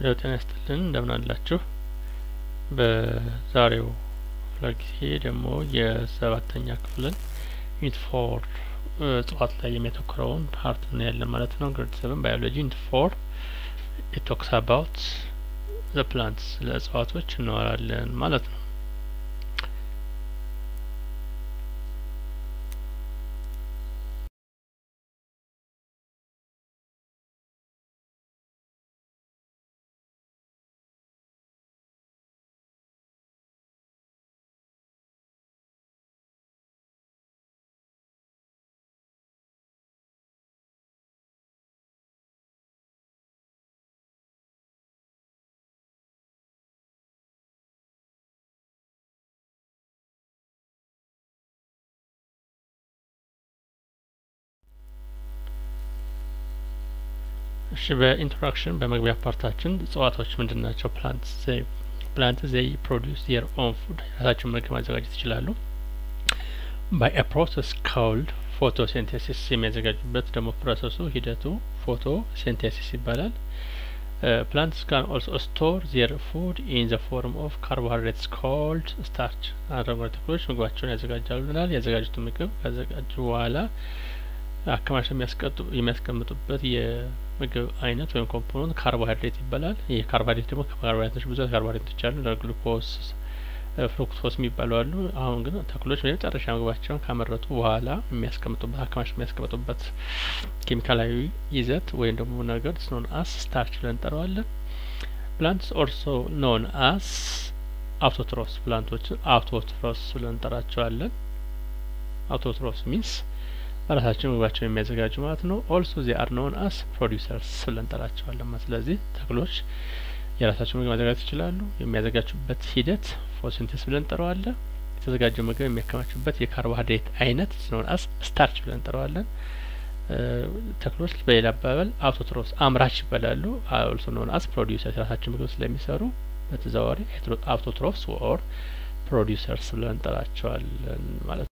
ሄሎ ጤና ይስጥልን እንደምን አላችሁ በዛሬው ክፍለ ጊዜ ደግሞ የሰባተኛ ክፍልን ዩኒት ፎር እጽዋት ላይ የሚያተኩረውን ፓርት እናያለን ማለት ነው ግሬድ ሰቨን ባዮሎጂ ዩኒት ፎር ኢት ቶክስ አባውት ዘ ፕላንትስ ስለ እጽዋቶች እናወራለን ማለት ነው እሺ በኢንትሮዳክሽን በመግቢያ ፓርታችን እጽዋቶች ምንድን ናቸው ፕላንት ዘይ ፕላንት ዘይ ፕሮዲውስ ዜር ኦን ፉድ የራሳቸውን ምግብ ማዘጋጀት ይችላሉ ባይ አ ፕሮሰስ ካውልድ ፎቶሲንቴሲስ የሚያዘጋጁበት ደግሞ ፕሮሰሱ ሂደቱ ፎቶ ሲንቴሲስ ይባላል ፕላንትስ ካን ኦልሶ ስቶር ዜር ፉድ ኢን ዘ ፎርም ኦፍ ካርቦሃይድሬትስ ኮልድ ስታርች አረንጓዴ ተክሎች ምግባቸውን ያዘጋጃሉ ብለናል ያዘጋጁትን ምግብ ካዘጋጁ በኋላ አከማሽ የሚያስቀምጡበት የምግብ አይነት ወይም ኮምፖነንት ካርቦሃይድሬት ይባላል። ይህ ካርቦሃይድሬት ደግሞ ካርቦሃይድሬቶች ብዙ ካርቦሃይድሬቶች አሉ። ግሉኮስ፣ ፍሩክቶስ የሚባሉ አሉ። አሁን ግን ተክሎች የመጨረሻ ምግባቸውን ካመረቱ በኋላ የሚያስቀምጡበት አከማሽ የሚያስቀምጡበት ኬሚካላዊ ይዘት ወይም ደግሞ ነገር ስኖን አስ ስታርች ብለን እንጠራዋለን። ፕላንትስ ኦልሶ ኖን አስ አውቶትሮስ ፕላንቶችን አውቶትሮስ ብለን እንጠራቸዋለን። አውቶትሮስ ሚንስ በራሳቸው ምግባቸውን የሚያዘጋጁ ማለት ነው። ኦልሶ ዚ አር ኖን አስ ፕሮዲውሰርስ ብለን እንጠራቸዋለን ማለት ስለዚህ ተክሎች የራሳቸው ምግብ ማዘጋጀት ይችላሉ። የሚያዘጋጁበት ሂደት ፎቶሲንቴሲስ ብለን እንጠራዋለን። የተዘጋጀው ምግብ የሚያከማቹበት የካርቦሃይድሬት አይነት ኖን አስ ስታርች ብለን እንጠራዋለን። ተክሎች በሌላ አባባል አውቶትሮስ አምራች ይባላሉ። ኦልሶ ኖን አስ ፕሮዲውሰርስ የራሳቸው ምግብ ስለሚሰሩ በተዘዋዋሪ አውቶትሮፍስ ኦር ፕሮዲውሰርስ ብለን እንጠራቸዋለን ማለት ነው።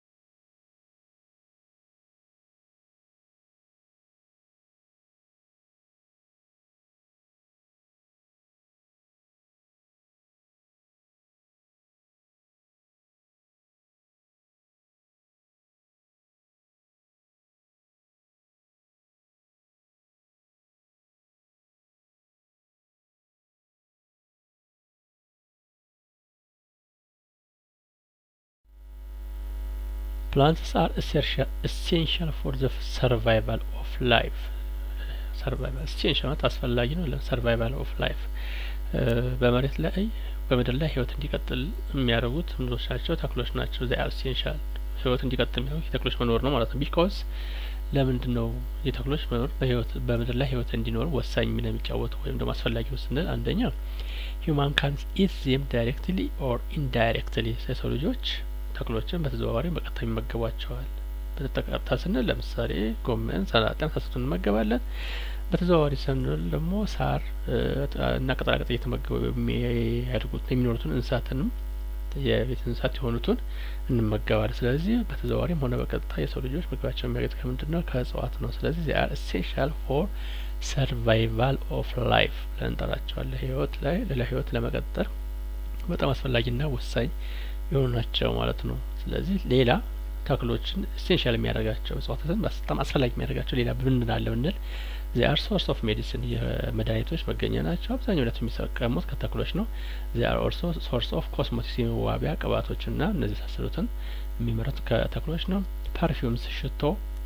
plants are essential essential for the survival of life ሰርቫይቫል essential ማለት አስፈላጊ ነው ለሰርቫይቫል ኦፍ ላይፍ በመሬት ላይ በምድር ላይ ህይወት እንዲቀጥል የሚያደርጉት ምንዶች ናቸው ተክሎች ናቸው ዚ አር ኤሴንሻል ህይወት እንዲቀጥል የሚያደርጉት የተክሎች መኖር ነው ማለት ነው ቢኮዝ ለምንድን ነው የተክሎች መኖር በህይወት በምድር ላይ ህይወት እንዲኖር ወሳኝ ሚና የሚጫወቱ ወይም ደግሞ አስፈላጊ ስንል አንደኛ ሂውማን ካን ኢት ዜም ዳይሬክትሊ ኦር ኢንዳይሬክትሊ የሰው ልጆች ተክሎችን በተዘዋዋሪ በቀጥታ ይመገቧቸዋል። በተቀጥታ ስንል ለምሳሌ ጎመን፣ ሰላጣ የመሳሰሉትን እንመገባለን። በተዘዋዋሪ ስንል ደግሞ ሳር እና ቅጠላቅጠል እየተመገቡ የሚያድጉት የሚኖሩትን እንስሳትንም የቤት እንስሳት የሆኑትን እንመገባለን። ስለዚህ በተዘዋዋሪም ሆነ በቀጥታ የሰው ልጆች ምግባቸውን የሚያገኙት ከምንድን ነው? ከእጽዋት ነው። ስለዚህ ዚ አር ኤሴንሻል ፎር ሰርቫይቫል ኦፍ ላይፍ ብለን እንጠራቸዋለን። ህይወት ላይ ሌላ ህይወት ለመቀጠል በጣም አስፈላጊና ወሳኝ የሆኑ ናቸው ማለት ነው። ስለዚህ ሌላ ተክሎችን ኤሴንሻል የሚያደርጋቸው እጽዋትን በጣም አስፈላጊ የሚያደርጋቸው ሌላ ብንን አለ ብንል ዚ አር ሶርስ ኦፍ ሜዲሲን የመድኃኒቶች መገኛ ናቸው። አብዛኛው ነት የሚጠቀሙት ከተክሎች ነው። ዚ አር ኦልሶ ሶርስ ኦፍ ኮስሞቲክስ የመዋቢያ ቅባቶችና እነዚህ የመሳሰሉትን የሚመረቱ ከተክሎች ነው። ፐርፊውምስ፣ ሽቶ፣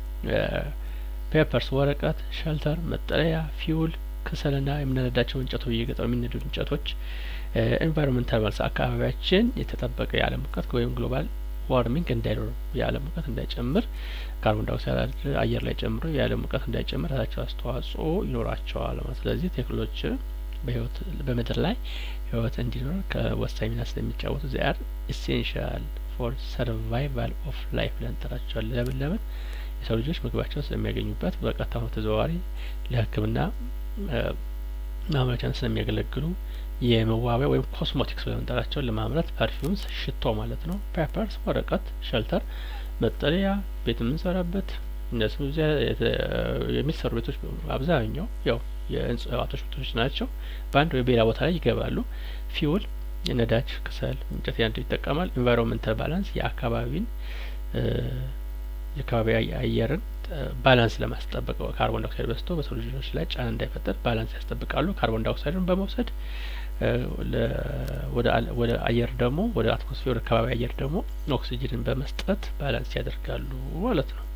ፔፐርስ፣ ወረቀት፣ ሸልተር፣ መጠለያ፣ ፊውል፣ ክሰልና የምንነዳቸው እንጨቶች እየገጠሩ የሚነዱ እንጨቶች ኤንቫይሮንመንታል ማለት አካባቢያችን የተጠበቀ የዓለም ሙቀት ወይም ግሎባል ዋርሚንግ እንዳይኖር የዓለም ሙቀት እንዳይጨምር ካርቦን ዳይኦክሳይድ አየር ላይ ጨምሮ የዓለም ሙቀት እንዳይጨምር ራሳቸው አስተዋጽኦ ይኖራቸዋል ማለት ስለዚህ ቴክኖሎጂ በህይወት በምድር ላይ ህይወት እንዲኖር ከወሳኝ ሚና ስለሚጫወቱ ዚ አር ኢሴንሻል ፎር ሰርቫይቫል ኦፍ ላይፍ ብለን እንጠራቸዋለን። ለምን ለምን የሰው ልጆች ምግባቸውን ስለሚያገኙበት በቀጥታ ተዘዋዋሪ ለሕክምና ማምረቻን ስለሚያገለግሉ የመዋቢያ ወይም ኮስሞቲክስ ብለን እንጠራቸውን ለማምረት ፐርፊውምስ ሽቶ ማለት ነው። ፔፐርስ ወረቀት፣ ሸልተር መጠለያ፣ ቤት የምንሰራበት እነዚህ የሚሰሩ ቤቶች አብዛኛው ያው የእጽዋቶች ውጤቶች ናቸው። በአንድ ወይ በሌላ ቦታ ላይ ይገባሉ። ፊውል የነዳጅ ክሰል፣ እንጨት ያንዱ ይጠቀማል። ኢንቫይሮንመንታል ባላንስ የአካባቢን የአካባቢ አየርን ባላንስ ለማስጠበቅ ካርቦን ዳይኦክሳይድ በዝቶ በሰው ልጆች ላይ ጫና እንዳይፈጠር ባላንስ ያስጠብቃሉ። ካርቦን ዳይኦክሳይድን በመውሰድ ወደ አየር ደግሞ ወደ አትሞስፌር ወደ አካባቢ አየር ደግሞ ኦክሲጅንን በመስጠት ባላንስ ያደርጋሉ ማለት ነው።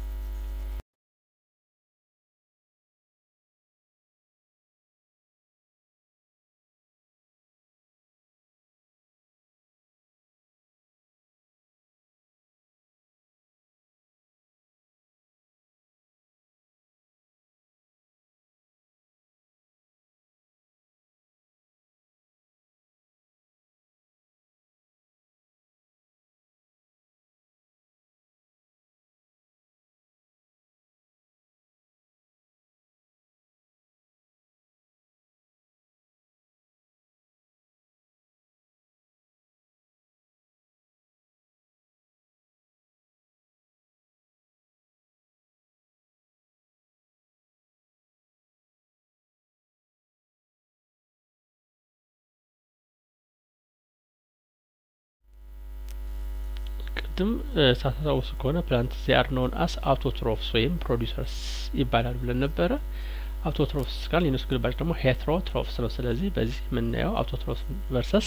ቅድም ሳታስታውሱ ከሆነ ፕላንት ዚአር ኖን አስ አውቶትሮፍስ ወይም ፕሮዲሰርስ ይባላል ብለን ነበረ። አውቶትሮፍስ ካል የነሱ ግልባጭ ደግሞ ሄትሮትሮፍስ ነው። ስለዚህ በዚህ የምናየው አውቶትሮፍስ ቨርሰስ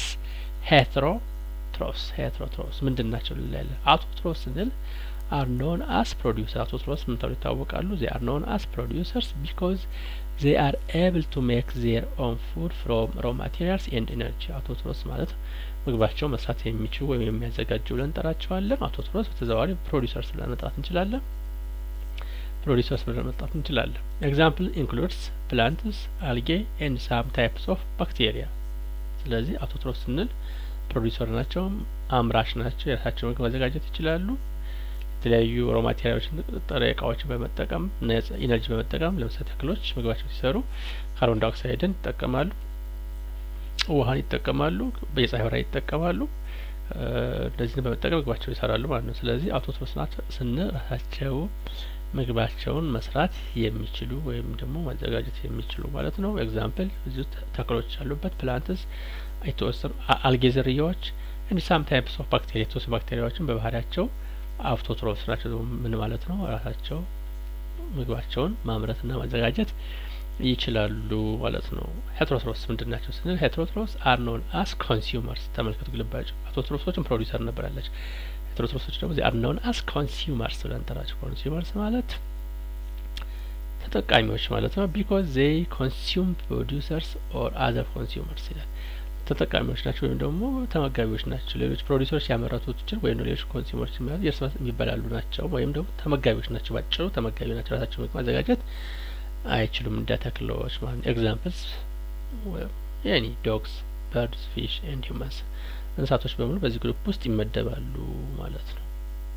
ሄትሮትሮፍስ ሄትሮትሮፍስ ምንድን ናቸው ልላለን። አውቶትሮፍስ ስንል አር ኖን አስ ፕሮዲውሰር አውቶትሮፍስ ምን ተብሎ ይታወቃሉ? ዜ አር ኖን አስ ፕሮዲውሰርስ ቢኮዝ ዜ አር ኤብል ቱ ሜክ ዜር ኦን ፉድ ፍሮም ሮ ማቴሪያልስ ኤንድ ኤነርጂ አውቶትሮፍስ ማለት ምግባቸው መስራት የሚችሉ ወይም የሚያዘጋጁ ብለን እንጠራቸዋለን። አውቶትሮፍስ በተዘዋዋሪ ፕሮዲሰርስ ብለን መጥራት እንችላለን። ፕሮዲሰርስ ብለን መጥራት እንችላለን። ኤግዛምፕል ኢንክሉድስ ፕላንትስ፣ አልጌ ኤንድ ሳም ታይፕስ ኦፍ ባክቴሪያ። ስለዚህ አውቶትሮፍስ ስንል ፕሮዲሰር ናቸው፣ አምራች ናቸው። የራሳቸው ምግብ ማዘጋጀት ይችላሉ። የተለያዩ ሮ ማቴሪያሎችን ጥሬ እቃዎችን በመጠቀም ኢነርጂ በመጠቀም ለምሳሌ ተክሎች ምግባቸው ሲሰሩ ካርቦን ዳይኦክሳይድን ይጠቀማሉ፣ ውሀን ይጠቀማሉ፣ የፀሐይ ብርሃን ይጠቀማሉ። እነዚህን በመጠቀም ምግባቸው ይሰራሉ ማለት ነው። ስለዚህ አውቶትሮፍስ ናቸው ስንል ራሳቸው ምግባቸውን መስራት የሚችሉ ወይም ደግሞ ማዘጋጀት የሚችሉ ማለት ነው። ኤግዛምፕል እዚሁ ተክሎች ያሉበት ፕላንትስ የተወሰኑ አልጌ ዝርያዎች እንዲ ሳም ታይፕስ ኦፍ ባክቴሪያ የተወሰኑ ባክቴሪያዎችን በባህሪያቸው አውቶትሮፍስ ናቸው። ምን ማለት ነው? ራሳቸው ምግባቸውን ማምረትና ማዘጋጀት ይችላሉ ማለት ነው። ሄትሮትሮፍስ ምንድን ናቸው ስንል ሄትሮትሮፍስ አር ኖን አስ ኮንሱመርስ። ተመልከቱ ግልባጭ አውቶትሮፍሶችን ፕሮዲሰር ነበር ያለች ሄትሮትሮፍሶች ደግሞ አር ኖን አስ ኮንሱመርስ ብለን እንጠራቸው። ኮንሱመርስ ማለት ተጠቃሚዎች ማለት ነው። ቢኮዝ ዜይ ኮንሱም ፕሮዲውሰርስ ኦር አዘር ኮንሱመርስ ይላል። ተጠቃሚዎች ናቸው ወይም ደግሞ ተመጋቢዎች ናቸው። ሌሎች ፕሮዲሰሮች ያመረቱትን ወይም ሌሎች ኮንሱመሮች የሚያዙ የእርስ በርስ የሚበላሉ ናቸው ወይም ደግሞ ተመጋቢዎች ናቸው። ባጭሩ ተመጋቢ ናቸው። ራሳቸው ምግብ ማዘጋጀት አይችሉም እንደ ተክሎች ማለት ነው። ኤግዛምፕልስ ኤኒ ዶግስ፣ በርድስ፣ ፊሽ ኤንድ ሂውማንስ እንስሳቶች በሙሉ በዚህ ግሩፕ ውስጥ ይመደባሉ ማለት ነው።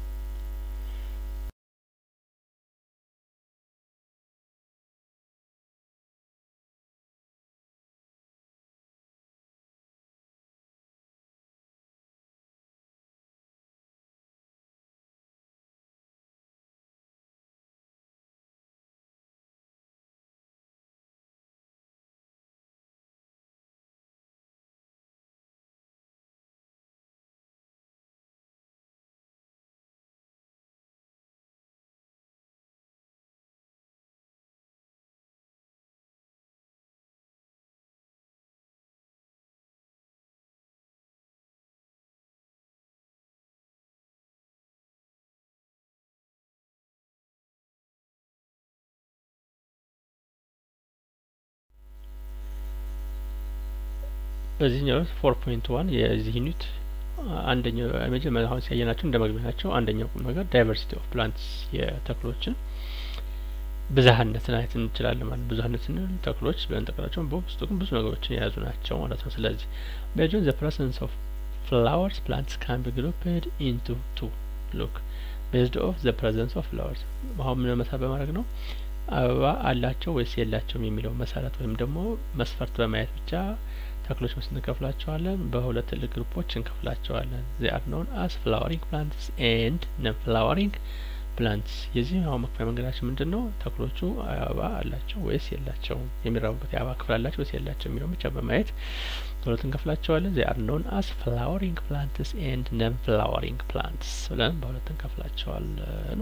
በዚህኛው ፎር ፖይንት ዋን የዚህ ዩኒት አንደኛው መጀመሪያ አሁን ሲያየናቸው እንደ መግቢያ ናቸው። አንደኛው ቁም ነገር ዳይቨርሲቲ ኦፍ ፕላንትስ የተክሎችን ብዝሀነትን አይነት እንችላለን ማለት ብዝሀነት ስንል ተክሎች ብለን ጠቅላቸው በውስጡ ግን ብዙ ነገሮችን የያዙ ናቸው ማለት ነው። ስለዚህ ቤጆን ዘ ፕሬሰንስ ኦፍ ፍላወርስ ፕላንትስ ካን ቢ ግሩፕድ ኢንቱ ቱ ሉክ ቤዝድ ኦፍ ዘ ፕሬዘንስ ኦፍ ፍላወርስ አሁን ምን መሰረት በማድረግ ነው አበባ አላቸው ወይስ የላቸውም የሚለው መሰረት ወይም ደግሞ መስፈርት በማየት ብቻ ተክሎች ውስጥ እንከፍላቸዋለን። በሁለት ትልቅ ግሩፖች እንከፍላቸዋለን። ዜ አር ኖን አስ ፍላወሪንግ ፕላንትስ ኤንድ ነን ፍላወሪንግ ፕላንትስ የዚህኛው መክፈያ መንገዳችን ምንድን ነው? ተክሎቹ አበባ አላቸው ወይስ የላቸውም፣ የሚራቡበት የአበባ ክፍል አላቸው ወይስ የላቸው የሚለውን ብቻ በማየት በሁለት እንከፍላቸዋለን። ዜ አር ኖን አስ ፍላወሪንግ ፕላንትስ ኤንድ ነን ፍላወሪንግ ፕላንትስ ብለን በሁለት እንከፍላቸዋለን።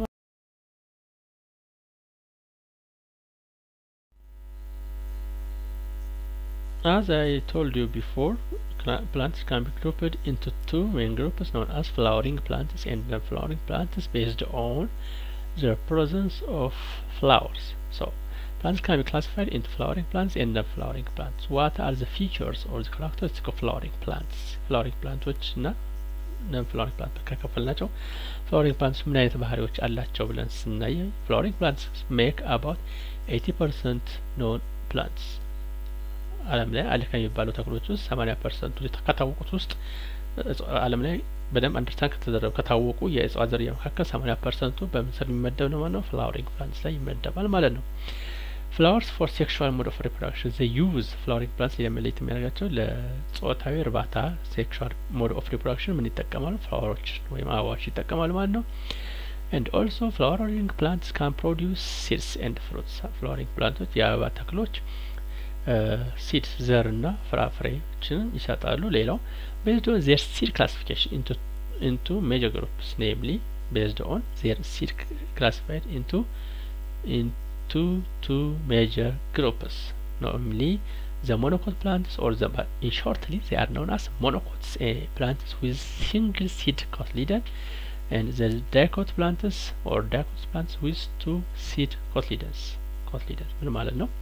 As I told you before, plants can be grouped into two main groups known as flowering plants and non-flowering plants based on the presence of flowers. So, plants can be classified into flowering plants and non-flowering plants. What are the features or the characteristics of flowering plants? Flowering plants እና ነን ፍላወሪንግ ፕላንት ከከፈል ናቸው። ፍላወሪንግ ፕላንትስ ምን አይነት ባህሪዎች አላቸው ብለን ስናየ ፍላወሪንግ ፕላንትስ ሜክ አባውት ኤቲ ፐርሰንት ኖን ፕላንትስ ዓለም ላይ አለ ከሚባሉ ተክሎች ውስጥ ሰማኒያ ፐርሰንቱ ከታወቁት ውስጥ ዓለም ላይ በደንብ አንደርስታንድ ከተደረጉ ከታወቁ የእጽዋት ዝርያ መካከል ሰማኒያ ፐርሰንቱ በምን ስር የሚመደብ ነው ማለት ነው? ፍላወሪንግ ፕላንትስ ላይ ይመደባል ማለት ነው። ፍላወርስ ፎር ሴክሹዋል ሞድ ኦፍ ሪፕሮዳክሽን ዘ ዩዝ ፍላወሪንግ ፕላንትስ ለመለየት የሚያደርጋቸው ለጾታዊ እርባታ ሴክሹዋል ሞድ ኦፍ ሪፕሮዳክሽን ምን ይጠቀማሉ? ፍላወሮች ወይም አበባዎች ይጠቀማሉ ማለት ነው። ኤንድ ኦልሶ ፍላወሪንግ ፕላንትስ ካን ፕሮዲውስ ሲድስ ኤንድ ፍሩትስ ፍላወሪንግ ፕላንቶች የአበባ ተክሎች ሲድ ዘር እና ፍራፍሬዎችን ይሰጣሉ። ሌላው ቤዝድ ኦን ዜር ሲድ ክላሲፊኬሽን ኢንቱ ሜጀር ግሩፕስ ኔምሊ ቤዝድ ኦን ዜር ሲድ ክላሲፋይድ ኢንቱ ኢንቱ ቱ ሜጀር ግሩፕስ ኖምሊ ዘ ሞኖኮት ፕላንትስ ኦር ዘ ኢን ሾርትሊ ዜ አር ኖን አስ ሞኖኮትስ ፕላንትስ ዊዝ ሲንግል ሲድ ኮትሊደን and the dicot plants or dicot plants with two seed cotyledons cotyledons ምን ማለት ነው?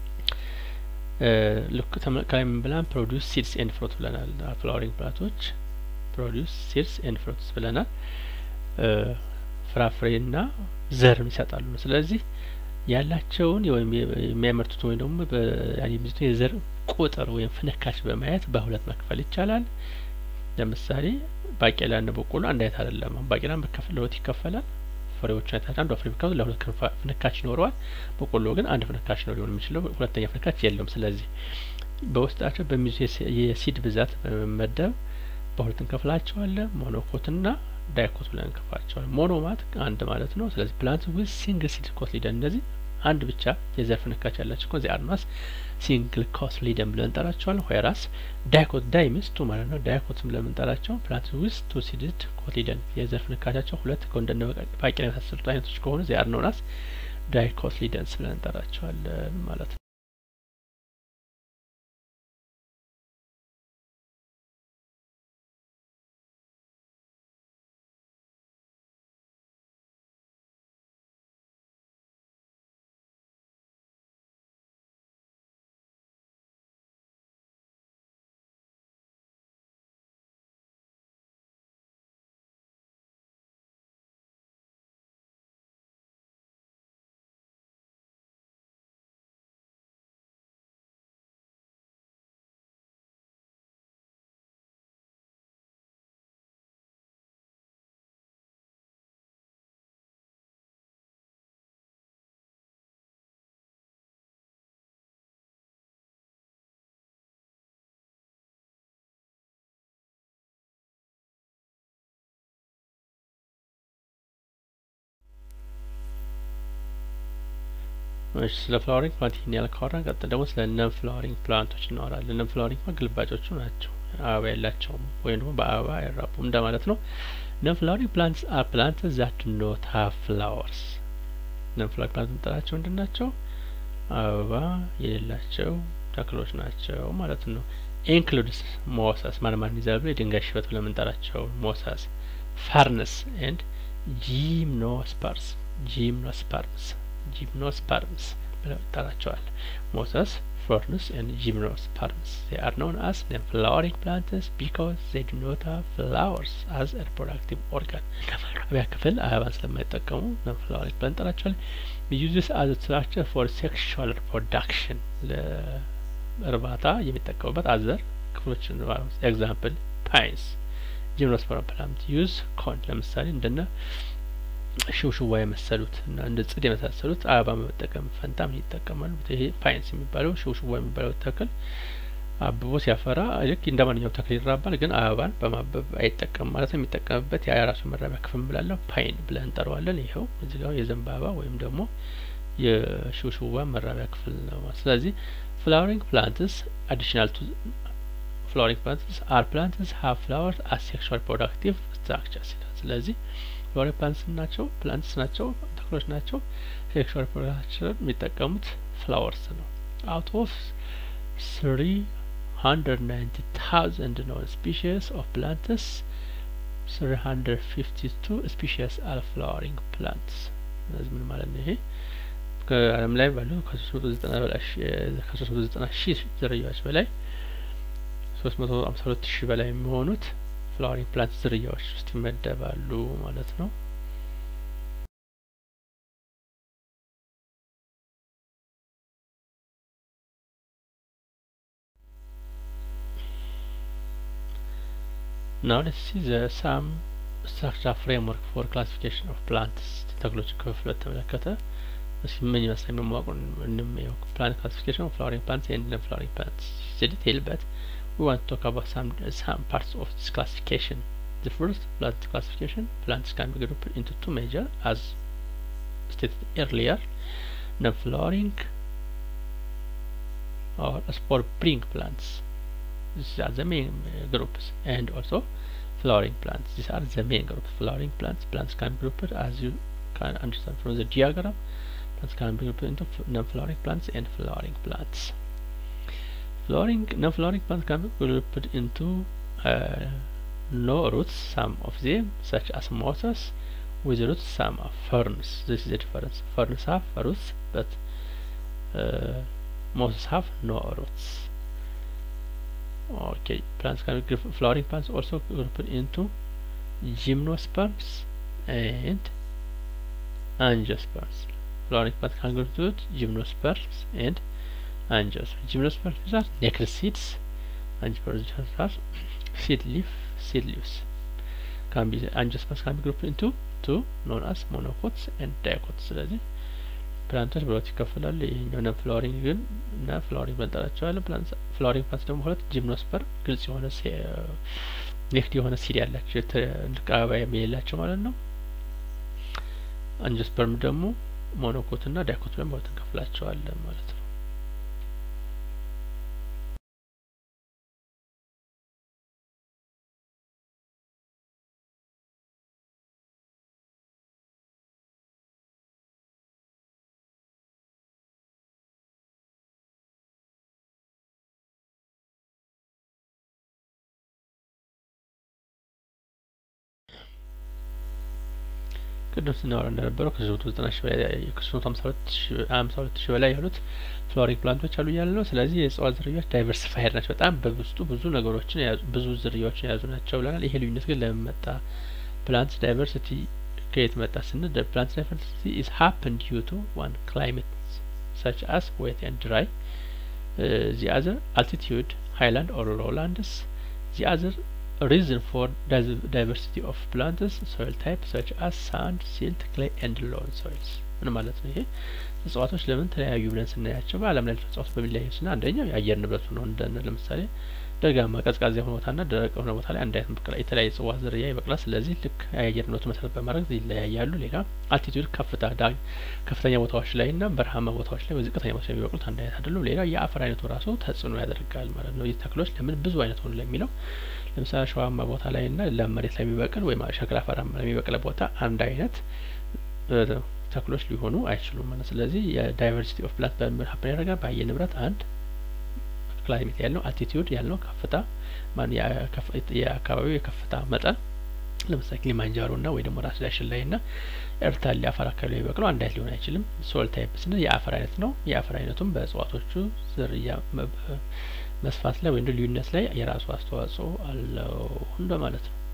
ልክ ከላይ ምን ብለን ፕሮዲውስ ሲድስ ኤንድ ፍሩት ብለናል። ፍላወሪንግ ፕላንቶች ፕሮዲውስ ሲድስ ኤንድ ፍሩትስ ብለናል። ፍራፍሬና ዘርም ይሰጣሉ። ስለዚህ ያላቸውን ወይም የሚያመርቱት ወይም ደግሞ የሚይዙትን የዘር ቁጥር ወይም ፍንካች በማየት በሁለት መክፈል ይቻላል። ለምሳሌ ባቄላና በቆሎ አንድ አይነት አይደለም። ባቄላ ለሁለት ይከፈላል። ፍሬዎቹ አይነት አንዷ ፍሬ ብካሉ ለሁለት ፍንካች ይኖረዋል። በቆሎ ግን አንድ ፍንካች ነው ሊሆን የሚችለው፣ ሁለተኛ ፍንካች የለውም። ስለዚህ በውስጣቸው በሚይዙ የሲድ ብዛት በመመደብ በሁለት እንከፍላቸዋለን። ሞኖኮትና ዳይኮት ብለን እንከፍላቸዋለን። ሞኖ ማለት አንድ ማለት ነው። ስለዚህ ፕላንት ዊዝ ሲንግል ሲድ ኮትሊደን እነዚህ አንድ ብቻ የዘር ፍንካች ያላቸው ከዚ አድማስ ሲንግል ኮትሊደን ብለን እንጠራቸዋለን። ሆይራስ ዳይኮት ዳይ ሚንስ ቱ ማለት ነው። ዳይኮትም ብለን የምንጠራቸው ፕላንት ዊዝ ቱ ሲድድ ኮትሊደን የዘር ፍንካቻቸው ሁለት ከወንደነ ባቄላ የመሳሰሉት አይነቶች ከሆኑ ዚ አር ኖን አስ ዳይኮትሊደንስ ብለን እንጠራቸዋለን ማለት ነው። እሺ ስለ ፍላወሪንግ ፕላንት ይህን ያህል ካወራን ቀጥል ደግሞ ስለ ነን ፍላወሪንግ ፕላንቶች እናወራለን። ነን ፍላወሪንግ ፕላንት ግልባጮቹ ናቸው፣ አበባ የላቸውም ወይም ደግሞ በአበባ አይራቡም እንደማለት ነው። ነን ፍላወሪንግ ፕላንትስ አር ፕላንትስ ዛት ዱ ኖት ሃቭ ፍላወርስ። ነን ፍላወሪንግ ፕላንት የምንጠራቸው ምንድን ናቸው? አበባ የሌላቸው ተክሎች ናቸው ማለት ነው። ኢንክሉድስ ሞሳስ ማለማን ይዛሉ የድንጋይ ሽበት ብለን የምንጠራቸው ሞሳስ፣ ፈርንስ ኤንድ ጂምኖስፐርስ ጂምኖስፐርስ ጂምኖስፐርምስ ብለው ይጠራቸዋል። ሞሰስ ፈርንስ ኤንድ ጂምኖስፐርምስ ዜ አር ኖን አስ ፍላወሪንግ ፕላንትስ ቢካዝ ዜ ዱ ኖት ሃቭ ፍላወርስ አዝ ሪፕሮዳክቲቭ ኦርጋን ለማራቢያ ክፍል አበባን ስለማይጠቀሙ ነን ፍላወሪንግ ብለን እንጠራቸዋለን። ዩዝስ አዝ ስትራክቸር ፎር ሴክሹዋል ሪፕሮዳክሽን ለእርባታ የሚጠቀሙበት አዘር ክፍሎች ኤግዛምፕል ፓይንስ ጂምኖስፐርም ፕላንት ዩዝ ኮን ለምሳሌ እንደነ ሽውሽዋ የመሰሉት እና እንደ ጽድ የመሳሰሉት አበባ በመጠቀም ፈንታ ምን ይጠቀማሉ? ይሄ ፓይንስ የሚባለው ሽውሽዋ የሚባለው ተክል አብቦ ሲያፈራ ልክ እንደ ማንኛውም ተክል ይራባል፣ ግን አበባን በማበብ አይጠቀም ማለት ነው። የሚጠቀምበት የራሱ መራቢያ ክፍል ብላለው ፓይን ብለን እንጠራዋለን። ይኸው እዚህ ጋር የዘንባባ ወይም ደግሞ የሽውሽዋ መራቢያ ክፍል ነው። ስለዚህ ፍላወሪንግ ፕላንትስ አዲሽናል ቱ ፍላወሪንግ ፕላንትስ አር ፕላንትስ ሀቭ ፍላወርስ አስ ሴክሹዋል ፕሮዳክቲቭ ስትራክቸርስ ይላል። ስለዚህ ፍላወሪንግ ፕላንትስ ናቸው ፕላንትስ ናቸው ተክሎች ናቸው። ሴክሹዋል ፕሮዳክቸር የሚጠቀሙት ፍላወርስ ነው። አውት ኦፍ ስሪ hundred ninety thousand known species of plants, three hundred fifty two species are flowering plants. እነዚህ ምን ማለት ነው? ይሄ ከዓለም ላይ ባሉ ከሶስት መቶ ዘጠና በላይ ከሶስት መቶ ዘጠና ሺህ ዝርያዎች በላይ ሶስት መቶ ሀምሳ ሁለት ሺህ በላይ የሚሆኑት ፍላወሪንግ ፕላንት ዝርያዎች ውስጥ ይመደባሉ ማለት ነው። Now let's see the some structure framework for classification of plants ተክሎች ክፍል በተመለከተ እስኪ ምን ይመስላል የሚሟቁን እንመየው plant classification of flowering plants and non flowering plants it's a detail but we want to talk about some some parts of this classification the first plant classification plants can be grouped into two major as stated earlier non flowering or spore bearing plants these are the main uh, groups and also flowering plants these are the main groups flowering plants plants can be grouped as you can understand from the diagram plants can be grouped into non-flowering plants and flowering plants flowering non-flowering plants can be grouped into uh, no roots some of them such as mosses with roots some are ferns this is the difference ferns have roots but uh, mosses have no roots okay plants can be flowering plants also grouped into gymnosperms and angiosperms flowering plants can include gymnosperms and angiosperms gymnosperms are nectar seeds angiosperms are seed leaf seed leaves can be angiosperms can be grouped into two known as monocots and dicots ስለዚህ ፕላንቶች በሁለት ይከፈላሉ። ይሄኛው ነን ፍላወሪንግ ግን እና ፍላወሪንግ በንጠራቸዋለን። ፍላወሪንግ ፕላንት ደግሞ ሁለት ጂምኖስፐር ግልጽ የሆነ ኔክድ የሆነ ሲድ ያላቸው ትልቅ አበባ የሌላቸው ማለት ነው። አንጂኦስፐርም ደግሞ ሞኖኮት እና ዳይኮት ብለን በሁለት እንከፍላቸዋለን ማለት ነው። ቅድም ስናወራ እንደነበረው ከሶስት መቶ ዘጠና ሺህ በላይ ከሶስት መቶ ሀምሳ ሁለት ሺህ ሀምሳ ሁለት ሺህ በላይ ያሉት ፍላወሪንግ ፕላንቶች አሉ እያለ ነው። ስለዚህ የእጽዋት ዝርያዎች ዳይቨርሲፋይድ ናቸው። በጣም በውስጡ ብዙ ነገሮችን የያዙ ብዙ ዝርያዎችን የያዙ ናቸው ብለናል። ይሄ ልዩነት ግን ለምን መጣ? ፕላንት ዳይቨርሲቲ ከየት መጣ ስንል ፕላንት ዳይቨርሲቲ ኢዝ ሀፕን ዲዩ ቱ ዋን ክላይሜት such as wet and dry uh, the other altitude highland or lowlands the other reason for diversity of plants soil type such as sand silt clay and loam soils ምን ማለት ነው ይሄ እጽዋቶች ለምን ተለያዩ ብለን ስናያቸው በአለም ላይ እጽዋቶች በሚለያዩ ስና አንደኛው የአየር ንብረቱ ነው እንደነ ለምሳሌ ደጋማ ቀዝቃዛ የሆነ ቦታና ደረቅ የሆነ ቦታ ላይ አንድ አይነት በቅላ የተለያየ እጽዋት ዝርያ ይበቅላል ስለዚህ ልክ የአየር ንብረቱ መሰረት በማድረግ ይለያያሉ ሌላ አልቲቱድ ከፍታ ዳ ከፍተኛ ቦታዎች ላይ እና በረሃማ ቦታዎች ላይ ዝቅተኛ ቦታዎች ላይ የሚበቅሉት አንድ አይነት አይደሉም ሌላ የአፈር አይነቱ ራሱ ተጽዕኖ ያደርጋል ማለት ነው ይህ ተክሎች ለምን ብዙ አይነት ሆኑ ለሚለው ለምሳሌ አሸዋማ ቦታ ላይ እና ለም መሬት ላይ የሚበቅል ወይም ሸክላ አፈራማ ላይ የሚበቅል ቦታ አንድ አይነት ተክሎች ሊሆኑ አይችሉም ማለት ስለዚህ የዳይቨርሲቲ ኦፍ ፕላንት በምን ሀፕን ያደርጋል በአየር ንብረት አንድ ክላይሜት ያልነው አልቲቲዩድ ያልነው ከፍታ ማን የአካባቢው የከፍታ መጠን ለምሳሌ ኪሊማንጃሮ እና ወይ ደግሞ ራስ ዳሽን ላይ እና ኤርታሌ አፈር አካባቢ ላይ የሚበቅለው አንድ አይነት ሊሆን አይችልም። ሶል ታይፕ ስንል የአፈር አይነት ነው። የአፈር አይነቱም በእጽዋቶቹ ዝርያ መስፋት ላይ ወይም ልዩነት ላይ የራሱ አስተዋጽኦ አለው እንደማለት ነው።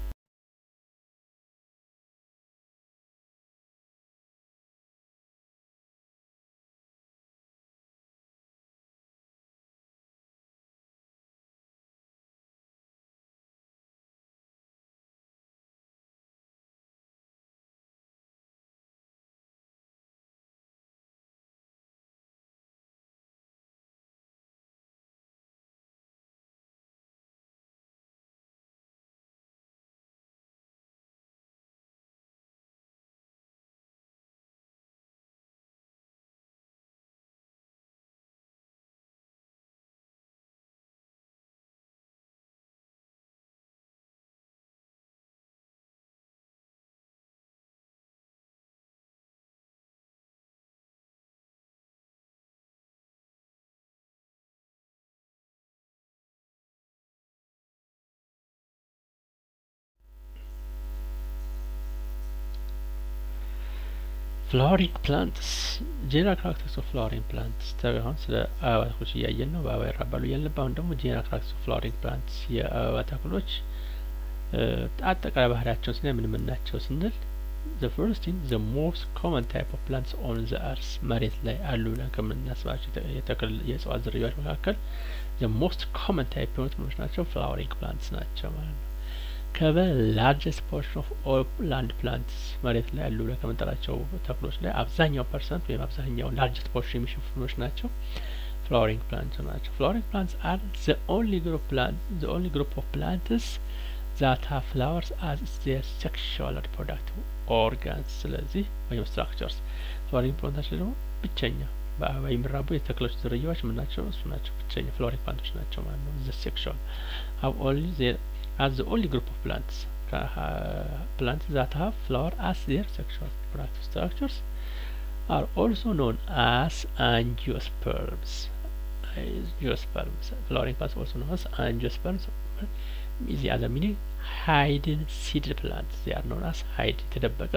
ፍላወሪንግ ፕላንትስ ጄኔራል ካራክተርስ ኦፍ ፍላወሪንግ ፕላንትስ አሁን ስለ አበባ ተክሎች እያየን ነው። በአበባ ይራባሉ እያልን ነበር። አሁን ደግሞ ጄኔራል ካራክተርስ ኦፍ ፍላወሪንግ ፕላንትስ የአበባ ተክሎች አጠቃላይ ባህሪያቸውን ስናይ ምን ምን ናቸው ስንል ዘ ፈርስት ቲንግ ዘ ሞስት ኮመን ታይፕ ኦፍ ፕላንትስ ኦን ዘ አርስ መሬት ላይ አሉ ብለን ከምናስባቸው የተክል የእጽዋት ዝርያዎች መካከል ዘ ሞስት ኮመን ታይፕ የሆኑት ምኖች ናቸው ፍላወሪንግ ፕላንትስ ናቸው ማለት ነው። ከበ ላርጀስት ፖርሽን ኦፍ ኦል ላንድ ፕላንትስ መሬት ላይ ያሉ ብለን ከምንጠራቸው ተክሎች ላይ አብዛኛው ፐርሰንት ወይም አብዛኛው ላርጀስት ፖርሽን የሚሸፍኑች ናቸው ፍላወሪንግ ፕላንትስ ናቸው። ፍላወሪንግ ፕላንትስ አር ዘ ኦንሊ ግሩፕ ፕላንት ዘ ኦንሊ ግሩፕ ኦፍ ፕላንትስ ዛት ሃቭ ፍላወርስ አዝ ዜር ሴክሹዋል ሪፕሮዳክቲቭ ኦርጋንስ ስለዚህ ወይም ስትራክቸርስ ፍላወሪንግ ፕላንቶች ደግሞ ብቸኛ በአበባ የሚራቡ የተክሎች ዝርያዎች ምን ናቸው? እሱ ናቸው ብቸኛ ፍላወሪንግ ፕላንቶች ናቸው ማለት ነው። ዘ ሴክሹዋል ሃቭ ኦንሊ ዜር as the only group of plants uh, plants that have flower as their sexual reproductive structures are also known as angiosperms. Angiosperms. Flowering plants also known as angiosperms. Is the other meaning hidden seed plants. They are known as hide የተደበቀ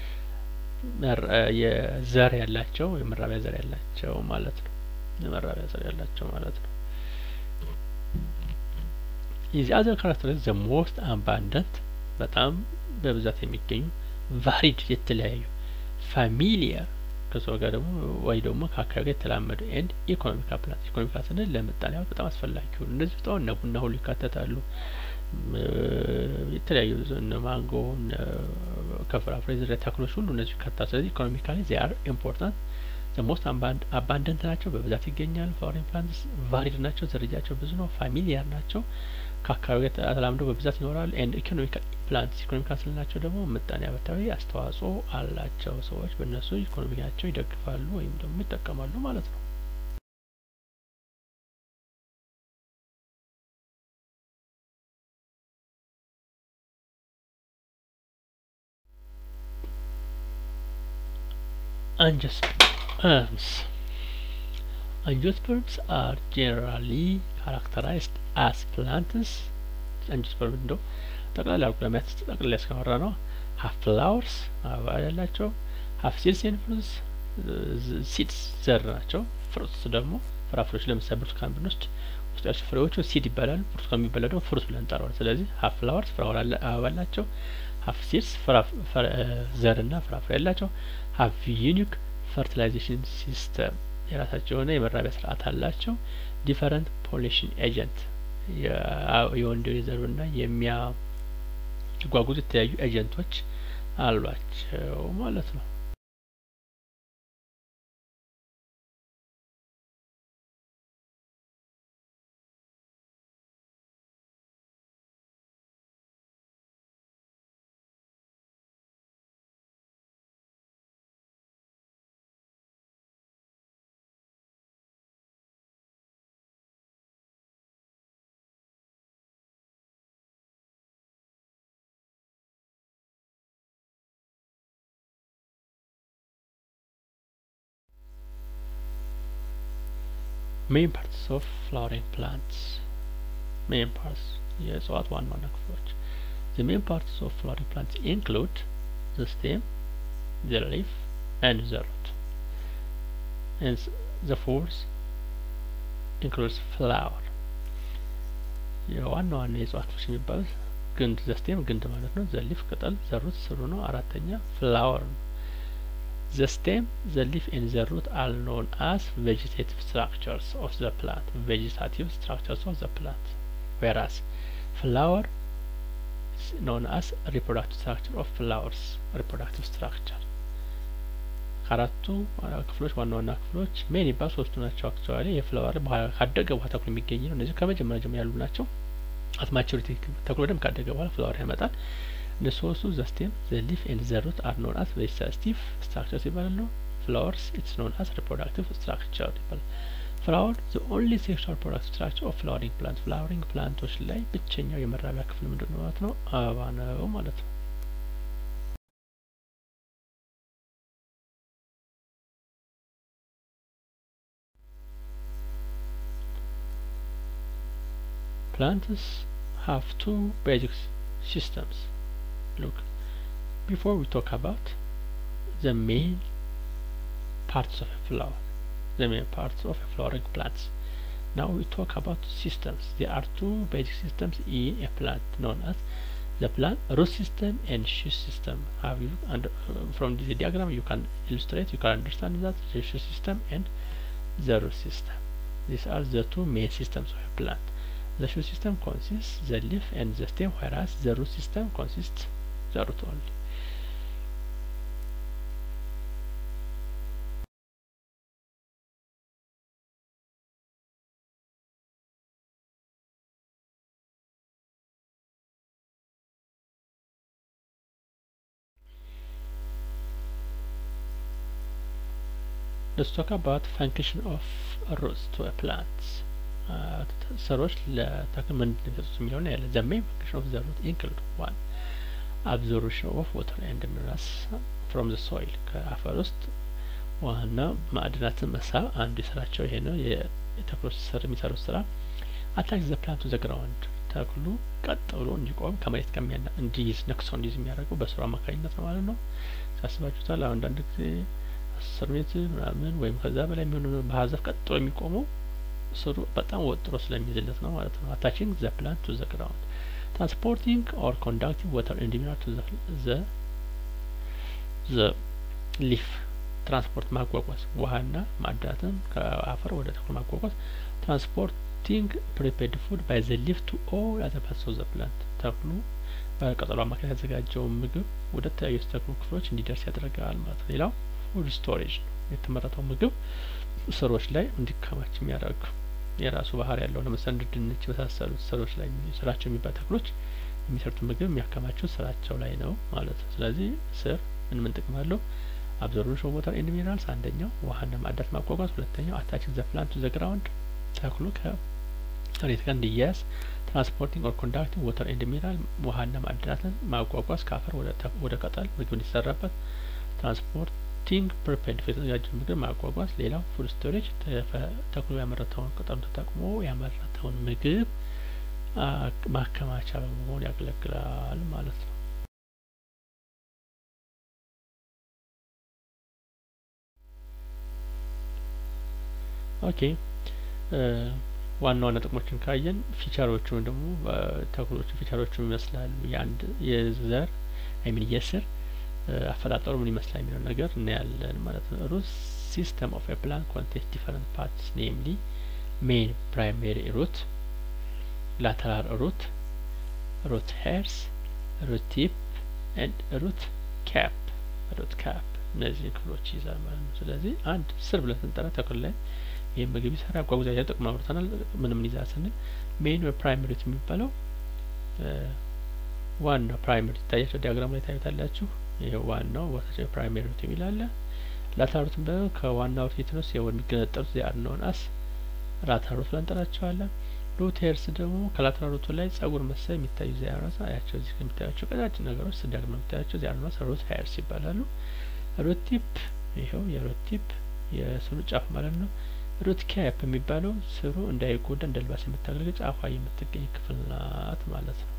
የዘር ያላቸው የመራቢያ ዘር ያላቸው ማለት ነው። የመራቢያ ዘር ያላቸው ማለት ነው። የዚህ አዘር ካራክተሪስ ዘ ሞስት አባንደንት በጣም በብዛት የሚገኙ ቫሪድ የተለያዩ ፋሚሊየር ከሰው ጋር ደግሞ ወይ ደግሞ ከአካባቢ ጋር የተላመዱ ኤንድ ኢኮኖሚካል ፕላንት ኢኮኖሚካል ስንል ለምጣኔ ሀብት በጣም አስፈላጊ ሆኑ እነዚህ ውስጥ አሁን እነ ቡና ሁሉ ይካተታሉ። የተለያዩ እነ ማንጎ ከፍራፍሬ ዝርያ ተክሎች ሁሉ እነዚህ ይካተታሉ። ስለዚህ ኢኮኖሚካሊ ዜ አር ኢምፖርታንት ሞስት አባንደንት ናቸው፣ በብዛት ይገኛሉ። ፍላወሪንግ ፕላንትስ ቫሪድ ናቸው፣ ዝርያቸው ብዙ ነው። ፋሚሊያር ናቸው ከአካባቢ ጋር ተላምደው በብዛት ይኖራሉ። ኤንድ ኢኮኖሚካል ፕላንትስ ኢኮኖሚካል ስንላቸው ደግሞ ምጣኔ ሀብታዊ አስተዋጽኦ አላቸው። ሰዎች በእነሱ ኢኮኖሚያቸው ይደግፋሉ ወይም ደግሞ ይጠቀማሉ ማለት ነው። Angiosperms. Angiosperms are generally characterized as plants. አንጂኦስፐርም እንደው ጠቅላላ አልኩ ለማየት ጠቅላላ ያስከመራ ነው። ሀፍ ፍላወርስ አበባ ያላቸው፣ ሀፍ ሲድስ ኤንድ ፍሩትስ ሲድስ ዘር ናቸው። ፍሩትስ ደግሞ ፍራፍሬዎች ለምሳሌ ብርቱካን ብንወስድ ውስጥ ያቸው ፍሬዎቹ ሲድ ይባላሉ። ብርቱካን የሚበላ ደግሞ ፍሩት ብለን እንጠራዋለን። ስለዚህ ሀፍ ፍላወርስ ፍራወር አበባ አላቸው። ሀፍ ሲድስ ዘርና ፍራፍሬ ያላቸው፣ ሀፍ ዩኒክ ፈርቲላይዜሽን ሲስተም የራሳቸው የሆነ የመራቢያ ስርዓት አላቸው። ዲፈረንት ፖሊሽን ኤጀንት የወንድ የዘሩና የሚያጓጉዙ የተለያዩ ኤጀንቶች አሏቸው ማለት ነው። main parts of flowering plants main parts የእጽዋት ዋና ዋና ክፍሎች the main parts of flowering plants include the stem the leaf and the root and the fourth includes flower የዋና ዋና የእጽዋት ክፍሎች የሚባሉት ግንድ the stem ግንድ ማለት ነው the leaf ቅጠል the root ስሩ ነው አራተኛ flower ነው The stem, the leaf and the root are known as vegetative structures of the plant, vegetative structures of the plant, whereas flower is known as reproductive structure of flowers, reproductive structure. ከአራቱ ክፍሎች ዋና ዋና ክፍሎች ሜን ይባል ሶስቱ ናቸው። አክቹዋሊ የፍላወር ካደገ በኋላ ተክሎ የሚገኝ ነው። እነዚህ ከመጀመሪያ ጀምሮ ያሉ ናቸው። አት ማቹሪቲ ተክሎ ደም ካደገ በኋላ ፍላወር ያመጣል። The source of the stem, the leaf and the root are known as vegetative structures ይባላሉ። flowers it's known as reproductive structure ይባላል። flower the only sexual reproductive structure of flowering plant flowering ፕላንቶች ላይ ብቸኛው የመራቢያ ክፍል ምንድን ነው ማለት ነው? አበባ ነው ማለት ነው። Plants have two basic systems look before we talk about the main parts of a flower the main parts of a flowering plants now we talk about systems there are two basic systems in a plant known as the plant root system and shoot system have you under uh, from the diagram you can illustrate you can understand that the shoot system and the root system these are the two main systems of a plant the shoot system consists the leaf and the stem whereas the root system consists the root only let's talk about function of roots to a plant ስሮች ለተክል ምንድን ነው የሚሰጡት የሚለውን ያለ the main function of the root include one absorption of water and minerals from the soil ከአፈር ውስጥ ውሃና ማዕድናትን መሳብ አንዱ የስራቸው ይሄ ነው የተክሎች ስር የሚሰሩት ስራ አታክ ዘ ፕላንት ቱ ዘ ግራውንድ ተክሉ ቀጥ ብሎ እንዲቆም ከመሬት ከሚያና እንዲይዝ ነክሶ እንዲይዝ የሚያደርገው በስሩ አማካኝነት ነው ማለት ነው ሳስባችሁታል አሁን አንዳንድ ጊዜ አስር ሜትር ምናምን ወይም ከዛ በላይ የሚሆኑ በሀዘፍ ቀጥ የሚቆመው ስሩ በጣም ወጥሮ ስለሚይዝለት ነው ማለት ነው አታችንግ ዘ ፕላንት ቱ ዘ ግራውንድ ትራንስፖርቲንግ ኦር ኮንዳክቲንግ ወተር ኢን ሚነራል ቱ ዘ ዘ ሊፍ ትራንስፖርት ማጓጓዝ ውሃና ማዕድናትን ከአፈር ወደ ተክሉ ማጓጓዝ ትራንስፖርቲንግ ፕሪፔርድ ፉድ ባይ ዘ ሊፍ ቱ ኦል አዘር ፓርትስ ኦፍ ዘ ፕላንት ተክሉ በቅጠሉ አማካኝ ያዘጋጀውን ምግብ ወደ ተለያዩ ተክሉ ክፍሎች እንዲደርስ ያደርጋል ማለት ነው ሌላው ፉድ ስቶሬጅ ነው የተመረተው ምግብ ስሮች ላይ እንዲከማች የሚያደርግ የራሱ ባህር ያለው ለምሳሌ እንደ ድንች የመሳሰሉት ስሮች ላይ ስራቸው የሚባል ተክሎች የሚሰሩት ምግብ የሚያከማቹት ስራቸው ላይ ነው ማለት ነው ስለዚህ ስር ምን ምን ጥቅም አለው አብዞርብሽን ኦፍ ዋተር ኤንድ ሚነራልስ አንደኛው ውሃና ማዕድናት ማጓጓዝ ሁለተኛው አታችንግ ዘ ፕላንት ቱ ዘ ግራውንድ ተክሉ ከመሬት ጋር እንዲያያዝ ትራንስፖርቲንግ ኦር ኮንዳክቲንግ ዋተር ኤንድ ሚነራል ውሃና ማዕድናትን ማጓጓዝ ከአፈር ወደ ቅጠል ምግብ እንዲሰራበት ትራንስፖርት ቲንግ ፕሪፔርድ የተዘጋጀ ምግብ ማጓጓዝ ሌላው ፉድ ስቶሬጅ ተክሎ ያመረተውን ቅጠሉ ተጠቅሞ ያመረተውን ምግብ ማከማቻ በመሆን ያገለግላል ማለት ነው ኦኬ ዋና ዋና ጥቅሞችን ካየን ፊቸሮቹ ደግሞ ተክሎቹ ፊቸሮቹ ይመስላሉ የአንድ የዘር አይሚን የስር አፈጣጠሩ ምን ይመስላል የሚለው ነገር እናያለን ማለት ነው ሩት ሲስተም ኦፍ ኤ ፕላንት ኮንቴንስ ዲፈረንት ፓርትስ ኔምሊ ሜን ፕራይሜሪ ሩት ላተራል ሩት ሩት ሄርስ ሩት ቲፕ ኤንድ ሩት ካፕ ሩት ካፕ እነዚህ ክፍሎች ይይዛል ማለት ነው ስለዚህ አንድ ስር ብለን ስንጠራ ተክል ላይ ይህ ምግብ ይሰራ ያጓጉዛ ያ ጥቅም አብርተናል ምን ምን ይዛል ስንል ሜን ፕራይሜሪ ሩት የሚባለው ዋናው ፕራይመሪ ይታያቸው ዲያግራም ላይ ታዩታላችሁ ይሄ ዋናው ቦታቸው ፕራይሜሪ ሩት የሚል አለ ላተራል ሩት ደግሞ ከዋናው ሩት ነው ሲሆን የሚገነጠሉት ዚአር ነውን አስ ላተራል ሩት ብለን እንጠራቸዋለን ሩት ሄርስ ደግሞ ከላተራል ሩቱ ላይ ጸጉር መሰል የሚታዩ ዚአር ነው አያቸው እዚህ ከሚታያቸው ቀጫጭን ነገሮች ዲያግራም የሚታያቸው ዚአር ነው ሩት ሄርስ ይባላሉ ሩት ቲፕ ይኸው የሩት ቲፕ የስሩ ጫፍ ማለት ነው ሩት ካፕ የሚባለው ስሩ እንዳይጎዳ እንደ ልባስ የምታገለግል ጫፏ የምትገኝ ክፍል ናት ማለት ነው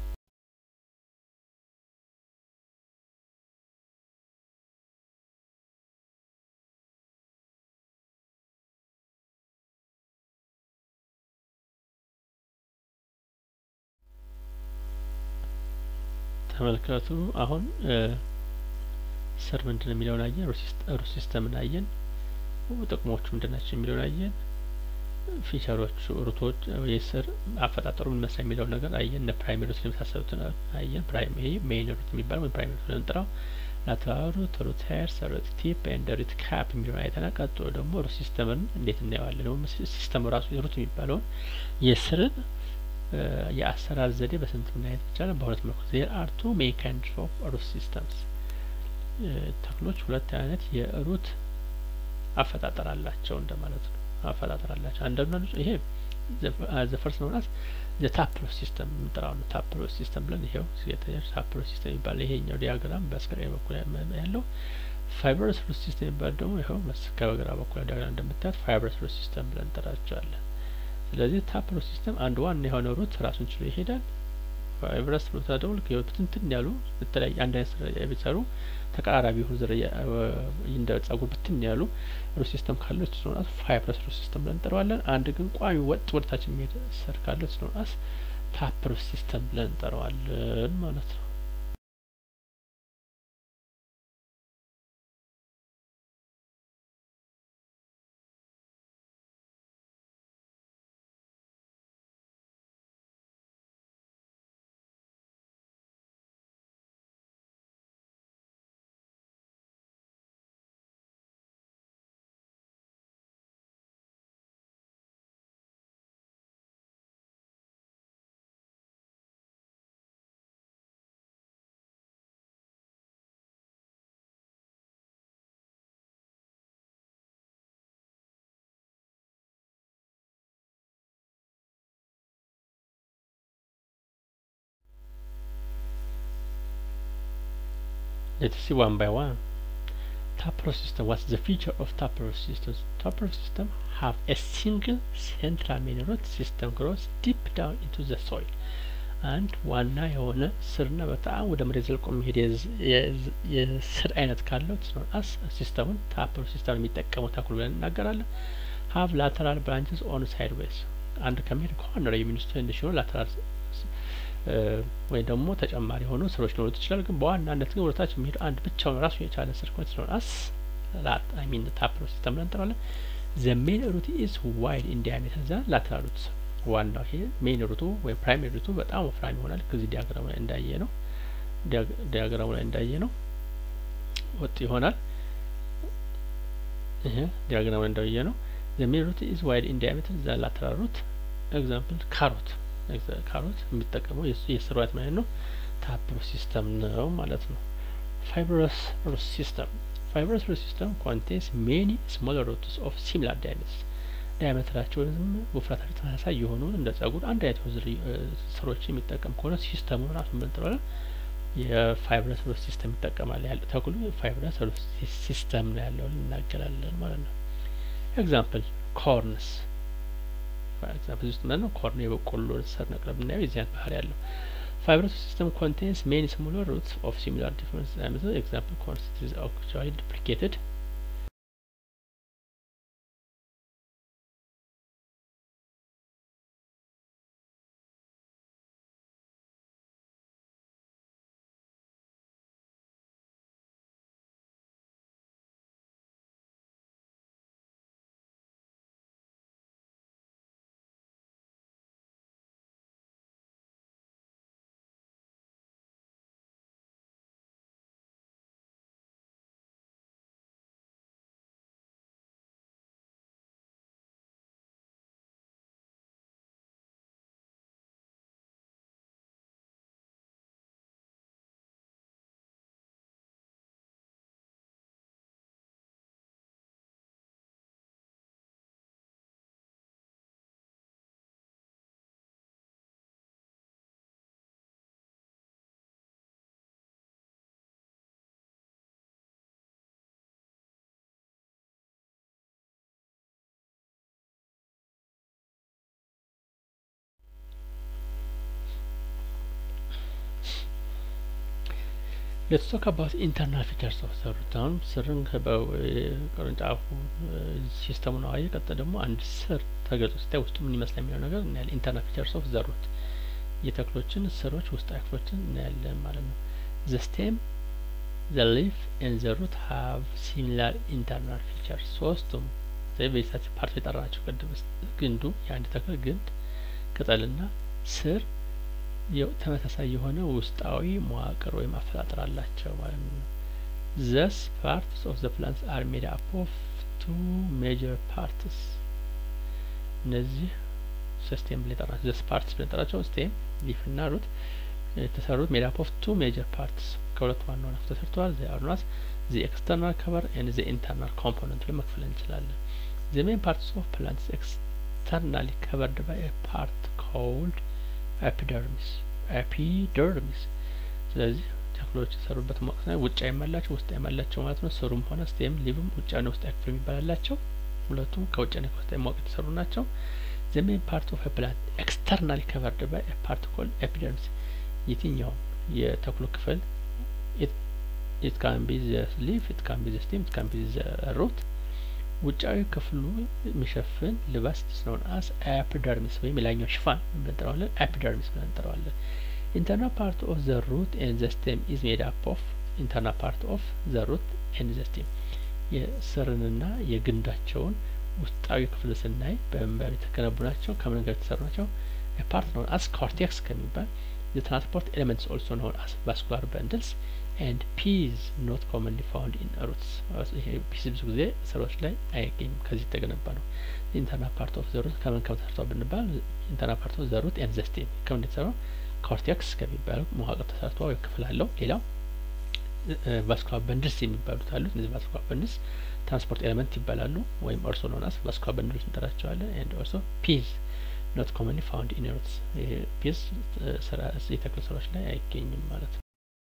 ተመልከቱ አሁን ስር ምንድን ነው የሚለውን አየን ሩት ሲስተምን አየን ጥቅሞቹ ምንድን ናቸው የሚለውን አየን ፊቸሮቹ ሩቶች የስር አፈጣጠሩ ምን መስላ የሚለውን ነገር አየን እነ ፕራይሜሪ ሩት የመሳሰሉትን አየን ፕራይሜሪ ሜይን ሩት የሚባለው ወይም ፕራይሜሪ ሩት ለምንጠራው ላተራል ሩት ሩት ሄርስ ሩት ቲፕ ኤንድ ሩት ካፕ የሚለውን አይተናል ቀጥሎ ደግሞ ሩት ሲስተምን እንዴት እናየዋለን ደግሞ ሲስተሙ ራሱ ሩት የሚባለውን የስርን የአሰራር ዘዴ በስንት ማየት ይቻላል በሁለት መልኩ ዜር አር ቱ ሜን ካይንድስ ኦፍ ሩት ሲስተምስ ተክሎች ሁለት አይነት የሩት አፈጣጠር አላቸው እንደማለት ነው አፈጣጠር አላቸው አንዳንዱ ይሄ ዘ ፈርስት ነው ናት ዘ ታፕሮት ሲስተም የምንጠራው ነው ታፕሮት ሲስተም ብለን ይሄው ሲገተኛች ታፕሮት ሲስተም የሚባል ይሄኛው ዲያግራም በስክሪን በኩል ያለው ፋይበረስ ሩት ሲስተም የሚባል ደግሞ ይኸው ከበግራ በኩል ዲያግራም እንደምታዩት ፋይበረስ ሩት ሲስተም ብለን እንጠራቸዋለን ስለዚህ ታፕሮት ሲስተም አንድ ዋና የሆነ ሩት ራሱን ችሎ ይሄዳል ፋይብረስ ሩት ደግሞ ልክ ብትንትን ያሉ በተለያየ አንድ አይነት ስራ የሚሰሩ ተቀራራቢ የሆኑ ዝርያ እንደ ጸጉር ብትን ያሉ ሩት ሲስተም ካለው እሱ ነው ፋይብረስ ሩት ሲስተም ብለን እንጠራዋለን። አንድ ግን ቋሚ ወጥ ወደታች የሚሄድ ስር ካለው እሱ ነው ታፕ ሩት ሲስተም ብለን እንጠራዋለን ማለት ነው። Let's see one by one. Taproot system. What's the feature of taproot systems? Taproot system have a single central main root system grows deep down into the soil. አንድ ዋና የሆነ ስርና በጣም ወደ መሬት ዘልቆ የሚሄድ የስር አይነት ካለው አስ ሲስተሙን ታፕሮት ሲስተም የሚጠቀመው ተክሉ ብለን እናገራለን። ሀቭ ላተራል ብራንችስ ኦን ሳይድ ዌይስ አንድ ከሚሄድ ኮርነር የሚነሱ ትንሽ የሆኑ ላተራል ወይም ደግሞ ተጨማሪ የሆኑ ስሮች ሊኖሩት ይችላል። ግን በዋናነት ግን ወደታች የሚሄዱ አንድ ብቻውን ራሱ የቻለ ስር ኮን ስለሆነ አስ ላት አይ ሚን ታፕሮት ሲስተም ብለን እንጠራለን። ዘ ሜን ሩት ኢዝ ዋይድ ኢን ዲያሜትር ዘ ላተራል ሩት ዋናው ይሄ ሜን ሩቱ ወይም ፕራይሜሪ ሩቱ በጣም ወፍራም ይሆናል። ከዚህ ዲያግራሙ ላይ እንዳየ ነው ዲያግራሙ ላይ እንዳየ ነው ወጥ ይሆናል። ይሄ ዲያግራሙ ላይ እንዳየ ነው ዘ ሜን ሩት ኢዝ ዋይድ ኢን ዲያሜትር ዘ ላተራል ሩት ኤግዛምፕል ካሮት ካሮት የሚጠቀመው የስር ዋይት ማለት ነው ታፕሮት ሲስተም ነው ማለት ነው። ፋይብረስ ሩት ሲስተም ፋይብረስ ሩት ሲስተም ኮንቴንስ ሜኒ ስሞለር ሩትስ ኦፍ ሲሚላር ዳያሜትርስ ዳያሜትራቸው ወይም ውፍረታቸው ተመሳሳይ የሆኑ እንደ ጸጉር አንድ አይነት ስሮች የሚጠቀም ከሆነ ሲስተሙን ራሱ ምንጥረዋለን የፋይብረስ ሩት ሲስተም ይጠቀማል ያለ ተክሉ ፋይብረስ ሩት ሲስተም ነው ያለው እናገራለን ማለት ነው። ኤግዛምፕል ኮርንስ ኤግዛምፕል ውስጥ ማለት ነው ኮርን የበቆሎ ስር ነቅለ ብናየው የዚህ አይነት ባህሪ ያለው ፋይብረስ ሲስተም ኮንቴንስ ሜኒ ስሞለር ሩትስ ኦፍ ሲሚላር ዲፍረንስ ዳያሜትር ኤግዛምፕል ኮርንስ ኢዝ አክቹዋሊ ዱፕሊኬትድ ሌትስ ቶክ አባውት ኢንተርናል ፊቸርስ ኦፍ ዘ ሩት አሁን ስርን ቅርንጫፉ ሲስተሙ ነው አየ ቀጥታ ደግሞ አንድ ስር ተገልጾ ሲታይ ውስጡ ምን ይመስላል የሚለው ነገር እናያለን። ኢንተርናል ፊቸርስ ኦፍ ዘ ሩት የተክሎችን ስሮች ውስጣዊ ክፍሎችን እናያለን ማለት ነው። ዘ ስቴም ዘ ሊፍ ኤንድ ዘ ሩት ሀቭ ሲሚላር ኢንተርናል ፊቸርስ ሶስቱም ቤሳች ፓርት የጠራናቸው ቅድም ግንዱ የአንድ ተክል ግንድ ቅጠልና ስር ተመሳሳይ የሆነ ውስጣዊ መዋቅር ወይም አፈጣጠር አላቸው ማለት ነው። ዘስ ፓርትስ ኦፍ ዘ ፕላንትስ አር ሜድ አፕ ኦፍ ቱ ሜጀር ፓርትስ እነዚህ ስቴም ብለን ጠራቸው። ዘስ ፓርትስ ብለን ጠራቸው። ስቴም ሊፍ እና ሩት የተሰሩት ሜድ አፕ ኦፍ ቱ ሜጀር ፓርትስ ከሁለት ዋና ዋና ተሰርተዋል። ዘ አርናስ ዘ ኤክስተርናል ከቨር ኤንድ ዘ ኢንተርናል ኮምፖነንት ብለን መክፈል እንችላለን። ዘ ሜን ፓርትስ ኦፍ ፕላንትስ ኤክስተርናሊ ከቨርድ ባይ ፓርት ኮልድ ኤፒደርሚስ ኤፒደርሚስ ስለዚህ ተክሎች የሰሩበት ወቅት ላይ ውጫ የማላቸው ውስጥ የማላቸው ማለት ነው። ስሩም ሆነ ስቴም ሊቭም ውጫና ውስጥ ክፍል የሚባላላቸው ሁለቱም ከውጫና ከውስጥ ማወቅ የተሰሩ ናቸው። ዘ ሜን ፓርት ኦፍ ፕላንት ኤክስተርናሊ ከቨርድ ባይ ፓርት ኮልድ ኤፒደርሚስ የትኛውም የተክሉ ክፍል ኢት ካን ቢ ዘ ሊፍ ኢት ካን ቢ ዘ ስቴም ኢት ካን ቢ ዘ ሩት ውጫዊ ክፍሉ የሚሸፍን ልባስ ስለሆነ አስ ኤፒደርሚስ ወይም የላኛው ሽፋን ብለን እንጠራዋለን። ኤፒደርሚስ ብለን እንጠራዋለን። ኢንተርናል ፓርት ኦፍ ዘ ሩት ኤንድ ዘ ስቴም ኢዝ ሜድ አፕ ኦፍ ኢንተርናል ፓርት ኦፍ ዘ ሩት ኤንድ ዘ ስቴም የስርንና የግንዳቸውን ውስጣዊ ክፍል ስናይ በመንበር የተገነቡ ናቸው። ከምን ጋር የተሰሩ ናቸው? ፓርት ነውን አስ ኮርቴክስ ከሚባል የትራንስፖርት ኤሌመንትስ ኦልሶ ነውን አስ ቫስኩላር በንድልስ ኤንድ ፒዝ ኖት ኮመንሊ ፋውንድ ኢን ሩትስ። ይሄ ፒዝ ብዙ ጊዜ ስሮች ላይ አይገኝም። ከዚህ የተገነባ ነው። ኢንተርናል ፓርት ኦፍ ዘሩት ከምን ከምን ተሰርቷል ብንባል ኢንተርናል ፓርት ኦፍ ዘሩት ኤንድ ዘ ስቴም ከምን የተሰራው ኮርቴክስ ከሚባለው መዋቅር ተሰርቶ ወይ ክፍል አለው። ሌላው ቫስኩላር በንድልስ የሚባሉት አሉት። እነዚህ ቫስኩላር በንድልስ ትራንስፖርት ኤሌመንት ይባላሉ ወይም ኦልሶ ኖናስ ቫስኩላር በንድልስ እንጠራቸዋለን። ኤንድ ኦልሶ ፒዝ ኖት ኮመንሊ ፋውንድ ኢን ሩትስ። ይሄ ፒዝ የተክል ስራዎች ላይ አይገኝም ማለት ነው።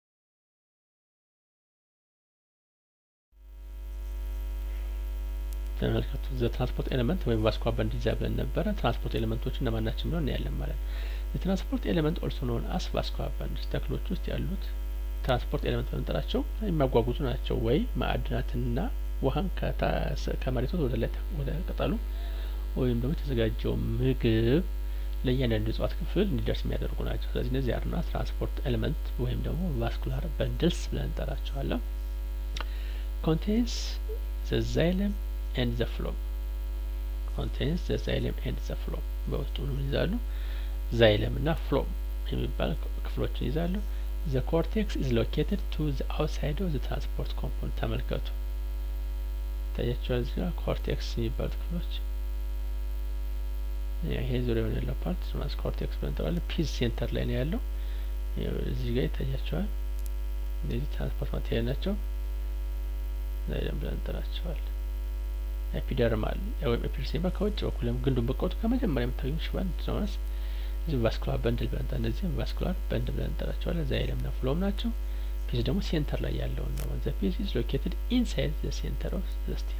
ተመልከቱ ዘ ትራንስፖርት ኤሌመንት ወይም ቫስኩላር በንድልስ ብለን ነበረ። ትራንስፖርት ኤሌመንቶች እነማን ናቸው ብለው እናያለን ማለት ነው። የትራንስፖርት ኤሌመንት ኦልሶ ኖን አስ ቫስኩላር በንድልስ ተክሎች ውስጥ ያሉት ትራንስፖርት ኤሌመንት በምንጠራቸው የሚያጓጉዙ ናቸው። ወይ ማዕድናትንና ውሀን ከመሬት ወደ ላይ ወደ ቅጠሉ ወይም ደግሞ የተዘጋጀው ምግብ ለእያንዳንዱ የእጽዋት ክፍል እንዲደርስ የሚያደርጉ ናቸው። ስለዚህ እነዚህ ያሉና ትራንስፖርት ኤሌመንት ወይም ደግሞ ቫስኩላር በንድልስ ብለን እንጠራቸዋለን። ኮንቴንስ ዘ ዛይለም ኤንድ ዘ ፍሎም ኮንቴንስ ዘ ዛይለም ኤንድ ዘ ፍሎም በውስጡ ምን ይዛሉ? ዛይለም እና ፍሎም የሚባል ክፍሎችን ይዛሉ። ዘ ኮርቴክስ ኢዝ ሎኬትድ ቱ ዘ አውትሳይድ ኦፍ ዘ ትራንስፖርት ኮምፖነንት ተመልከቱ። ታያቸዋል እዚህ ጋር ኮርቴክስ የሚባሉት ክፍሎች ይሄ ዙሪያውን ያለው ፓርት ማስ ኮርቴክስ ብለን እንጠራዋለን። ፒዝ ሴንተር ላይ ነው ያለው። እዚህ ጋር ይታያቸዋል። እነዚህ ትራንስፖርት ማቴሪያል ናቸው። ዛይለም ብለን እንጠራቸዋለን። ኤፒደርማል ወይም ኤፒደርሲማ ከውጭ በኩል ግንዱን በቀወጡ ከመጀመሪያ የምታገኙ ሽፋን ስለሆነስ እዚህ ቫስኩላር በንድል ብለን እነዚህም ቫስኩላር በንድል ብለን እንጠራቸዋለን። ዛይለም እና ፍሎም ናቸው። ፒዝ ደግሞ ሴንተር ላይ ያለውን ነው። ዘ ፒዝ ኢዝ ሎኬትድ ኢንሳይድ ዘ ሴንተር ኦፍ ዘ ስቴም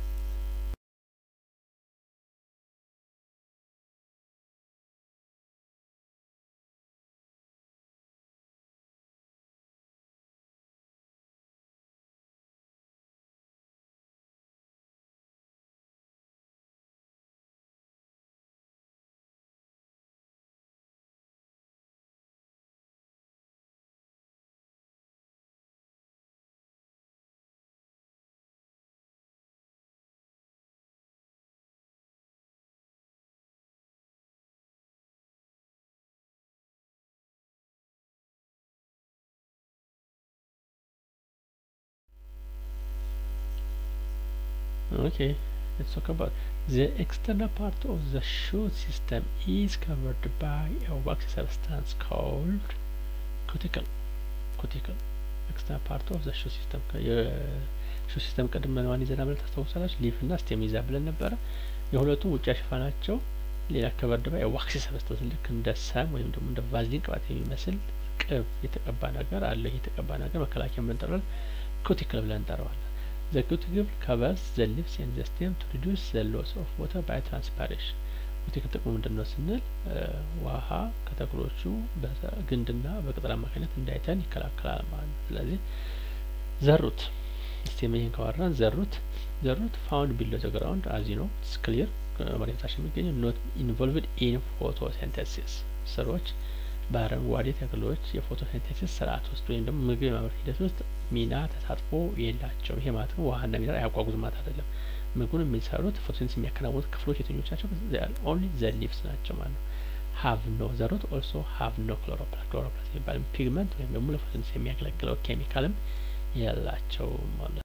Okay, let's talk about the external part of the shoot system is covered by a waxy substance called cuticle. Cuticle. External part of the shoot system. የሹ ሲስተም ቅድም ማን ይዘና ብለን ታስታውሳላችሁ? ሊፍ እና ስቴም ይዛ ብለን ነበረ። የሁለቱም ውጫ ሽፋናቸው ሌላ ከቨርድ ባይ ዋክሲ ሰብስታንስ ልክ እንደ ሰም ወይም ደግሞ እንደ ቫዝሊን ቅባት የሚመስል ቅብ የተቀባ ነገር አለ። ይህ የተቀባ ነገር መከላከያ ብለን እንጠራዋለን። ኩቲክል ብለን እንጠራዋለን። The cuticle covers the leaves and the stem to reduce the loss of water by transpiration. ኩቲክል ጥቅሙ ምንድን ነው ስንል ውሀ ከተክሎቹ በግንድና በቅጠል አማካኝነት እንዳይተን ይከላከላል ማለት ነው። ስለዚህ ዘሩት ስቴም ይህን ካወራን ዘሩት ዘሩት ፋውንድ ቢሎ ዘ ግራውንድ አዚ ነው ክሊር መሬት ታች የሚገኘው ኖት ኢንቮልቭድ ኢን ፎቶሲንተሲስ ስሮች በአረንጓዴ ተክሎች የፎቶሲንቴሲስ ስርዓት ውስጥ ወይም ደግሞ ምግብ የማምረት ሂደት ውስጥ ሚና ተሳትፎ የላቸውም። ይሄ ማለት ነው ውሀና ሚነራል አያጓጉዝ ማለት አይደለም። ምግቡን የሚሰሩት ፎቶሲንቴሲስ የሚያከናውኑት ክፍሎች የትኞች ናቸው? ኦንሊ ዘ ሊቭስ ናቸው ማለት ነው። ሀቭ ኖ ዘሩት ኦልሶ ሀቭ ኖ ክሎሮፕላስት ክሎሮፕላስት የሚባል ፒግመንት ወይም ደግሞ ለፎቶሲንቴሲስ የሚያገለግለው ኬሚካልም የላቸውም ማለት ነው።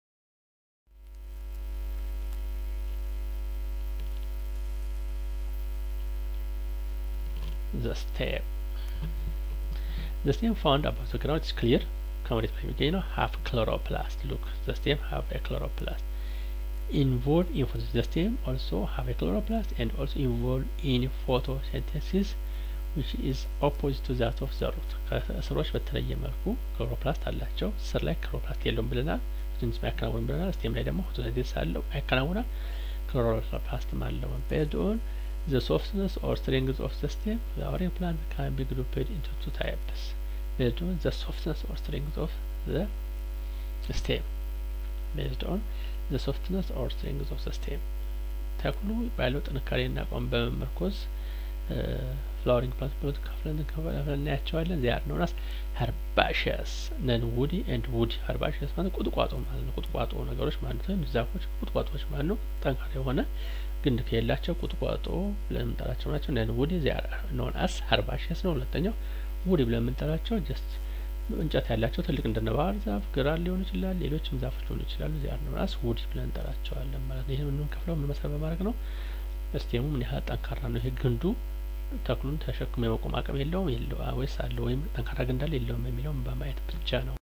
the stem the stem found above the ground is clear ከመሬት በላይ የሚገኝ ነው have chloroplast look the stem have a chloroplast involved in photosynthesis the stem also have a chloroplast and also involved in photosynthesis which is opposite to that of the root ከስሮች በተለየ መልኩ ክሎሮፕላስት አላቸው ስር ላይ ክሎሮፕላስት የለውም ብለናል ፎቶሲንቴሲስ አያከናውንም ብለናል ስቴም ላይ ደግሞ ፎቶሲንቴሲስ አለው ያከናውናል ክሎሮፕላስትም አለው based on the softness or strength of the stem, flowering plant can be grouped into two types. based on the softness or strength of the stem based on the softness or strength of the stem ተክሉ ባለው ጥንካሬና አቋም በመመርኮዝ ፍላወሪንግ ፕላንት ብሎ ከፍለን ከፍለን እናያቸዋለን ዚያር ነው ናስ ሀርባሽየስ ነን ውዲ ኤንድ ውዲ ሀርባሽየስ ማለት ቁጥቋጦ ማለት ነው ቁጥቋጦ ነገሮች ማለት ነው ዛፎች ቁጥቋጦዎች ማለት ነው ጠንካራ የሆነ ግንድ ከሌላቸው ቁጥቋጦ ብለን የምንጠራቸው ናቸው ነን ውዲ ዚያር ኖን አስ ሀርባሽየስ ነው ሁለተኛው ውዲ ብለን የምንጠራቸው ጀስት እንጨት ያላቸው ትልቅ እንደነ ባህር ዛፍ ግራር ሊሆን ይችላል ሌሎችም ዛፎች ሊሆኑ ይችላሉ ዚያር ነው ናስ ውዲ ብለን እንጠራቸዋለን ማለት ነው ይህን የምንከፍለው ምን መሰረት በማድረግ ነው ስቴሙ ምን ያህል ጠንካራ ነው ይሄ ግንዱ ተክሉን ተሸክሞ የመቆም አቅም የለውም የለው ወይስ አለው ወይም ጠንካራ ግንድ አለ የለውም የሚለውን በማየት ብቻ ነው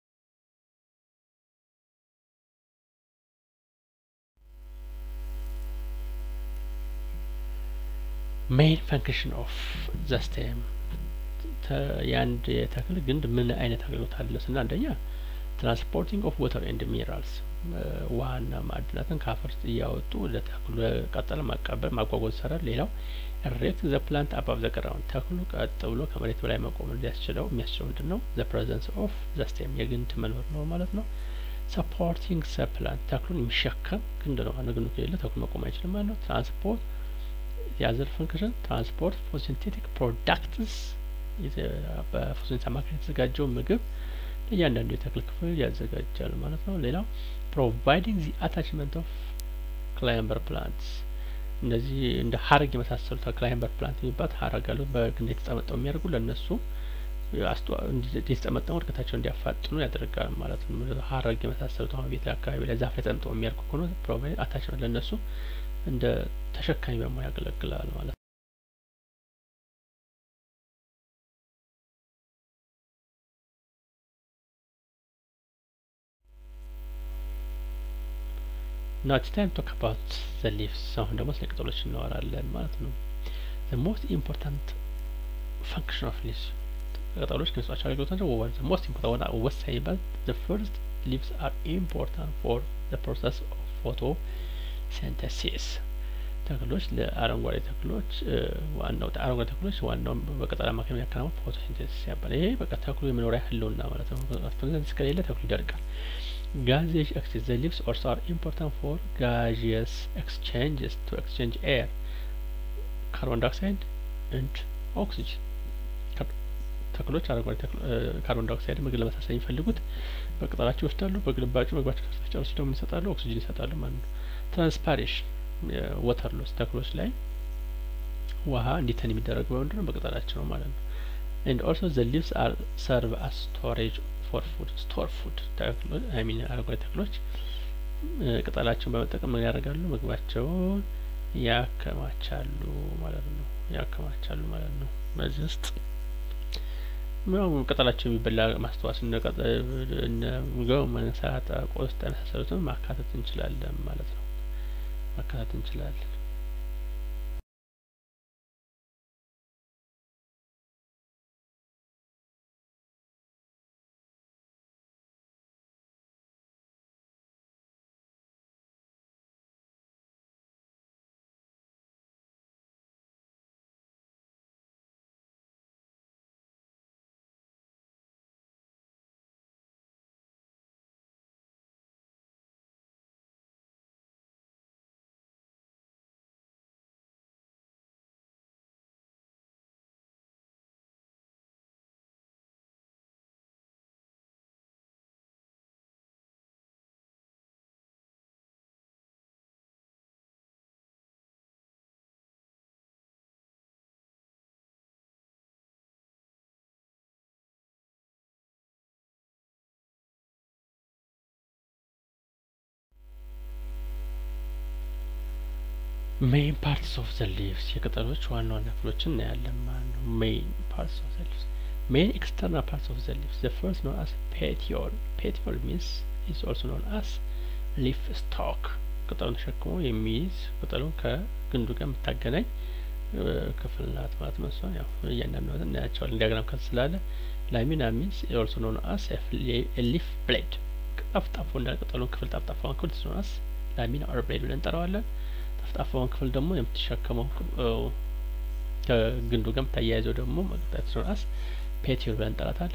ሜይን ፈንክሽን ኦፍ ዘ ስቴም የአንድ የተክል ግንድ ምን አይነት አገልግሎት አለ ስና አንደኛ ትራንስፖርቲንግ ኦፍ ወተር ኤንድ ሚነራልስ ውሀና ማዕድናትን ከአፈር እያወጡ ለተክሉ ቀጠለ ማቀበል ማጓጓዝ ይሰራል ሌላው ሬክት ዘ ፕላንት አባብ ዘ ግራውንድ ተክሉ ቀጥ ብሎ ከመሬት በላይ መቆም እንዲያስችለው የሚያስችለው ምንድን ነው ዘ ፕሬዘንስ ኦፍ ዘ ስቴም የግንድ መኖር ነው ማለት ነው ሰፖርቲንግ ዘ ፕላንት ተክሉን የሚሸከም ግንድ ነው ማለት ግንዱ ከሌለ ተክሉ መቆም አይችልም ማለት ነው ትራንስፖርት የአዘር ፈንክሽን ትራንስፖርት ፎቶሲንቴቲክ ፕሮዳክትስ በፎቶሲንቴሲስ አማካኝነት የተዘጋጀው ምግብ ለእያንዳንዱ የተክል ክፍል ያዘጋጃል ማለት ነው ሌላው ፕሮቫይዲንግ ዚ አታችመንት ኦፍ ክላይምበር ፕላንትስ እነዚህ እንደ ሀረግ የመሳሰሉት ክላይምበር ፕላንት የሚባል ሀረግ አሉ በግንድ የተጠመጠው የሚያደርጉ ለእነሱ የተጠመጠሙ እድገታቸው እንዲያፋጥኑ ያደርጋል ማለት ነው ሀረግ የመሳሰሉት አሁን ቤት አካባቢ ላይ ዛፍ ላይ ተጠምጠው የሚያደርጉ ከሆነ ፕሮቫይድ አታችመንት ለእነሱ እንደ ተሸካሚ በመሆን ያገለግላል ማለት ነው now it's time to talk about the leaves አሁን ደግሞ ስለ ቅጠሎች እናወራለን ማለት ነው the most important function of leaves ቅጠሎች ከሚሰጧቸው አገልግሎት ናቸው ወር the most important ዋና ወሳኝ ይባል the first leaves are important for the process of photosynthesis ተክሎች ለአረንጓዴ ተክሎች ዋናው አረንጓዴ ተክሎች ዋናው በቅጠል አማካኝ የሚያከናውን ፎቶሲንቴሲስ ያባል ይሄ በቃ ተክሉ የመኖሪያ ህልውና ማለት ነው ፎቶሲንቴሲስ ከሌለ ተክሉ ይደርቃል gaseous exchange the leaves also are important for gaseous exchanges to exchange air carbon dioxide and oxygen ተክሎች አረንጓዴ ካርቦን ዳይኦክሳይድ ምግብ ለመሳሰል የሚፈልጉት በቅጠላቸው ይወስዳሉ በግልባጩ ምግባቸው ከተጨረሱ ደግሞ ይሰጣሉ ኦክሲጅን ይሰጣሉ ማለት ነው ትራንስፓሬሽን ወተር ሎስ ተክሎች ላይ ውሀ እንዲተን የሚደረገው በምንድን ነው በቅጠላቸው ነው ማለት ነው and also the leaves are serve as storage ፎር ፉድ ስቶር ፉድ ተክሎች ሚን አረንጓዴ ተክሎች ቅጠላቸውን በመጠቀም ምን ያደርጋሉ ምግባቸውን ያከማቻሉ ማለት ነው ያከማቻሉ ማለት ነው በዚህ ውስጥ ያው ቅጠላቸው የሚበላ ማስተዋስ እነ ጎመን ሰላጣ ቆስጣ የመሳሰሉትን ማካተት እንችላለን ማለት ነው ማካተት እንችላለን ሜይን ፓርትስ ኦፍ ዘ ሊቭስ የቅጠሎች ዋና ዋና ክፍሎችን እናያለን ማለት ነው ሜይን ፓርትስ ኦፍ ዘ ሊቭስ ሜይን ኤክስተርናል ፓርትስ ኦፍ ዘ ሊቭስ ዘ ፈርስት ኖን አስ ፔቲዮል ፔቲዮል ሚንስ ኢዝ ኦልሶ ኖን አስ ሊፍ ስቶክ ቅጠሉን ተሸክሞ የሚይዝ ቅጠሉን ከግንዱ ጋር የምታገናኝ ክፍል ናት ማለት ነው እሷ ያው እያንዳንዱ እናያቸዋለን ዲያግራም ከት ስላለ ላሚና ሚንስ ኦልሶ ኖን አስ ሊፍ ብሌድ ጠፍጣፋ እንዳለ ቅጠሉን ክፍል ጠፍጣፋውን ክፍል ስኖናስ ላሚና ኦር ብሌድ ብለን እንጠራዋለን ጠፍጣፋውን ክፍል ደግሞ የምትሸከመው ከግንዱ ጋር የምታያይዘው ደግሞ መቅጠት ስኖናስ ፔቲዮል ብለን እንጠራታለን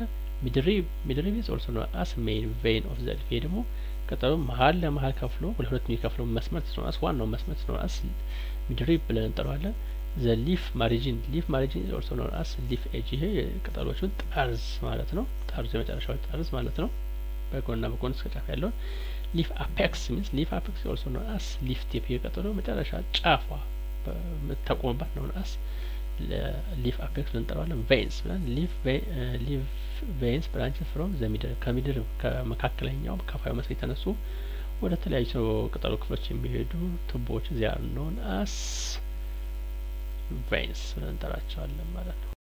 ሚድሪብ ሚድሪብ ኢዝ ኦልሶ ኖን አስ ሜይን ቬን ኦፍ ዘ ሊፍ ይሄ ደግሞ ቅጠሉ መሀል ለመሀል ከፍሎ ወደ ሁለት የሚከፍለው መስመር ኖን አስ ዋናው መስመር ኖን አስ ሚድሪብ ብለን እንጠራዋለን። ዘ ሊፍ ማሪጂን ሊፍ ማሪጂን ኢዝ ኦልሶ ኖን አስ ሊፍ ኤጅ ይሄ ቅጠሎቹን ጠርዝ ማለት ነው። ጠርዙ የመጨረሻው ጠርዝ ማለት ነው። በጎንና በጎን እስከ ጫፍ ያለውን ሊፍ አፔክስ ሚንስ ሊፍ አፔክስ ኦልሶ ኖን አስ ሊፍ ቲፕ የቅጠሉ መጨረሻ ጫፏ የምትጠቆምባት ኖን አስ ሊፍ አፔክስ ብለን እንጠራዋለን። ቬንስ ብለን ሊፍ ሊፍ ቬንስ ብራንች ፍሮም ዘ ሚድል ከምድር ከመካከለኛው ከፋዩ መስክ የተነሱ ወደ ተለያዩ ቅጠሉ ክፍሎች የሚሄዱ ቱቦዎች ዚያር ኖን አስ ቬንስ ብለን እንጠራቸዋለን ማለት ነው።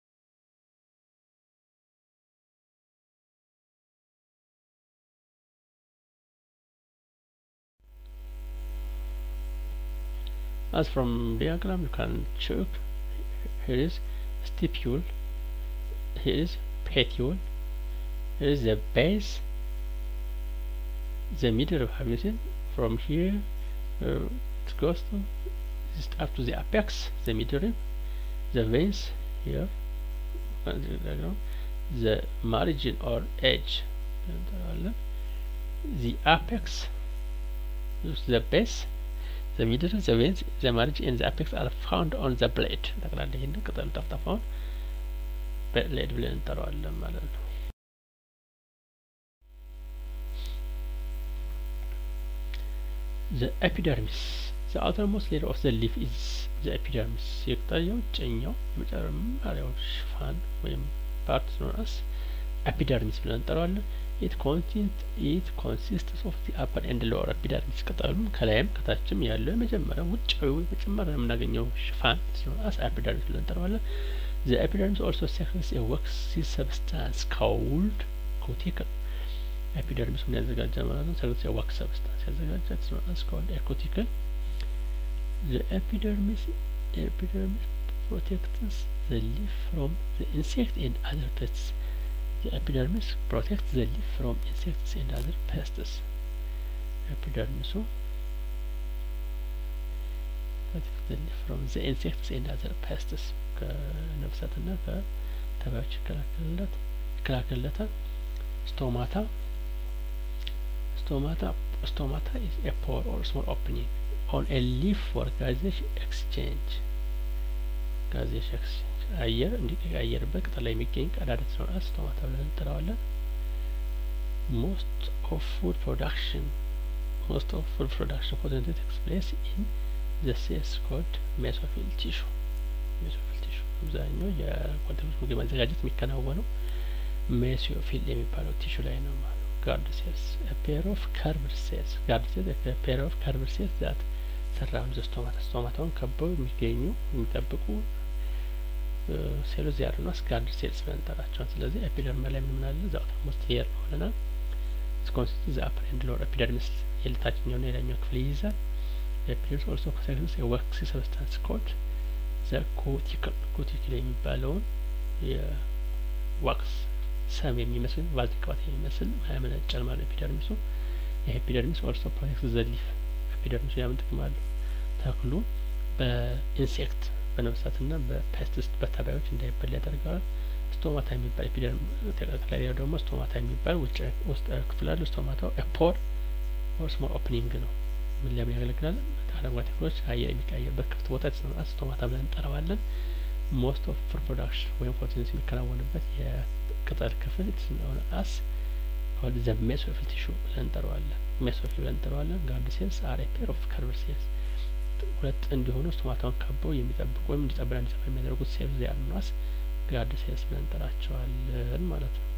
As from diagram you can check here is stipule, here is petiole, here is the base, the middle of have you seen from here uh, it goes to just up to the apex, the middle, the veins here, the margin or edge, the apex, the base, the middle, the veins, the margin and the apex are found on the blade ጠቅላላ ይህን ቅጠሉ ጠፍጣፋውን ብሌድ ብለን እንጠራዋለን ማለት ነው። the epidermis the outermost layer of the leaf is the epidermis የቅጠያው ጨኛው የመጨረሻው ሽፋን ወይም ፓርት ኖራስ ኤፒደርሚስ ብለን እንጠራዋለን። ኢት ኮንሲስት ኢት ኮንሲስትስ ኦፍ ዲ አፐር ኤንድ ሎወር ኤፒደርሚስ ቅጠሉም ከላይም ከታችም ያለው የመጀመሪያው ውጫዊ መጀመሪያ የምናገኘው ሽፋን ኖራስ ኤፒደርሚስ ብለን እንጠራዋለን። The epidermis also secretes a waxy substance called cuticle. ኤፒደርሚስ ምን ያዘጋጃል ማለት ነው? ሰክሬትስ a wax substance ያዘጋጃል። It's known as called a cuticle. The epidermis epidermis protects the leaf from the insect and other pests. The epidermis protects the leaf from insects and other pests. ኤፒደርሚሱ protects the leaf from the insects and other pests. ከነፍሳትና ከተባዮች ይከላከልለት ይከላከልለታል። ስቶማታ stomata stomata is a pore or small opening on a leaf for gaseous exchange gaseous exchange አየር እንዲቀያየርበት ቅጠል ላይ የሚገኝ ቀዳዳ ስለሆነ ስቶማታ ብለን እንጠራዋለን። ሞስት ኦፍ ፉድ ፕሮዳክሽን ሞስት ኦፍ ፉድ ፕሮዳክሽን ፎቶሲንቴሲስ ቴክስ ፕሌስ ኢን ዘ ሴልስ ኮልድ ሜሶፊል ቲሹ ሜሶፊል ቲሹ አብዛኛው የኮንቴክስ ምግብ ማዘጋጀት የሚከናወነው ሜሶፊል የሚባለው ቲሹ ላይ ነው ማለት ጋርድ ሴልስ ፔር ኦፍ ከርቭድ ሴልስ ጋርድ ሴልስ ፔር ኦፍ ከርቭድ ሴልስ ዛት ሰራውንድ ዘ ስቶማታ ስቶማታውን ከበው የሚገኙ የሚጠብቁ ሴሎች ያሉ ነው ጋርድ ሴልስ ብለን እንጠራቸዋል። ስለዚህ ኤፒደርም ላይ ምን ምን አለ እዛው ሞስት ሄር ነው ብለናል። ኮንሲስት ዘ አፐር ኤንድ ሎወር ኤፒደርሚስ የታችኛውና የላይኛው ክፍል ይይዛል። ኤፒደርሚስ ኦልሶ ኮንሲስት የወክሲ ሰብስታንስ ኮልድ ዘ ኮቲክል ኮቲክል የሚባለውን የዋክስ ሰም የሚመስል ቫዝሊን ቅባት የሚመስል ያመነጫል ማለት ኤፒደርሚሱ። ይህ ኤፒደርሚስ ኦልሶ ፕሮቴክት ዘ ሊፍ ኤፒደርሚሱ ያምን ጥቅም አለው ተክሉ በኢንሴክት በነፍሳትና በፔስቲስ በተባዮች እንዳይበላ ያደርገዋል። ስቶማታ የሚባል ኤፒደርም ተቀጥላሪያው ደግሞ ስቶማታ የሚባል ውጭ ውስጥ ክፍል አለ። ስቶማታው ኤፖር ኦር ስሞል ኦፕኒንግ ነው። ምን ለምን ያገለግላል? አረንጓዴ ተክሎች አየር የሚቀያየርበት ክፍት ቦታ ስቶማታ ብለን እንጠራዋለን። ሞስት ኦፍ ፉድ ፕሮዳክሽን ወይም ፎቶሲንተሲስ የሚከናወንበት የቅጠል ክፍል ስለሆነ አስ ኮልድ ዘ ሜሶፊል ቲሹ ብለን እንጠራዋለን። ሜሶፊል ብለን እንጠራዋለን። ጋርድ ሴልስ አር ኤ ፔር ኦፍ ከርቭድ ሴልስ ሁለት እንዲሆኑ ስቶማታውን ከበው የሚጠብቁ ወይም እንዲጠብና እንዲሰፋ የሚያደርጉት ሴልስ ያሉናስ ጋርድ ሴልስ ብለን እንጠራቸዋለን ማለት ነው።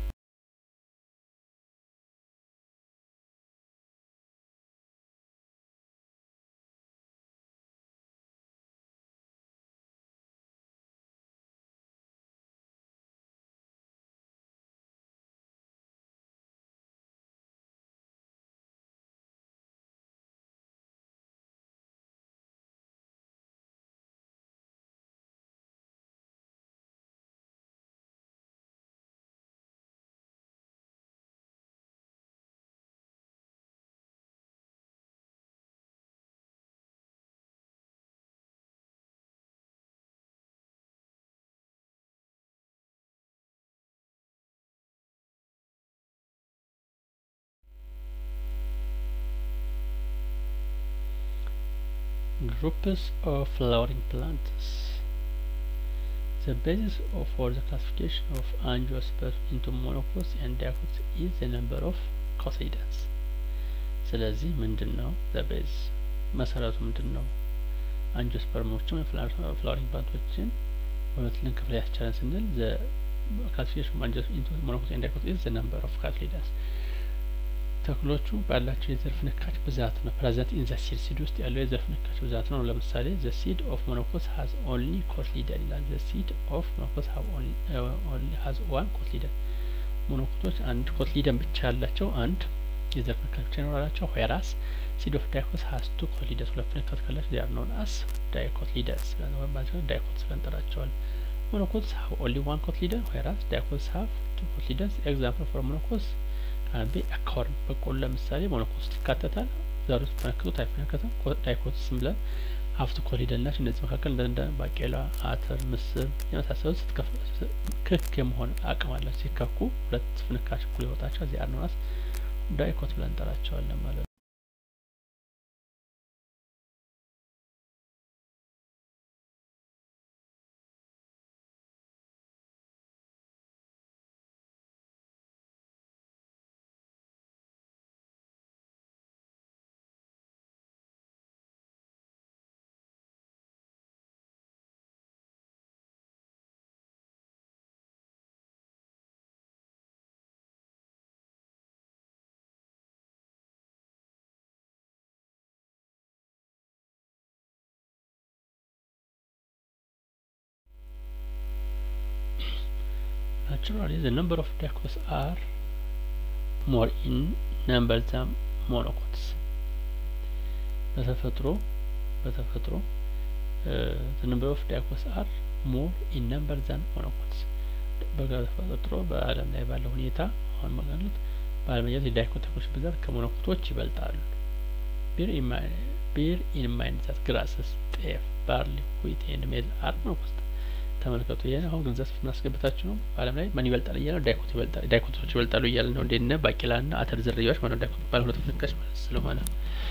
groups of flowering plants the basis of for the classification of angiosperms into monocots and dicots is the number of cotyledons ስለዚህ ምንድን ነው ዘ ቤዝ መሰረቱ ምንድን ነው አንጂኦስፐርሞችን ፍላወሪንግ ፕላንቶችን በሁለት ልንከፍል ያስቻለን ስንል ዘ classification of into monocots and dicots is the number of cotyledons ተክሎቹ ባላቸው የዘር ፍንካች ብዛት ነው ፕሬዘንት ኢን ዘ ሲድ ሲድ ውስጥ ያለው የዘር ፍንካች ብዛት ነው ለምሳሌ ዘ ሲድ ኦፍ ሞኖኮስ ሀዝ ኦንሊ ኮትሊደን ይላል ዘ ሲድ ኦፍ ሞኖኮስ ሀዝ ዋን ኮትሊደን ሞኖኮቶች አንድ ኮትሊደን ብቻ ያላቸው አንድ የዘር ፍንካች ብቻ ይኖራላቸው ዌራስ ሲድ ኦፍ ዳይኮስ ሀዝ ቱ ኮትሊደንስ ሁለት ፍንካች ካላቸው ዚያር ኖን አስ ዳይኮትሊደንስ ብለን ዳይኮትስ ብለን እንጠራቸዋለን monocots have only one cotyledon whereas dicots have two cotyledons example for monocots can be a corn በቆሎ ለምሳሌ ሞኖኮት ውስጥ ይካተታል ዘር ውስጥ ተነክቶት አይፈነከትም ዳይኮትስ ብለን ሀፍቱ ኮሊደን ናቸው እነዚህ መካከል እንደ ባቄላ አተር ምስር የመሳሰሉት ክክ የመሆን አቅም አላቸው ሲከኩ ሁለት ፍንካች እኩል ይወጣቸው እዚህ አርኖናስ ዳይኮት ብለን እንጠራቸዋለን ማለት ነው naturally the number of dicots are more in number than monocots በተፈጥሮ በተፈጥሮ the number of dicots are more in number than monocots በተፈጥሮ በዓለም ላይ ባለው ሁኔታ አሁን ማለት በዓለም ላይ የዳይኮት ተክሎች ብዛት ከሞኖኮቶች ይበልጣሉ ቢር ቢር ኢን ማይንድ ዛት ግራስስ ጤፍ ባርሊ ዊት ኤንድ ሜል አር ሞኖኮት ተመልከቱ ይሄን አሁን ገንዘብ ስናስገብታችሁ ነው በዓለም ላይ ማን ይበልጣል እያለ ነው ዳይኮት ይበልጣል ዳይኮቶች ይበልጣሉ እያለ ነው እንደነ ባቄላና አተር ዝርያዎች ማለት ዳይኮት ባለ ሁለት ፍንካች ማለት ስለሆነ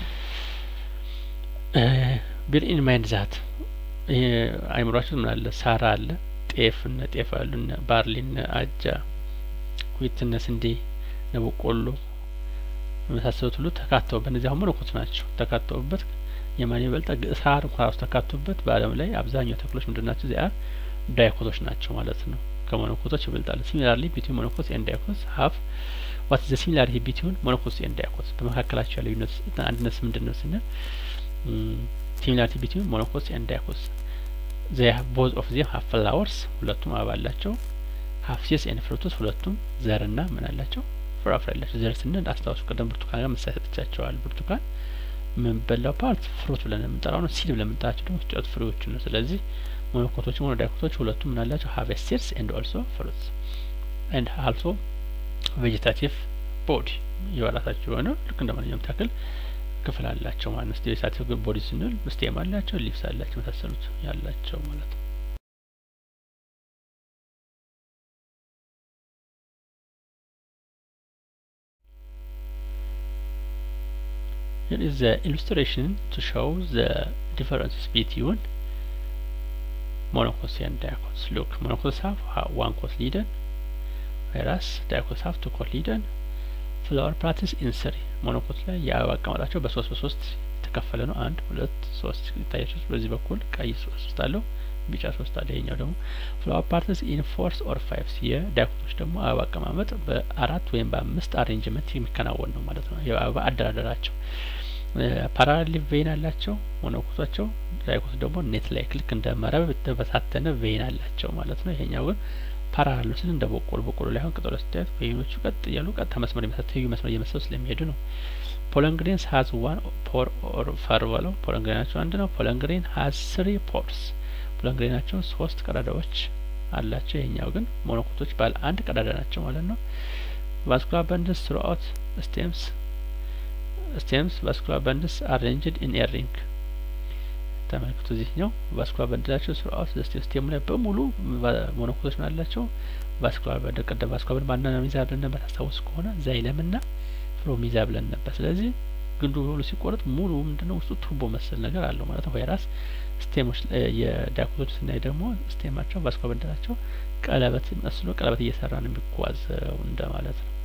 ቢር ኢን ማይንድ ዛት ይሄ አይምሯችሁ ምን አለ ሳራ አለ ጤፍ እነ ጤፍ አሉ እነ ባርሊ እነ አጃ ዊት እነ ስንዴ እነ በቆሎ የመሳሰሉት ሁሉ ተካተውበት እነዚህ አሁን መነኮት ናቸው ተካተውበት የማን ይበልጣል ሳር እንኳን ራሱ ተካቶበት በዓለም ላይ አብዛኛው ተክሎች ምንድን ናቸው ዚያ ዳይኮቶች ናቸው ማለት ነው ከሞኖኮቶች ይበልጣሉ ሲሚላርሊ ቢትዊን ሞኖኮትስ ኤንድ ዳይኮትስ ሀፍ ዋት ዘ ሲሚላሪቲ ቢትዊን ሞኖኮትስ ኤንድ ዳይኮትስ በመካከላቸው ያለው ልዩነት አንድነት ምንድን ነው ስንል ሲሚላሪቲ ቢትዊን ሞኖኮትስ ኤንድ ዳይኮትስ ዘ ቦዝ ኦፍ ዜም ሀፍ ፍላወርስ ሁለቱም አበባ አላቸው ሀፍ ሲስ ኤንድ ፍሩትስ ሁለቱም ዘርና ምን አላቸው ፍራፍሬ አላቸው ዘር ስንል አስታውሱ ቀደም ብርቱካን ጋር ምሳሌ ሰጥቻቸዋል ብርቱካን የምንበላው ፓርት ፍሩት ብለን የምንጠራው ነው ሲድ ብለን የምንጠራቸው ደግሞ ጨት ፍሬዎቹ ነው ስለዚህ ሞኖኮቶችም ሆነ ዳይኮቶች ሁለቱም ምን አላቸው ሀቭ ሲድስ ኤንድ ኦልሶ ፍሩትስ ኤንድ አልሶ ቬጀታቲቭ ቦዲ የራሳቸው የሆነ ልክ እንደ ማንኛውም ተክል ክፍል አላቸው ማለት ነው ቬጀታቲቭ ቦዲ ስንል ስቴም አላቸው ሊፍስ አላቸው መሳሰሉት ያላቸው ማለት ነው Here is the illustration to show the differences between monocots and dicots. Look, monocots have one cotyledon, whereas dicots have two cotyledon. ፍላወር ፕላንትስ ኢንስሪ ሞኖኮት ላይ የአበባ አቀማጣቸው በሶስት በሶስት የተከፈለ ነው። አንድ ሁለት ሶስት ይታያቸው። በዚህ በኩል ቀይ ሶስት አለው፣ ቢጫ ሶስት አለ። ይሄኛው ደግሞ ፍላወር ፓርትስ ኢን ፎርስ ኦር ፋይቭስ። የዳይኮቶች ደግሞ አበባ አቀማመጥ በአራት ወይም በአምስት አሬንጅመንት የሚከናወን ነው ማለት ነው። የአበባ አደራደራቸው ፓራሌል ቬን አላቸው ሞኖኮቶቻቸው። ዳይኮት ደግሞ ኔት ላይክ ልክ እንደ መረብ የተበታተነ ቬን አላቸው ማለት ነው። ይሄኛው ግን ፓራሌል ስል እንደ በቆሎ በቆሎ ላይ አሁን ቅጠሎ ስታዩት ቬኖቹ ቀጥ እያሉ ቀጥታ መስመር የመሰሉ ትይዩ መስመር እየመሰሉ ስለሚሄዱ ነው። ፖለንግሬንስ ሀዝ ዋን ፖር ኦር ፈር በለው ፖለንግሬናቸው አንድ ነው። ፖለንግሬን ሀዝ ስሪ ፖርስ ፖለንግሬናቸው ሶስት ቀዳዳዎች አላቸው። ይሄኛው ግን ሞኖኮቶች ባለ አንድ ቀዳዳ ናቸው ማለት ነው። ቫስኩላር በንድስ ትሩአውት ስቴምስ ስቴምስ ቫስኩላር በንድስ አሬንጅድ ኢን ኤ ሪንግ ተመልክቱ። እዚህኛው ቫስኩላር በንድላቸው ስሩአውት ስቴሙ ላይ በሙሉ ሞኖኮቶች ምን አላቸው? ቫስኩላር በንድ ቀደም ቫስኩላር በንድ ማንና ሚዛ ብለን ነበር ታስታውሱ ከሆነ ዛይለም ና ፍሎሚዛ ብለን ነበር። ስለዚህ ግንዱ በሙሉ ሲቆረጥ ሙሉ ምንድነው ውስጡ ቱቦ መሰል ነገር አለው ማለት ነው። ቫይራስ ስቴሞች የዳይኮቶች ስናይ ደግሞ ስቴማቸው ቫስኮ በንደላቸው ቀለበት መስሎ ቀለበት እየሰራ ነው የሚጓዘው እንደ ማለት ነው።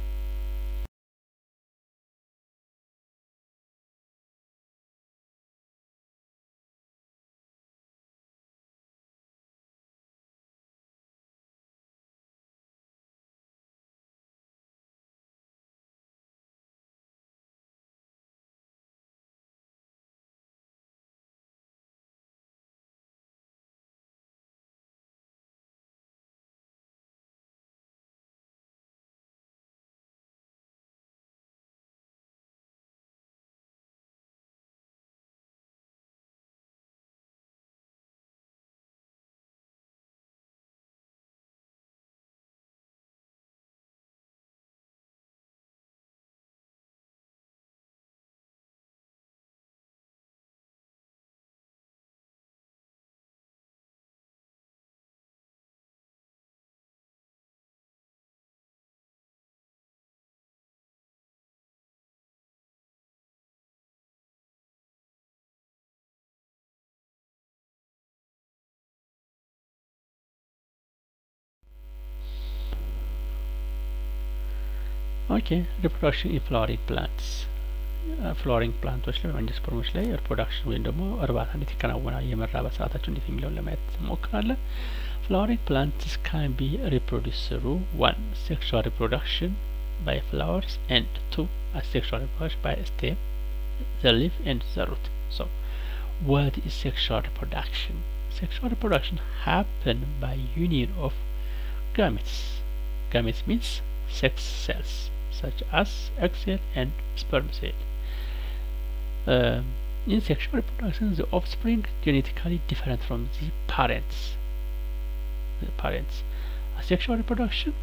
ኦኬ ሪፕሮዳክሽን ኢን ፍላወሪንግ ፕላንትስ ፍላወሪንግ ፕላንቶች ላይ ወይም ስፐርሞች ላይ ሪፕሮዳክሽን ወይም ደግሞ እርባታ እንዴት ይከናወናል፣ የመራባት ሰዓታቸው እንዴት የሚለውን ለማየት እንሞክራለን። ፍላወሪንግ ፕላንትስ ካን ቢ ሪፕሮዲስ ስሩ ዋን ሴክሹዋል ሪፕሮዳክሽን ባይ ፍላወርስ ኤንድ ቱ አሴክሹዋል ሪፕሮዳክሽን ባይ ስቴም ዘ ሊፍ ኤንድ ዘ ሩት ሶ what is sexual reproduction? Sexual reproduction happen by union of gametes. Gametes means sex cells such as egg cell and sperm cell. Uh, in sexual reproduction, the offspring genetically different from the parents. The parents. Asexual reproduction.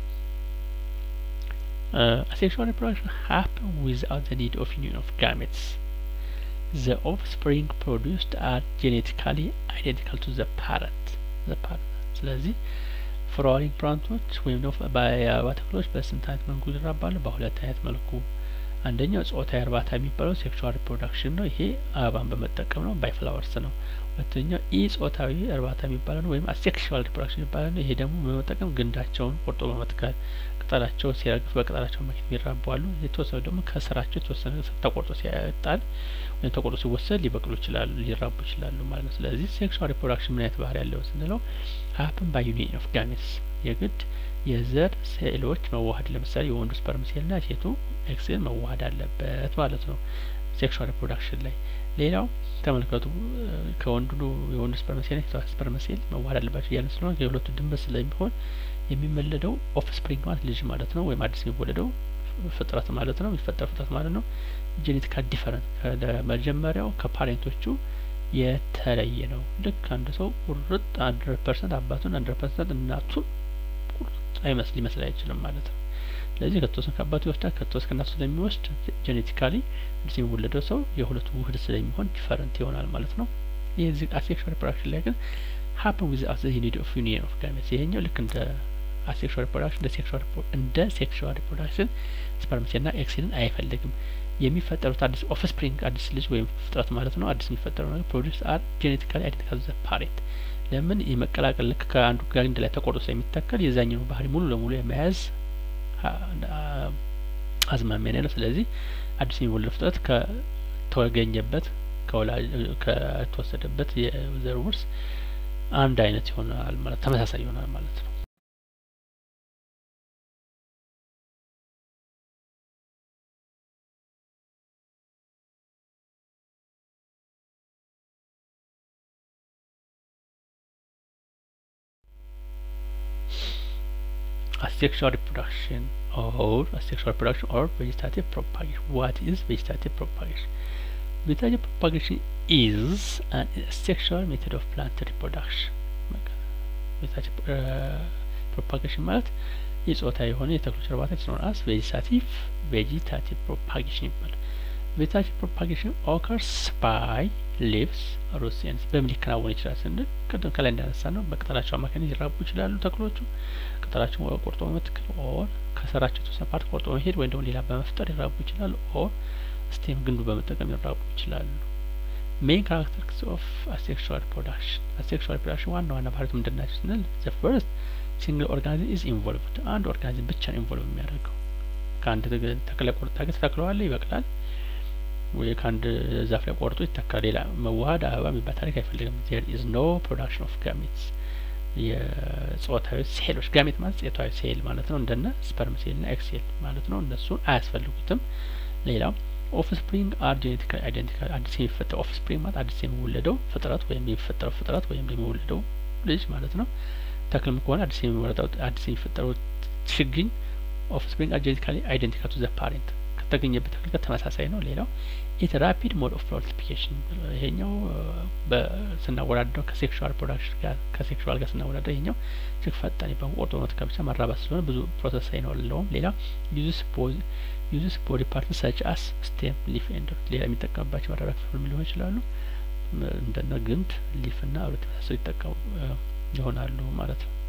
Uh, asexual reproduction happen without the need of union of gametes. The offspring produced are genetically identical to the parent. The parent. ስለዚህ ፍላወሪንግ ፕላንቶች ወይም ደግሞ በአበባ ተክሎች በስንት አይነት መልኩ ይራባሉ? በሁለት አይነት መልኩ። አንደኛው ጾታዊ እርባታ የሚባለው ሴክሹዋል ሪፕሮዳክሽን ነው። ይሄ አበባን በመጠቀም ነው፣ ባይ ፍላወርስ ነው። ሁለተኛው ኢ ጾታዊ እርባታ የሚባለው ነው፣ ወይም አሴክሹዋል ሪፕሮዳክሽን የሚባለው ነው። ይሄ ደግሞ በመጠቀም ግንዳቸውን ቆርጦ በመትከል ቅጠላቸው ሲረግፍ በቅጠላቸው መኪት የሚራቡ አሉ። የተወሰኑ ደግሞ ከስራቸው የተወሰነ ተቆርጦ ሲያጣል ወይም ተቆርጦ ሲወሰድ ሊበቅሉ ይችላሉ፣ ሊራቡ ይችላሉ ማለት ነው። ስለዚህ ሴክሹዋል ሪፕሮዳክሽን ምን አይነት ባህሪ ያለው ስንለው ሀፕን ባይ ዩኒየን ኦፍ ጋሜትስ የግድ የዘር ሴሎች መዋሀድ ለምሳሌ የወንዱ ስፐርም ሴልና የሴቱ ኤክሴል መዋሀድ አለበት ማለት ነው ሴክሹዋል ሪፕሮዳክሽን ላይ። ሌላው ተመልከቱ ከወንዱ የወንዱ ስፐርም ሴል የሴቷ ስፐርም ሴል መዋሀድ አለባቸው እያለን ስለሆነ የሁለቱ ድንበር ስለሚሆን የሚመለደው ኦፍ ስፕሪንግ ማለት ልጅ ማለት ነው፣ ወይም አዲስ የሚወለደው ፍጥረት ማለት ነው፣ የሚፈጠር ፍጥረት ማለት ነው። ጄኔቲካል ዲፈረንት ከመጀመሪያው ከፓሬንቶቹ የተለየ ነው። ልክ አንድ ሰው ቁርጥ አንድረድ ፐርሰንት አባቱን አንድረድ ፐርሰንት እናቱን ቁርጥ አይመስል ሊመስል አይችልም ማለት ነው። ስለዚህ ከተወሰነ ከአባቱ ይወስዳል፣ ከተወሰነ ከእናቱ ስለሚወስድ ጄኔቲካሊ አዲስ የሚወለደው ሰው የሁለቱ ውህድ ስለሚሆን ዲፈረንት ይሆናል ማለት ነው። ይህ እዚህ አሴክሹዋል ሪፕሮዳክሽን ላይ ግን ሀፕን ዊዝአውት ዘ ኒድ ኦፍ ዩኒየን ኦፍ ጋሜትስ ይሄኛው ልክ እንደ አሴክሹዋል ሪፕሮዳክሽን እንደ ሴክሹዋል እንደ ሴክሹዋል ሪፕሮዳክሽን ስፐርምሴልና ኤክሲልን አይፈልግም። የሚፈጠሩት አዲስ ኦፍስፕሪንግ አዲስ ልጅ ወይም ፍጥረት ማለት ነው። አዲስ የሚፈጠረው ነገር ፕሮዲስ አር ጄኔቲካሊ አይደንቲካል ዘ ፓሬንት ለምን የመቀላቀል ልክ ከአንዱ ጋንድ ላይ ተቆርጦ ስለሚተከል የዛኛው ባህሪ ሙሉ ለሙሉ የመያዝ አዝማሚያ ነው። ስለዚህ አዲስ የሚወለድ ፍጥረት ከተገኘበት ከተወሰደበት የዘር ውርስ አንድ አይነት ይሆናል ማለት ተመሳሳይ ይሆናል ማለት ነው። asexual reproduction or asexual reproduction or vegetative propagation. What is vegetative propagation? Vegetative propagation is an asexual method of plant reproduction. vegetative uh, propagation ማለት የጾታ የሆነ የተክሎች እርባታ ሲኖራስ ቬጂታቲቭ ቬጂታቲቭ ፕሮፓጌሽን ይባላል። ቬጂታቲቭ ፕሮፓጌሽን ኦከርስ ባይ ሊቭስ ሩትስ ኤንድስ በምን ሊከናወን ይችላል ስንል ቅድም ከላይ እንዳነሳ ነው በቅጠላቸው አማካኝነት ሊራቡ ይችላሉ ተክሎቹ ቅጠላቸው ቆርጦ በመትከል ኦር ከስራቸው የተወሰነ ፓርት ቆርጦ መሄድ ወይም ደግሞ ሌላ በመፍጠር ሊራቡ ይችላሉ ኦር ስቴም ግንዱ በመጠቀም ሊራቡ ይችላሉ። ሜን ካራክተሪስቲክስ ኦፍ አሴክሹዋል ሪፕሮዳክሽን አሴክሹዋል ሪፕሮዳክሽን ዋና ዋና ባህሪቱ ምንድን ናቸው ስንል ዘ ፈርስት ሲንግል ኦርጋኒዝም ኢዝ ኢንቮልቭድ አንድ ኦርጋኒዝም ብቻ ነው ኢንቮልቭ የሚያደርገው ከአንድ ተክለ ቆርጣ ግን ተተክለዋለ ይበቅላል ወይ ከአንድ ዛፍ ላይ ቆርጦ ይተካል። ሌላ መዋሀድ አበባ የሚባል ታሪክ አይፈልግም። ዜር ኢዝ ኖ ፕሮዳክሽን ኦፍ ጋሜትስ የጾታዊ ሴሎች ጋሜት ማለት ጾታዊ ሴል ማለት ነው። እንደነ ስፐርም ሴል ና ኤክስ ሴል ማለት ነው። እነሱን አያስፈልጉትም። ሌላው ኦፍ ስፕሪንግ አር ጄኔቲካሊ አይደንቲካል አዲስ የሚፈጠር ኦፍ ስፕሪንግ ማለት አዲስ የሚወለደው ፍጥረት ወይም የሚፈጠረው ፍጥረት ወይም የሚወለደው ልጅ ማለት ነው። ተክልም ከሆነ አዲስ የሚወለደው አዲስ የሚፈጠረው ችግኝ ኦፍ ስፕሪንግ አር ጄኔቲካሊ አይደንቲካል ቱ ዘ ፓሬንት ከተገኘበት ተክል ጋር ተመሳሳይ ነው። ሌላው ኢት ራፒድ ሞድ ኦፍ ሞልቲፕሊኬሽን ይሄኛው ስናወዳደረው ከሴክሹዋል ፕሮዳክሽን ጋር ከሴክሹዋል ጋር ስናወዳደረው ይሄኛው እጅግ ፈጣን ይባል ቆርጦ መትከል ብቻ ማራባት ስለሆነ ብዙ ፕሮሰስ አይኖርለውም። ሌላ ዩዝስ ዩዝስ ቦዲ ፓርት ሰች አስ ስቴም ሊፍ ኤንድ ሌላ የሚጠቀምባቸው ማራቢያ ክፍል ሊሆን ይችላሉ። እንደነ ግንድ ሊፍ ና አብረት የመሳሰሉ ይጠቀሙ ይሆናሉ ማለት ነው።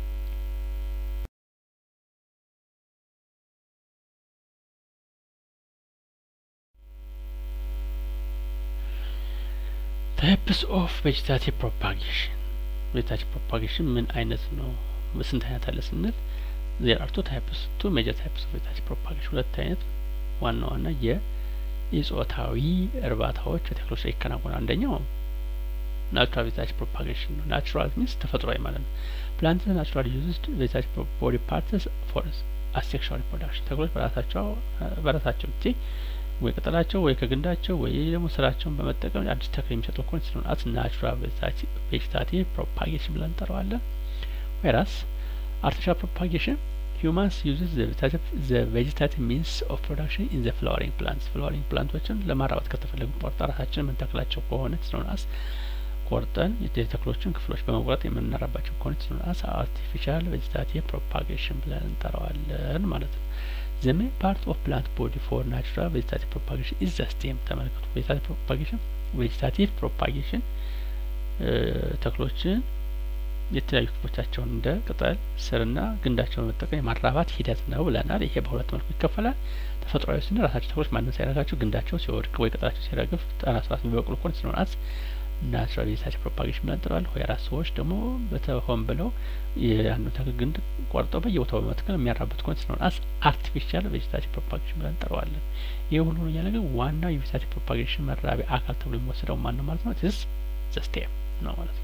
ታይፕስ ኦፍ ቬጂታቲቭ ፕሮፓጌሽን ቬጂታቲቭ ፕሮፓጌሽን ምን አይነት ነው? ስንት አይነት አለ ስንል ዜር አር ቱ ታይፕስ ቱ ሜጀር ታይፕስ ኦፍ ቬጂታቲቭ ፕሮፓጌሽን ሁለት አይነት ዋና ዋና የኢጾታዊ እርባታዎች በተክሎች ላይ ይከናወናል። አንደኛው ናቹራል ቬጂታቲቭ ፕሮፓጌሽን ነው። ናቹራል ሚንስ ተፈጥሯዊ ማለት ነው። ፕላንት ናቹራል ዩዝድ ቬጂታቲቭ ቦዲ ፓርትስ ፎር አሴክሹዋል ሪፕሮዳክሽን ተክሎች በራሳቸው በራሳቸው ጊዜ ወይ ቅጠላቸው ወይ ከግንዳቸው ወይ ደግሞ ስራቸውን በመጠቀም አዲስ ተክል የሚሰጡ ኮን ስለሆነ አት ናቹራል ቬጂታቲቭ ፕሮፓጌሽን ብለን እንጠራዋለን። ወይራስ አርቲፊሻል ፕሮፓጌሽን ሂውማንስ ዩዝስ ዘ ቬጂታቲቭ ሚንስ ኦፍ ፕሮዳክሽን ኢን ዘ ፍላወሪንግ ፕላንትስ ፍላወሪንግ ፕላንቶችን ለማራባት ከተፈለጉ ቆርጣ ራሳችን የምንተክላቸው ከሆነ ስለሆነ አስ ቆርጠን የተክሎችን ክፍሎች በመቁረጥ የምናራባቸው ከሆነ ስለሆነ አስ አርቲፊሻል ቬጂታቲቭ ፕሮፓጌሽን ብለን እንጠራዋለን ማለት ነው። ዘ ሜን ፓርት ኦፍ ፕላንት ቦዲ ፎር ናቹራል ቬጂታቲቭ ፕሮፓጌሽን ኢዝ ዘ ስቴም። ተመልከቱ ቬጂታቲቭ ፕሮፓጌሽን ቬጂታቲቭ ፕሮፓጌሽን ተክሎችን የተለያዩ ክፍሎቻቸውን እንደ ቅጠል ስርና ግንዳቸውን በመጠቀም የማራባት ሂደት ነው ብለናል። ይሄ በሁለት መልኩ ይከፈላል። ተፈጥሯዊ ስንል ራሳቸው ተክሎች ማንም ሳይነካቸው ግንዳቸው ሲወድቅ ወይ ቅጠላቸው ሲረግፍ ራስ ራስ የሚበቅሉ ኮን ስለሆናት ናቹራል ቬጂታቲቭ ፕሮፓጌሽን ብለን እንጠራዋለን። ሆያራት ሰዎች ደግሞ በተሆን ብለው የአንዱ ተክል ግንድ ቆርጠው በየቦታው በመትከል የሚያራቡት ኮን ስለሆነ አስ አርቲፊሻል ቬጂታቲቭ ፕሮፓጌሽን ብለን እንጠራዋለን። ይህ ሁሉ ነው እያለ ግን ዋናው የቬጂታቲቭ ፕሮፓጌሽን መራቢያ አካል ተብሎ የሚወሰደው ማን ነው ማለት ነው? ትስ ዘ ስቴም ነው ማለት ነው።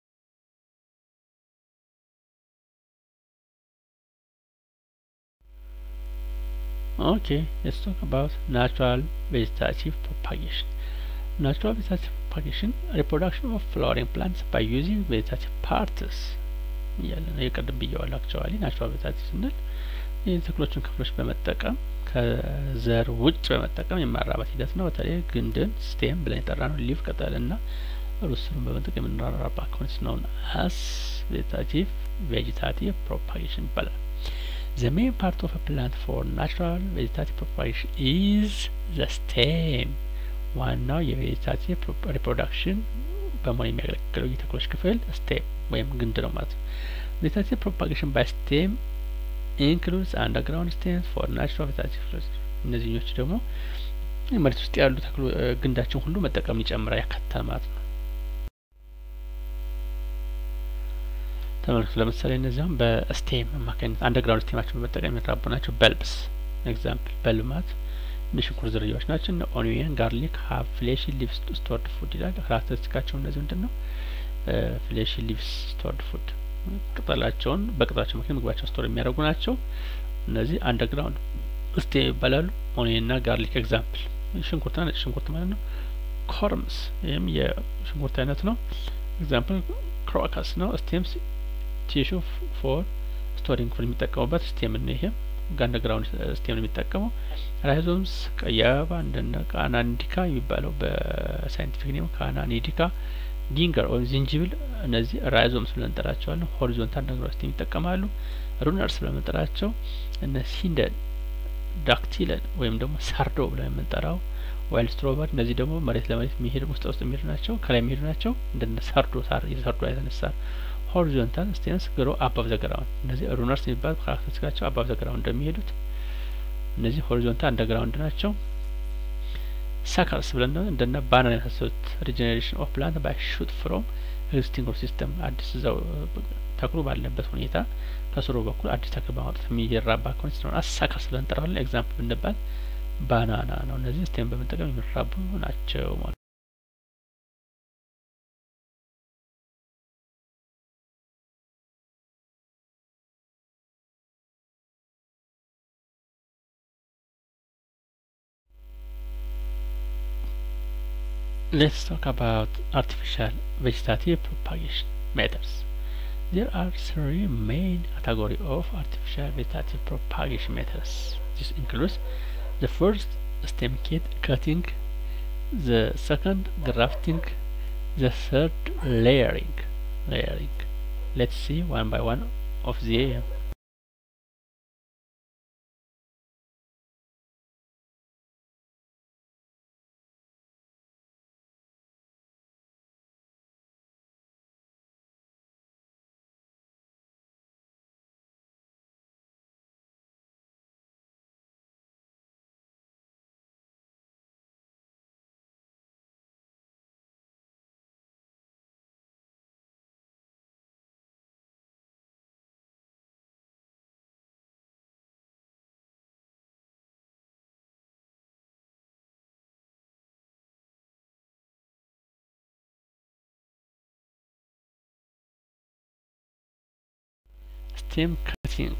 ኦኬ ሌትስ ቶክ አባውት ናቹራል ቬጂታቲቭ ፕሮፓጌሽን ናቹራል ቬጂታቲቭ ፕሮፓጌሽን ሪፕሮዳክሽን ኦፍ ፍላወሪንግ ፕላንትስ ባይ ዩዚንግ ቬጂታቲቭ ፓርትስ እያለ ነው። የቅድም ብየዋለሁ። አክቹዋሊ ናቹራል ቬጂታቲቭ ስንል የተክሎችን ክፍሎች በመጠቀም ከዘር ውጭ በመጠቀም የማራባት ሂደት ነው። በተለይ ግንድን ስቴም ብለን የጠራ ነው። ሊፍ ቅጠል ና ሩት ስሩን በመጠቀም የምናራባ ኮንስ ነውን አስ ቬጂታቲቭ ቬጂታቲቭ ፕሮፓጌሽን ይባላል። The main part of a plant for natural vegetative propagation is the stem. ዋናው የቬጂታቲቭ ሪፕሮዳክሽን በመሆን የሚያገለግለው የተክሎች ክፍል ስቴም ወይም ግንድ ነው ማለት ነው። ቬጂታቲቭ ፕሮፓጌሽን ባይ ስቴም ኢንክሉድስ አንደርግራውንድ ስቴምስ ፎር ናቹራል ቬጂታቲቭ እነዚህኞች ደግሞ መሬት ውስጥ ያሉ ተክሎ ግንዳችን ሁሉ መጠቀምን ይጨምራል ያካትታል ማለት ነው። ተመልክቱ። ለምሳሌ እነዚያም በስቴም አማካኝነት አንደርግራውንድ ስቴማቸውን በመጠቀም የሚራቡ ናቸው። በልብስ ኤግዛምፕል በልብ ማለት የሽንኩርት ዝርያዎች ናቸው። እነ ኦኒየን፣ ጋርሊክ ሀብ ፍሌሽ ሊቭስ ስቶርድ ፉድ ይላል። ካራክተሪስቲካቸው እነዚህ ምንድን ነው? ፍሌሽ ሊቭስ ስቶርድ ፉድ ቅጠላቸውን በቅጠላቸው ምክንያት ምግባቸውን ስቶር የሚያደርጉ ናቸው። እነዚህ አንደርግራውንድ ስቴም ይባላሉ። ኦኒየን ና ጋርሊክ ኤግዛምፕል ሽንኩርትና ነጭ ሽንኩርት ማለት ነው። ኮርምስ ይህም የሽንኩርት አይነት ነው። ኤግዛምፕል ክሮከስ ነው። ስቴምስ ቲሹ ፎር ስቶሪንግ ፎር የሚጠቀሙበት ስቴም ነው። ይሄም አንደርግራውንድ ስቴም ነው የሚጠቀመው። ራይዞምስ ቀይ አበባ እንደነ ካናኒዲካ የሚባለው በሳይንቲፊክ ኔም ካናኒዲካ፣ ጊንገር ወይም ዝንጅብል እነዚህ ራይዞምስ ብለን እንጠራቸዋለን። ሆሪዞንታል አንደርግራውንድ ስቴም ይጠቀማሉ። ሩነርስ ብለን የምንጠራቸው እነ ሲንደን፣ ዳክቲለን ወይም ደግሞ ሳርዶ ብለን የምንጠራው ዋይልድ ስትሮበር እነዚህ ደግሞ መሬት ለመሬት የሚሄዱ ውስጥ ውስጥ የሚሄዱ ናቸው። ከላይ የሚሄዱ ናቸው። እንደነ ሳርዶ ሳር የሳርዶ አይነት ሳር ሆሪዞንታል ስቴምስ ግሮ አባብ ዘግራውንድ እነዚህ ሩነርስ የሚባሉ ካራክተሪስቲካቸው አባብ ዘግራውንድ እንደሚሄዱት እነዚህ ሆሪዞንታል አንደርግራውንድ ናቸው። ሰከርስ ብለን እንደነ ባናና የመሳሰሉት ሪጀኔሬሽን ኦፍ ፕላንት ባይ ሹት ፍሮም ኤግዚስቲንግ ሲስተም አዲስ እዛው ተክሉ ባለበት ሁኔታ ከስሩ በኩል አዲስ ተክል በማውጣት የሚራባ ከሆነ ስለሆነ ሰከርስ ብለን እንጠራዋለን። ኤግዛምፕል ብንባል ባናና ነው። እነዚህ ስቴም በመጠቀም የሚራቡ ናቸው ማለት Let's talk about artificial vegetative propagation methods. There are three main categories of artificial vegetative propagation methods. This includes the first stem kit cutting, the second grafting, the third layering. Layering. Let's see one by one of the ስቴም ከቲንግ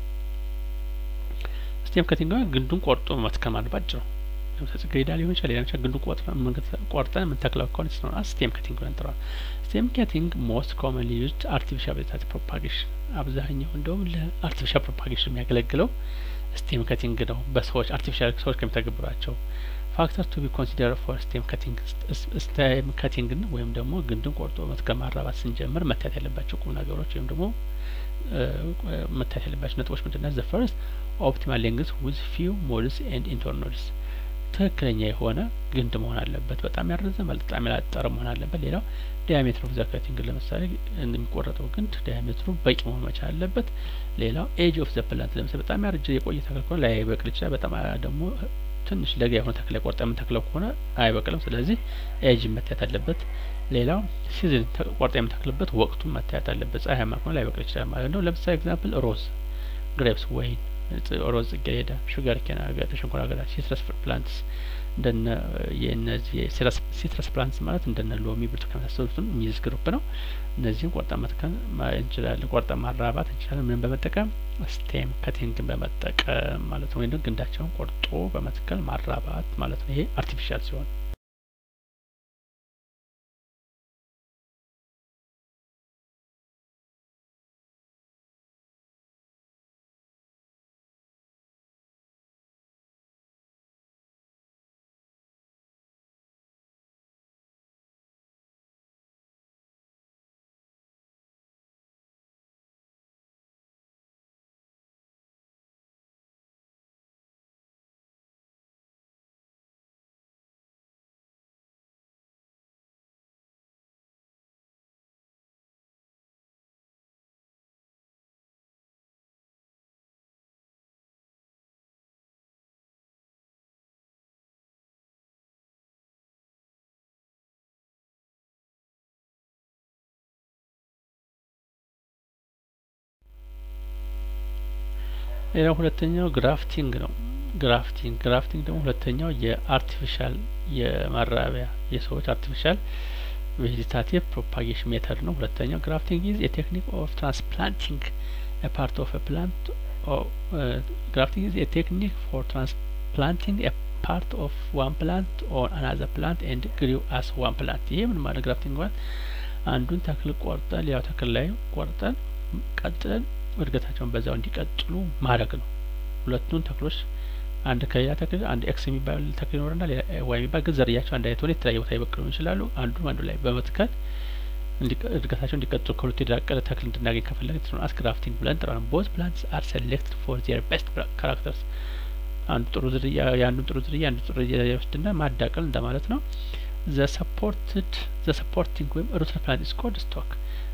ስቴም ከቲንግ ግንዱን ቆርጦ መትከል ማለት ባጭሩ ጽጌረዳ ሊሆን ይችላል ሌላ ግንዱን ቆርጠን የምንተክለው ከሆነ ስለሆነ ስቴም ከቲንግ ብለን እንጠራዋለን። ስቴም ከቲንግ ሞስት ኮመንሊ ዩዝድ አርቲፊሻል ቬጂታቲቭ ፕሮፓጌሽን አብዛኛው እንደውም ለአርቲፊሻል ፕሮፓጌሽን የሚያገለግለው ስቴም ከቲንግ ነው። በሰዎች አርቲፊሻል ሰዎች ከሚተገብሯቸው ፋክተር ቱ ቢ ኮንሲደር ፎር ስቴም ከቲንግ ስቴም ከቲንግን ወይም ደግሞ ግንድን ቆርጦ መትከል ማራባት ስንጀምር መታየት ያለባቸው ቁም ነገሮች ወይም ደግሞ መታየት ያለባቸው ነጥቦች ምንድን ናቸው? ዘ ፈርስት ኦፕቲማል ሌንግዝ ዊዝ ፊው ሞድስ ኤንድ ኢንተርኖድስ ትክክለኛ የሆነ ግንድ መሆን አለበት። በጣም ያረዘመ በጣም ያላጠረ መሆን አለበት። ሌላው ዲያሜትር ኦፍ ዘ ከቲንግ ለምሳሌ የሚቆረጠው ግንድ ዲያሜትሩ በቂ መሆን መቻል አለበት። ሌላው ኤጅ ኦፍ ዘ ፕላንት ለምሳሌ በጣም ያረጀ የቆየ ተክል ከሆነ ላይበቅል ይችላል። በጣም ደግሞ ትንሽ ለጋ የሆነ ተክል ቆርጠ የምንተክለው ከሆነ አይበቅልም። ስለዚህ ኤጅ መታየት አለበት። ሌላው ሲዝን ቆርጠ የምንተክልበት ወቅቱን መታየት አለበት። ፀሐያማ ከሆነ ላይበቅል ይችላል ማለት ነው። ለምሳሌ ኤግዛምፕል ሮዝ፣ ግሬፕስ፣ ወይን፣ ሮዝ፣ ጽጌረዳ፣ ሹገር ኬን አገዳ፣ ሸንኮራ አገዳ፣ ሲትረስ ፕላንትስ እንደነ የእነዚህ ሲትረስ ፕላንትስ ማለት እንደነ ሎሚ፣ ብርቱካን የመሳሰሉትን የሚይዝ ግሩፕ ነው። እነዚህም ቆርጠ መትከል እንችላለን። ቆርጠ ማራባት እንችላለን። ምንም በመጠቀም ስቴም ከቲንግን በመጠቀም ማለት ነው። ወይም ግንዳቸውን ቆርጦ በመትከል ማራባት ማለት ነው። ይሄ አርቲፊሻል ሲሆን ሌላው ሁለተኛው ግራፍቲንግ ነው። ግራፍቲንግ ግራፍቲንግ ደግሞ ሁለተኛው የአርቲፊሻል የማራቢያ የሰዎች አርቲፊሻል ቬጂታቲቭ ፕሮፓጌሽን ሜተድ ነው። ሁለተኛው ግራፍቲንግ ኢዝ የቴክኒክ ኦፍ ትራንስፕላንቲንግ ፓርት ኦፍ ፕላንት ግራፍቲንግ ኢዝ የቴክኒክ ፎር ትራንስፕላንቲንግ ፓርት ኦፍ ዋን ፕላንት ኦን አናዘር ፕላንት ኤንድ ግሪው አስ ዋን ፕላንት። ይሄ ምን ማለት ግራፍቲንግ ማለት አንዱን ተክል ቆርጠን ሌላው ተክል ላይ ቆርጠን ቀጥለን እድገታቸውን በዛው እንዲቀጥሉ ማድረግ ነው። ሁለቱን ተክሎች አንድ ከሌላ ተክል አንድ ኤክስ የሚባል ተክል ይኖርና ሌላ ዋይ የሚባል ግን ዝርያቸው አንድ አይነት ሆነ የተለያየ ቦታ ይበቅሉ ይችላሉ። አንዱ አንዱ ላይ በመትከል እድገታቸው እንዲቀጥሉ ከሁለቱ የዳቀለ ተክል እንድናገኝ ከፈለግ አስ ግራፍቲንግ ብለን እንጠራለን። ቦዝ ፕላንትስ አር ሴሌክትድ ፎር ዚር ቤስት ካራክተርስ አንዱ ጥሩ ዝርያ የአንዱን ጥሩ ዝርያ አንዱ ጥሩ ዝርያ ይወስድና ማዳቀል እንደማለት ነው። ዘ ሰፖርትድ ዘ ሰፖርቲንግ ወይም ሩት ፕላንት ኢዝ ኮልድ ስቶክ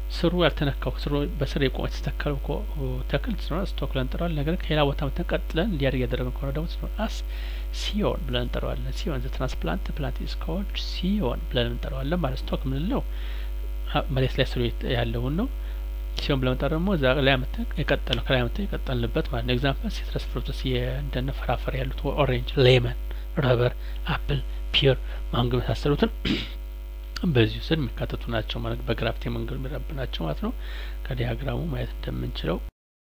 ስሩ ያልተነካው ስሩ በስር የቆመ የተተከለው ተክል ስለሆነ ስቶክ ብለን እንጠራዋለን። ነገር ግን ከሌላ ቦታ መተን ቀጥለን እንዲያድግ ያደረግን ከሆነ ደግሞ ስለሆነ አስ ሲዮን ብለን እንጠራዋለን። ሲዮን ዘ ትራንስፕላንት ፕላንት ኢዝ ኮልድ ሲዮን ብለን እንጠራዋለን ማለት ስቶክ የምንለው መሬት ላይ ስሩ ያለውን ነው። ሲሆን ብለን መጠራ ደግሞ እዛ ላይ አመተን የቀጠለው ከላይ አመተን የቀጠልንበት ማለት ነው። ኤግዛምፕል ሲትረስ ፍሩትስ እንደነ ፍራፍሬ ያሉት ኦሬንጅ፣ ሌመን፣ ረበር፣ አፕል፣ ፒር፣ ማንጎ የመሳሰሉትን በዚሁ ስር የሚካተቱ ናቸው ማለት በግራፍቴ መንገድ የሚረብ ናቸው ማለት ነው። ከዲያግራሙ ማየት እንደምንችለው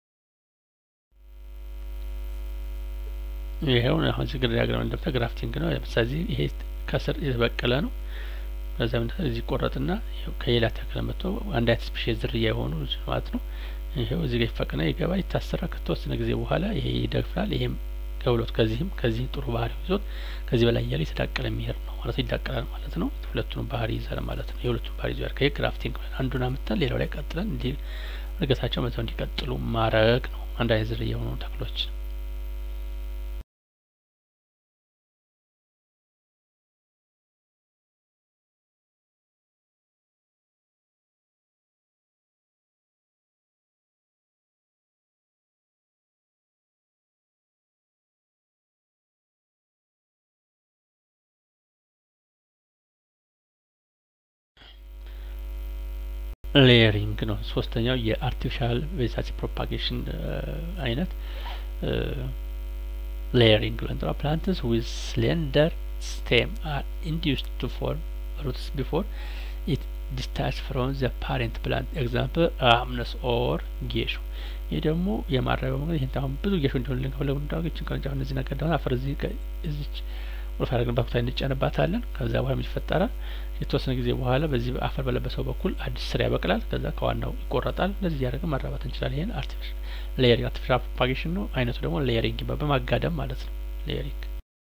ይሄው አሁን እዚህ ዲያግራም እንደምታ ግራፍቲንግ ነው። ስለዚህ ይሄ ከስር የተበቀለ ነው። ከዛ እዚህ ቆረጥና ከሌላ ተክል መጥቶ አንድ አይነት ስፔሽል ዝርያ የሆኑ ማለት ነው። ይሄው እዚህ ጋር ይፈቅና ይገባ ይታሰራ ከተወሰነ ጊዜ በኋላ ይሄ ይደግፋል። ይሄም ገብሎት ከዚህም ከዚህ ጥሩ ባህሪ ይዞት ከዚህ በላይ እያለ የተዳቀለ የሚሄድ ነው ማለት ይዳቀላል ማለት ነው። ሁለቱንም ባህሪ ይዛል ማለት ነው። የሁለቱም ባህሪ ይዟል። ከይህ ግራፍቲንግ አንዱን አምጥተን ሌላው ላይ ቀጥለን እንዲ እድገታቸው መዛው እንዲቀጥሉ ማድረግ ነው። አንድ አይነት ዝርያ የሆኑ ተክሎች ሌየሪንግ ነው። ሶስተኛው የአርቲፊሻል ቬጂታቲቭ ፕሮፓጌሽን አይነት ሌየሪንግ ብለን እንጠራ ፕላንትስ ዊዝ ስሌንደር ስቴም አር ኢንዲዩስድ ቱ ፎርም ሩትስ ቢፎር ኢት ዲስታች ፍሮም ዘ ፓሬንት ፕላንት ኤግዛምፕል አምነስ ኦር ጌሾ። ይህ ደግሞ የማረቢያው መንገድ ይህን አሁን ብዙ ጌሾ እንዲሆን ልንከፍለው እንዳገችን ቅርንጫፍ እነዚህ ነገር ደግሞ አፈር እዚህ እዚች ቁልፍ ያደረግንባት ቦታ እንጨንባታለን። ከዛ በኋላ ምን ይፈጠራል? የተወሰነ ጊዜ በኋላ በዚህ አፈር በለበሰው በኩል አዲስ ስር ያበቅላል። ከዛ ከዋናው ይቆረጣል። እንደዚህ እያደረገ ማራባት እንችላለን። ይህን አርቲፊሻል ሌየሪንግ አርቲፊሻል ፕሮፓጌሽን ነው። አይነቱ ደግሞ ሌየሪንግ ይባላል። በማጋደም ማለት ነው ሌየሪንግ።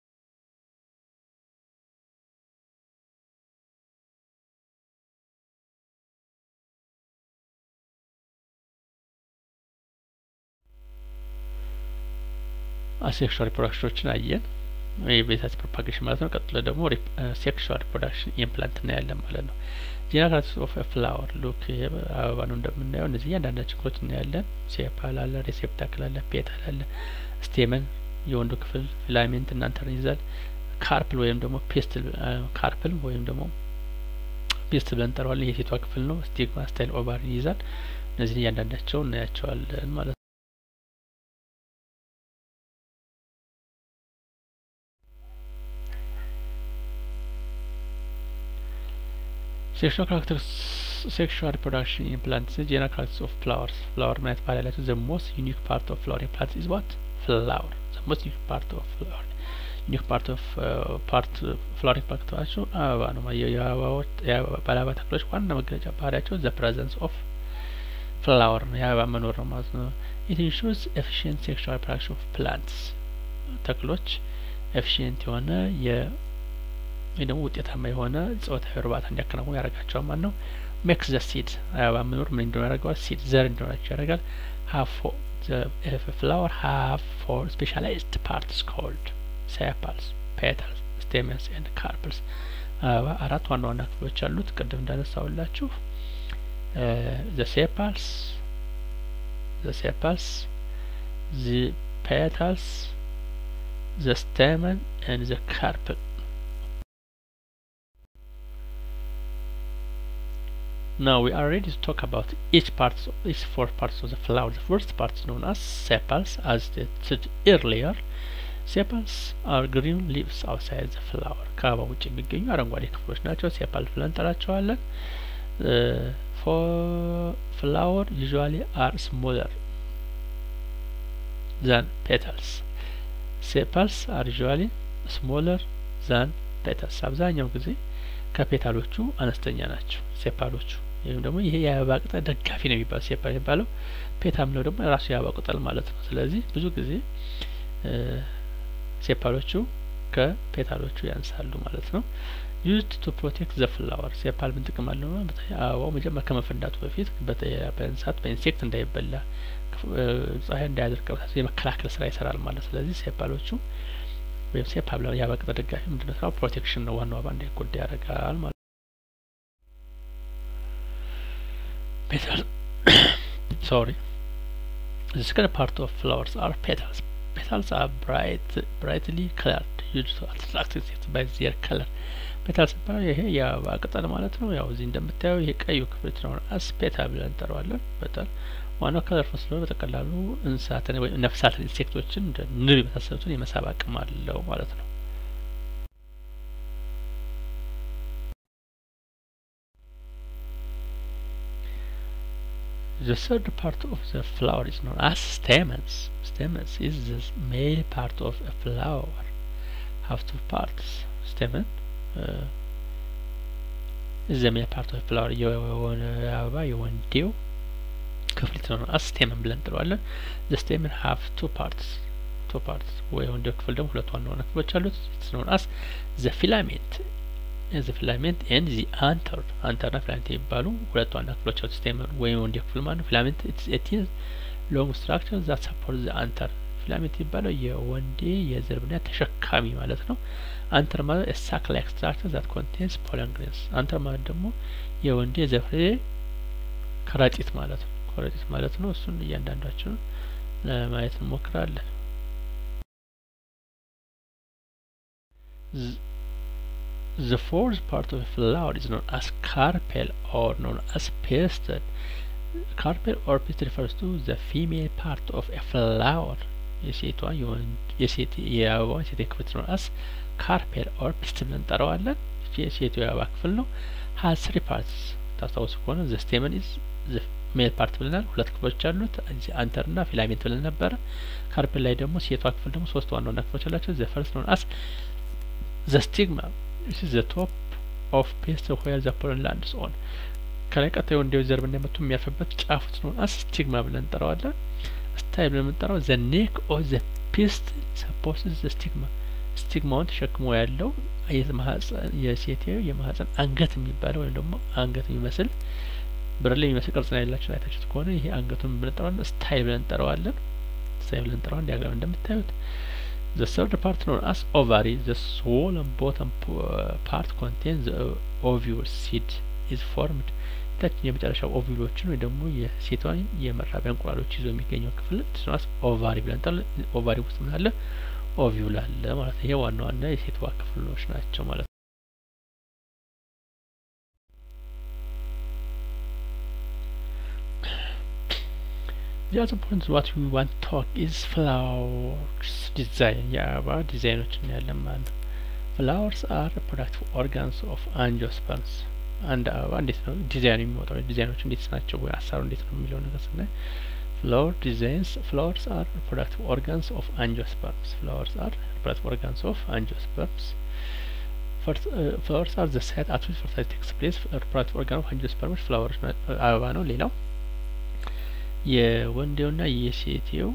አሴክሹዋል ሪፕሮዳክሽኖችን አየን። የቬጂታቲቭ ፕሮፓጌሽን ማለት ነው። ቀጥሎ ደግሞ ሴክሹዋል ሪፕሮዳክሽን ኢምፕላንት እናያለን ማለት ነው። ጄኔራል ኦፍ ፍላወር ሉክ አበባ ነው እንደምናየው። እነዚህ እያንዳንዳቸው ክፍሎች እናያለን። ሴፓል አለ፣ ሬሴፕታክል አለ፣ ፔታል አለ፣ ስቴመን የወንዱ ክፍል ፊላሜንት እናንተን ይዛል። ካርፕል ወይም ደግሞ ፔስትል ካርፕል ወይም ደግሞ ፔስትል ብለን እንጠራዋለን። የሴቷ ክፍል ነው። ስቲግማ ስታይል ኦቫሪ ይይዛል። እነዚህን እያንዳንዳቸው እናያቸዋለን ማለት ነው። ሴክሹዋል ካራክተርስ ሴክሹዋል ሪፕሮዳክሽን ኢን ፕላንትስ ጄኔራል ካራክተርስ ኦፍ ፍላወርስ ፍላወር ማለት ባህሪ ያላቸው ዘ ሞስት ዩኒክ ፓርት ኦፍ ፍላወር ፕላንት ኢዝ ዋት ፍላወር ዘ ሞስት ዩኒክ ፓርት ኦፍ ፍላወር ዩኒክ ፓርት ኦፍ ፓርት ፍላወር ፓርታቸው አበባ ነው። የአበባዎች ባለአበባ ተክሎች ዋና መገለጫ ባህሪያቸው ዘ ፕሬዘንስ ኦፍ ፍላወር ነው፣ የአበባ መኖር ነው ማለት ነው። ኢት ኢንሹርስ ኤፊሽንት ሴክሹዋል ሪፕሮዳክሽን ኦፍ ፕላንትስ ተክሎች ኤፊሽንት የሆነ የ ወይ ደግሞ ውጤታማ የሆነ ጾታዊ እርባታ እንዲያከናውኑ ያደርጋቸዋል ማለት ነው። ሜክስ ዘ ሲድ አበባ መኖር ምን እንደሆነ ያደርገዋል? ሲድ ዘር እንዲሆናቸው ያደርጋል። ሀፍ ፍላወር ሀፍ ፎር ስፔሻላይዝድ ፓርትስ ኮልድ ሴፓልስ፣ ፔታልስ፣ ስቴመንስ ኤንድ ካርፕልስ። አበባ አራት ዋና ዋና ክፍሎች አሉት። ቅድም እንዳነሳውላችሁ ዘ ሴፓልስ ዘ ሴፓልስ ዘ ፔታልስ ዘ ስቴመን ኤንድ ዘ ካርፕል Now we are ready to talk about each part, each four parts of the flower. The first part is known as sepals, as stated earlier. Sepals are green leaves outside the flower. ከአበባ ውጭ የሚገኙ አረንጓዴ ክፍሎች ናቸው። ሴፓል ብለን እንጠራቸዋለን። ፍላወር usually are smaller than petals. Sepals are usually smaller than petals. አብዛኛው ጊዜ ከፔታሎቹ አነስተኛ ናቸው ሴፓሎቹ ወይም ደግሞ ይሄ የአበባ ቅጠል ደጋፊ ነው የሚባለው ሴፓል የሚባለው ፔታ ምለው ደግሞ የራሱ የአበባ ቅጠል ማለት ነው። ስለዚህ ብዙ ጊዜ ሴፓሎቹ ከፔታሎቹ ያንሳሉ ማለት ነው። ዩዝድ ቱ ፕሮቴክት ዘ ፍላወር ሴፓል ምን ጥቅም አለው? በተለይ አበባው መጀመሪያ ከመፈንዳቱ በፊት በእንስሳት በኢንሴክት እንዳይበላ ፀሐይ እንዳያደርቀው የመከላከል ስራ ይሰራል ማለት ስለዚህ ሴፓሎቹ ወይም ሴፓል የአበባ ቅጠል ደጋፊ ምንድነው ስራው? ፕሮቴክሽን ነው። ዋናው አበባ እንዳይጎዳ ያደርጋል ማለት petals sorry the second part of flowers are petals petals are bright brightly colored used to attract insects by their color ፔታል ሲባል ይሄ የአበባ ቅጠል ማለት ነው። ያው እዚህ እንደምታየው ይሄ ቀዩ ክፍል ስለሆነ አስ ፔታል ብለን እንጠራዋለን። ፔታል ዋናው ከለርፉል ስለሆነ በጠቅላሉ እንስሳትን ወይም ነፍሳትን ኢንሴክቶችን እንደ ንብ የመሳሰሉትን የመሳብ አቅም አለው ማለት ነው። The third part of the flower is known as stamens. Stamens is the male part of a flower. Have two parts. Stamen uh, is the male part of a flower. የሆነ አበባ የወንዴው ክፍል ነው አስ ስቴመን ብለን እንጥለዋለን። the stamen have two parts two parts ወይ ወንዴው ክፍል ደግሞ ሁለት ዋና ዋና ክፍሎች አሉት። it's known as the filament the filament and the anther anther እና filament የሚባሉ ሁለት ዋና ክፍሎች አሉት። ስቴመን ወይም ወንዴው ክፍል ማለት ነው። filament it's a thin long structure that supports the anther ፊላሜንት የሚባለው የወንዴ የዘር ብናይ ተሸካሚ ማለት ነው። አንተር ማለት ሳክ ላይክ ስትራክቸር ዛት ኮንቴንስ ፖለን ግሬንስ። አንተር ማለት ደግሞ የወንዴ የዘር ፍሬ ከረጢት ማለት ነው። ከረጢት ማለት ነው። እሱን እያንዳንዳችን ለማየት እንሞክራለን። The fourth part of a flower is known as carpel or known as pistil. Carpel or pistil refers to the female part of a flower. የሴቷ የሴት የአበባ ሴት ክፍል ነው አስ ካርፔል ኦር ፒስትል ብለን እንጠራዋለን። የሴቱ የአበባ ክፍል ነው። ሀዝ ስሪ ፓርትስ ታስታውሱ ከሆነ ዘ ስቴመን ኢዝ ዘ ሜል ፓርት ብለናል። ሁለት ክፍሎች አሉት አንተር ና ፊላሜንት ብለን ነበረ። ካርፔል ላይ ደግሞ ሴቷ ክፍል ደግሞ ሶስት ዋና ዋና ክፍሎች አላቸው። ዘ ፈርስት ነው አስ ዘ ስቲግማ ኢስ ዘ ቶፕ ኦፍ ፔስትል ዌር ዘ ፖለን ላንድስ ኦን ከላይ ቀጣዩ እንዲው ዘር ብናመቱ የሚያርፍበት ጫፉ ነው አስ ስቲግማ ብለን እንጠራዋለን። ስታይል ብለን የምንጠራው ዘ ኔክ ኦፍ ዘ ፒስትል ሰፖርትስ ዘ ስቲግማ ስቲግማውን ተሸክሞ ያለው የሴትየው የማህፀን አንገት የሚባለው ወይም ደግሞ አንገት የሚመስል ብርሌ የሚመስል ቅርጽ ነው ያላቸው አይታችሁት ከሆነ ይሄ አንገቱን ብንጠራዋለን ስታይል ብለን እንጠራዋለን። ስታይል ብለን እንጠራዋለን። ዲያግራም እንደምታዩት ዘ ሰርድ ፓርት ነው አስ ኦቫሪ ዘ ስዎለን ቦተም ፓርት ኮንቴን ዘ ኦቪዩል ሲድ ኢዝ ፎርምድ ታችን የመጨረሻው ኦቪሎችን ወይ ደግሞ የሴቷን የመራቢያ እንቁላሎች ይዞ የሚገኘው ክፍል ስናስ ኦቫሪ ብለን እንጠራለን። ኦቫሪ ውስጥ ምን አለ? ኦቪዩል አለ ማለት ነው። ይሄ ዋና ዋና የሴቷ ክፍሎች ናቸው ማለት ነው። The other point what we want to talk is flowers design የአበባ ዲዛይኖች እናያለን ማለት ነው። flowers are reproductive organs of angiosperms አንድ አበባ እንዴት ነው ዲዛይን የሚወጣው ዲዛይኖች እንዴት ናቸው ወይ አሰራሩ እንዴት ነው የሚለው ነገር ስናይ flower designs flowers are reproductive organs of angiosperms flowers are reproductive organs of angiosperms First, uh, flowers are the site at which fertility takes place reproductive organ of angiosperms flowers አበባ ነው ሌላው የወንዴውና የሴቴው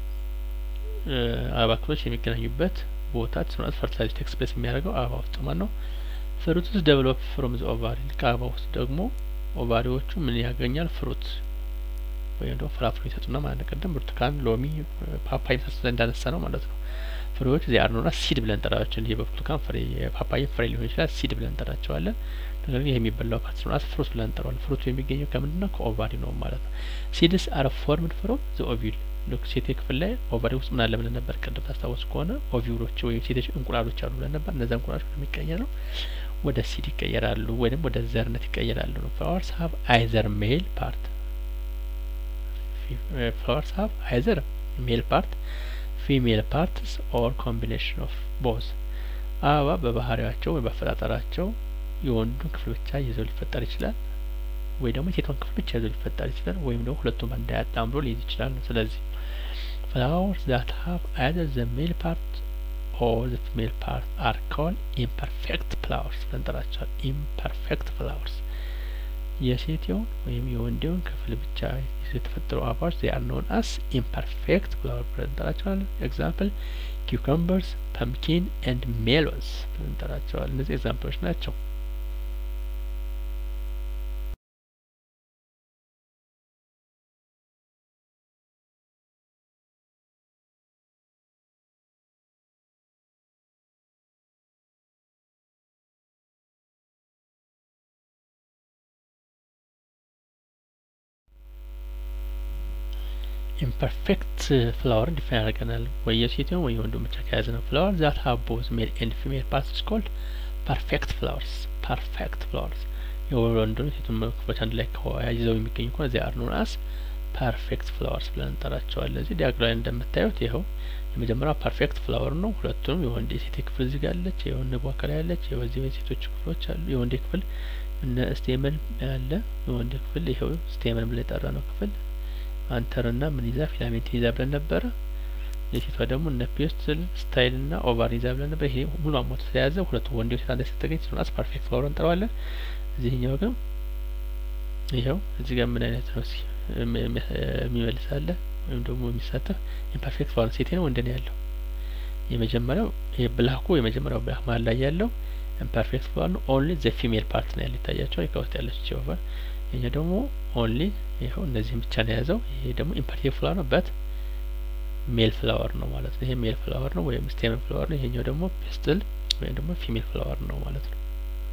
አበባ ክፍሎች የሚገናኙበት ቦታ ስርዓት ፈርቲላይዝ ቴክስ ፕሌስ የሚያደርገው አበባ ውስጥ ማለት ነው። ፍሩትስ ዴቨሎፕ ፍሮም ዘ ኦቫሪ ከአበባ ውስጥ ደግሞ ኦቫሪዎቹ ምን ያገኛል? ፍሩት ወይም ደግሞ ፍራፍሬ ይሰጡና ማለት ነው። ቅድም ብርቱካን፣ ሎሚ፣ ፓፓያ የመሳሰሉት እንዳነሳ ነው ማለት ነው። ፍሬዎች እዚህ አርኖና ሲድ ብለን እንጠራቸዋለን። ይህ በብርቱካን ፍሬ የፓፓያ ፍሬ ሊሆን ይችላል። ሲድ ብለን እንጠራቸዋለን። ነገር ግን ይህ የሚበላው ፓርት ነው ፍሩት ብለን እንጠራዋለን። ፍሩቱ የሚገኘው ከምንድን ነው? ከኦቫሪ ነው ማለት ነው። ሲድስ አር ፎርምድ ፍሮም ዘ ኦቪል ልክ ሴቴ ክፍል ላይ ኦቫሪ ውስጥ ምን አለ ብለን ነበር? ቅድም ታስታውሱ ከሆነ ኦቪሎች ወይም ሴቶች እንቁላሎች አሉ ብለን ነበር። እነዚያ እንቁላሎች የሚቀየሩ ወደ ሲድ ይቀየራሉ ወይም ወደ ዘርነት ይቀየራሉ ነው። ፍላወርስ ሀቭ አይዘር ሜል ፓርት ፍላወርስ ሀቭ አይዘር ሜል ፓርት ፊሜል ፓርትስ ኦር ኮምቢኔሽን ኦፍ ቦዝ አበባ በባህሪያቸው ወይ በአፈጣጠራቸው የወንዱን ክፍል ብቻ ይዘው ሊፈጠር ይችላል ወይ ደግሞ የሴቷን ክፍል ብቻ ይዘው ሊፈጠር ይችላል ወይም ደግሞ ሁለቱም በአንድ ላይ አጣምሮ ሊይዝ ይችላል ነው። ስለዚህ ፍላወርስ ዛት ሀቭ አይዘር ዘ ሜል ፓርት ኦር ዘ ፊሜል ፓርት አር ኮልድ ኢምፐርፌክት ፍላወርስ ብለን እንጠራቸዋለን። ኢምፐርፌክት ፍላወርስ የሴቴውን ወይም የወንዴውን ክፍል ብቻ ይዘው የተፈጠሩ አበባዎች ዜ አር ኖን አስ ኢምፐርፌክት ፍላወር ብለን እንጠራቸዋለን። ኤግዛምፕል ኪውከምበርስ፣ ፐምኪን ኤንድ ሜሎንስ ብለን እንጠራቸዋለን። እነዚህ ኤግዛምፕሎች ናቸው። ኢምፐርፌክት ፍላወር ዲፋይን ያደርገናል። ወይ የሴትም ወይ የወንዱ ብቻ ከያዘ ነው። ፍላወር ዛት ሀብ ቦዝ ሜል ኤንድ ፊሜል ፓርትስ ኮልድ ፐርፌክት ፍላወርስ ፐርፌክት ፍላወርስ የወንዱን የሴቱን ክፍሎች አንድ ላይ ይዘው የሚገኙ ከሆነ ዚያ አር ኖን አስ ፐርፌክት ፍላወርስ ብለን እንጠራቸዋለን። እዚህ ዲያግራም ላይ እንደምታዩት ይኸው የመጀመሪያው ፐርፌክት ፍላወር ነው። ሁለቱንም የወንድ የሴት ክፍል እዚህ ጋር አለች፣ የወንድ ቦከላ ያለች፣ የዚህ የሴቶች ክፍሎች አሉ። የወንድ ክፍል እነ ስቴመን ያለ የወንድ ክፍል ይኸው ስቴመን ብለን የጠራ ነው ክፍል አንተርና ምን ይዛ ፊላሜንትን ይዛ ብለን ነበረ። የሴቷ ደግሞ እነ ፒስትል ስታይል ና ኦቫር ይዛ ብለን ነበር። ይሄ ሙሉ አሞቶ ተያዘ። ሁለቱ ወንድ ሴት አንድ ስትገኝ ስለሆነ ፐርፌክት ፍላወር እንጠራዋለን። እዚህኛው ግን ይኸው እዚህ ጋር ምን አይነት ነው የሚመልስ አለ ወይም ደግሞ የሚሳተፍ ኢምፐርፌክት ፍላወር ሴቴ ነው ወንድ ነው ያለው። የመጀመሪያው ይሄ ብላኩ የመጀመሪያው ብላክ መሀል ላይ ያለው ኢምፐርፌክት ፍላወር ነው። ኦንሊ ዘ ፊሜል ፓርት ነው ያለ ይታያቸዋል። ከውስጥ ያለች ኦቨር ይሄ ደግሞ ኦንሊ ይኸው እነዚህም ብቻ ነው የያዘው። ይሄ ደግሞ ኢምፐርፌክት ፍላወር ነው በት ሜል ፍላወር ነው ማለት ነው። ይሄ ሜል ፍላወር ነው ወይም ስቴመን ፍላወር ነው። ይሄኛው ደግሞ ፒስትል ወይም ደግሞ ፊሜል ፍላወር ነው ማለት ነው።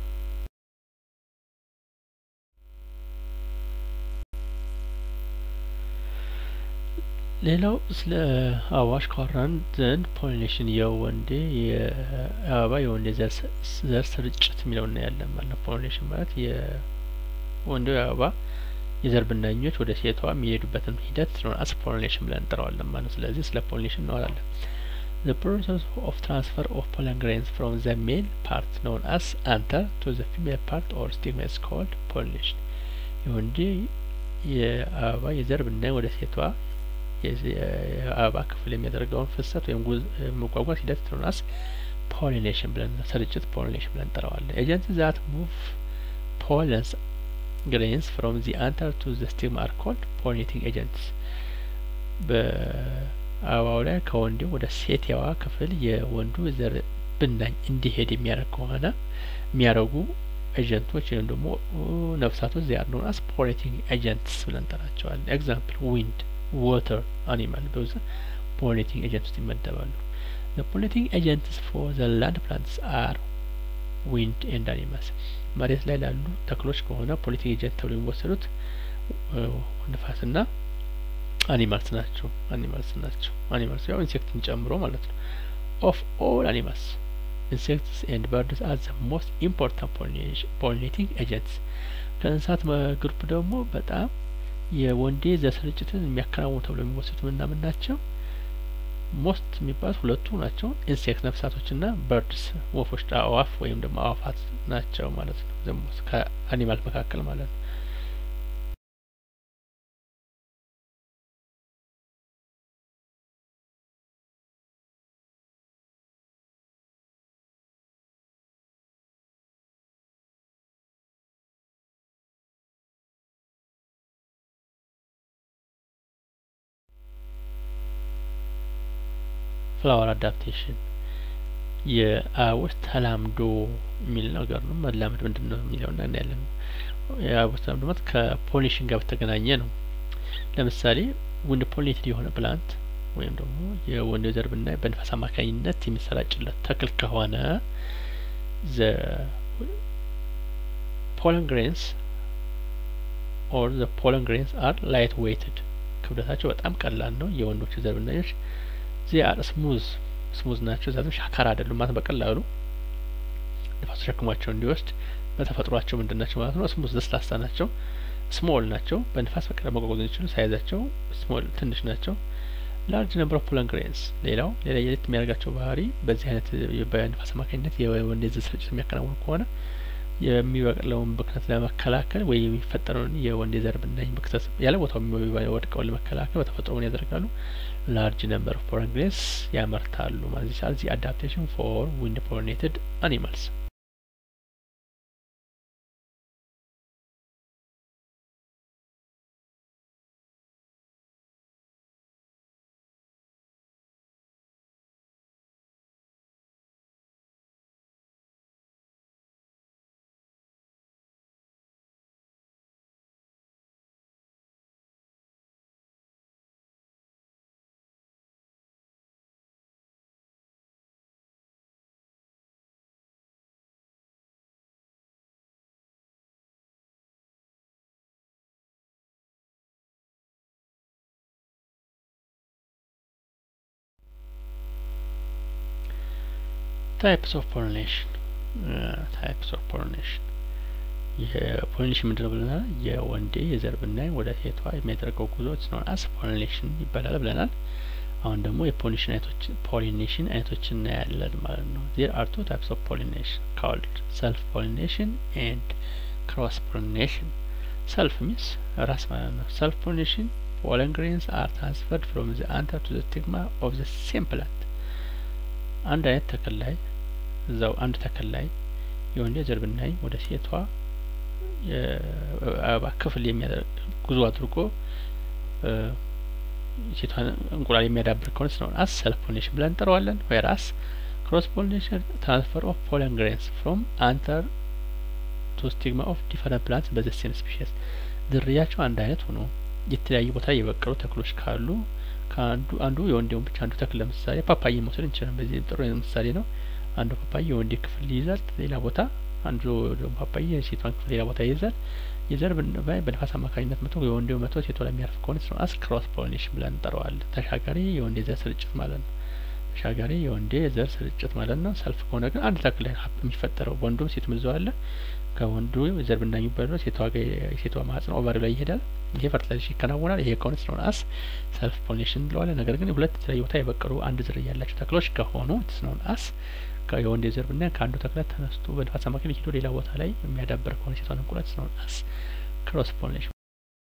ሌላው ስለ አበባዎች ካወራን ዘንድ ፖሊኔሽን የወንዴ የአበባ የወንዴ ዘር ስርጭት የሚለው እናያለን ማለት ነው። ፖሊኔሽን ማለት የወንዴው የአበባ የዘር ብናኞች ወደ ሴቷ የሚሄዱበትን ሂደት ስለሆነ አስ ፖሊኔሽን ብለን እንጠራዋለን ማለት ነው። ስለዚህ ስለ ፖሊኔሽን እናወራለን። The process of transfer of pollen grains from the male part known as anther to the female part or stigma is called pollination. የወንዴ የአበባ የዘር ብናኝ ወደ ሴቷ የአበባ ክፍል የሚያደርገውን ፍሰት ወይም መጓጓዝ ሂደት ስለሆነ ፖሊኔሽን ብለን ስርጭት ፖሊኔሽን ብለን እንጠራዋለን። ኤጀንት ዛት ሙቭ ፖለንስ ግሬንስ ፍሮም ዚ አንተር ቱ ዘ ስቲግማ አር ኮልድ ፖሊኔቲንግ ኤጀንትስ። በአበባው ላይ ከወንዴው ወደ ሴትዋ ክፍል የወንዱ ዘር ብናኝ እንዲሄድ የሚያደርግ ከሆነ የሚያደርጉ ኤጀንቶች ወይም ደግሞ ነፍሳቶች ዚያር ኖን አስ ፖሊኔቲንግ ኤጀንትስ ብለን እንጠራቸዋለን። ኤግዛምፕል ዊንድ ዋተር አኒማል በዛ ፖሊኔቲንግ ኤጀንት ውስጥ ይመደባሉ። ዘ ፖሊኔቲንግ ኤጀንትስ ፎር ዘ ላንድ ፕላንትስ አር ዊንድ ኤንድ አኒማልስ መሬት ላይ ላሉ ተክሎች ከሆነ ፖሊኔቲንግ ኤጀንት ተብሎ የሚወሰዱት ንፋስና አኒማልስ ናቸው። አኒማልስ ናቸው። አኒማልስ ያው ኢንሴክትን ጨምሮ ማለት ነው። ኦፍ ኦል አኒማልስ ኢንሴክትስ ኤንድ በርድስ አር ዘ ሞስት ኢምፖርታንት ፖሊኔቲንግ ኤጀንትስ ከእንስሳት ግሩፕ ደግሞ በጣም የወንዴ ዘር ስርጭትን የሚያከናውኑ ተብሎ የሚወሰዱት ምና ምን ናቸው? ሞስት የሚባሉት ሁለቱ ናቸው። ኢንሴክት ነፍሳቶችና በርድስ ወፎች፣ አእዋፍ ወይም ደግሞ አዋፋት ናቸው ማለት ነው። ዘሞስ ከአኒማል መካከል ማለት ነው። ፍላወር አዳፕቴሽን የአበቦች ተላምዶ የሚል ነገር ነው። መላመድ ምንድን ነው የሚለው እና እናያለን። የአበቦች ተላምዶ ማለት ከፖሊኔሽን ጋር በተገናኘ ነው። ለምሳሌ ወንድ ፖሊኔትድ የሆነ ፕላንት ወይም ደግሞ የወንድ ዘር ብናይ በንፋስ አማካኝነት የሚሰራጭለት ተክል ከሆነ ዘ ፖለን ግሬንስ ኦር ዘ ፖለን ግሬንስ አር ላይት ዌይትድ ክብደታቸው በጣም ቀላል ነው። የወንዶች ዘር ብናዮች ዚ አር ስሙዝ ስሙዝ ናቸው። ዛትም ሻካራ አይደሉም ማለት በቀላሉ ንፋስ ተሸክሟቸው እንዲወስድ በተፈጥሯቸው ምንድን ናቸው ማለት ነው። ስሙዝ ለስላሳ ናቸው። ስሞል ናቸው። በንፋስ በቀላሉ መጓጓዝ የሚችሉ ሳይዛቸው ስሞል ትንሽ ናቸው። ላርጅ ነምበር ኦፍ ፖለን ግሬንስ ሌላው ሌላ የሌት የሚያደርጋቸው ባህሪ በዚህ አይነት በንፋስ አማካኝነት የወንድ ዘር ስርጭት የሚያከናውኑ ከሆነ የሚበቅለውን ብክነት ለመከላከል ወይ የሚፈጠረውን የወንድ ዘር ብናኝ ብክነት ያለ ቦታው የሚወድቀውን ለመከላከል በተፈጥሮ ምን ያደርጋሉ? ላርጅ ነምበር ኦፍ ፖለን ግሬንስ ያመርታሉ ማለት ይቻላል። ዚ አዳፕቴሽን ፎር ዊንድ ፖሊኔትድ አኒማልስ ታይፕስ ኦፍ ፖሊኔሽን ታይፕስ ኦፍ ፖሊኔሽን የፖሊኔሽን ምንድነው ብለናል? የወንዴ የዘር ብናይ ወደ ሴቷ የሚያደርገው ጉዞ ነው አስ ፖሊኔሽን ይባላል ብለናል። አሁን ደግሞ የፖሊኔሽን አይነቶች ፖሊኔሽን አይነቶችን እናያለን ማለት ነው። ዜር አር ቱ ታይፕስ ኦፍ ፖሊኔሽን ካልድ ሰልፍ ፖሊኔሽን ኤንድ ክሮስ ፖሊኔሽን። ሰልፍ ሚንስ ራስ ማለት ነው። ሰልፍ ፖሊኔሽን pollen grains are transferred from the anther to the stigma of the same plant አንድ አይነት ተክል ላይ እዛው አንድ ተክል ላይ የወንዴ ዘር ብናይ ወደ ሴቷ የአበባ ክፍል የሚያደርግ ጉዞ አድርጎ ሴቷን እንቁላል የሚያዳብር ከሆነ ስለሆነ አስ ሰልፍ ፖሊኔሽን ብለን እንጠራዋለን። ወይራስ ክሮስ ፖሊኔሽን ትራንስፈር ኦፍ ፖለን ግሬንስ ፍሮም አንተር ቱ ስቲግማ ኦፍ ዲፈረንት ፕላንትስ በዘ ሴም ስፒሽስ ዝርያቸው አንድ አይነት ሆኖ የተለያዩ ቦታ የበቀሉ ተክሎች ካሉ ከአንዱ አንዱ የወንዴውን ብቻ አንዱ ተክል ለምሳሌ ፓፓዬ መውሰድ እንችላለን። በዚህ ጥሩ ምሳሌ ነው። አንዱ ፓፓዬ የወንዴ ክፍል ይይዛል፣ ሌላ ቦታ አንዱ ደግሞ ፓፓዬ የሴቷን ክፍል ሌላ ቦታ ይይዛል። የዘር ብናይ በንፋስ አማካኝነት መቶ የወንዴው መቶ ሴቷ ላይ የሚያርፍ ከሆነ ስለ አስ ክሮስ ፖሊኔሽን ብለን እንጠራዋለን። ተሻጋሪ የወንዴ ዘር ስርጭት ማለት ነው። ተሻጋሪ የወንዴ ዘር ስርጭት ማለት ነው። ሰልፍ ከሆነ ግን አንድ ተክል ላይ የሚፈጠረው ወንዱም ሴቱም እዛው አለ። ከወንዱ ዘር ብናኝ የሚባለው ሴቷ የሴቷ ማህጸን ኦቫሪ ላይ ይሄዳል። ይሄ ፈርቲላይዜሽን ይከናወናል። ይሄ ከሆነ ስለሆነ አስ ሰልፍ ፖሊኔሽን እንለዋለን። ነገር ግን ሁለት የተለያዩ ቦታ የበቀሉ አንድ ዝርያ ያላቸው ተክሎች ከሆኑ ስለሆነ አስ የወንዴ ዘር ብናይ ከአንዱ ተክለ ተነስቶ በንፋስ አማካኝነት ሄዶ ሌላ ቦታ ላይ የሚያዳብር ከሆነ ሴቷን እንቁላል ስለሆነ አስ ክሮስ ፖሊኔሽን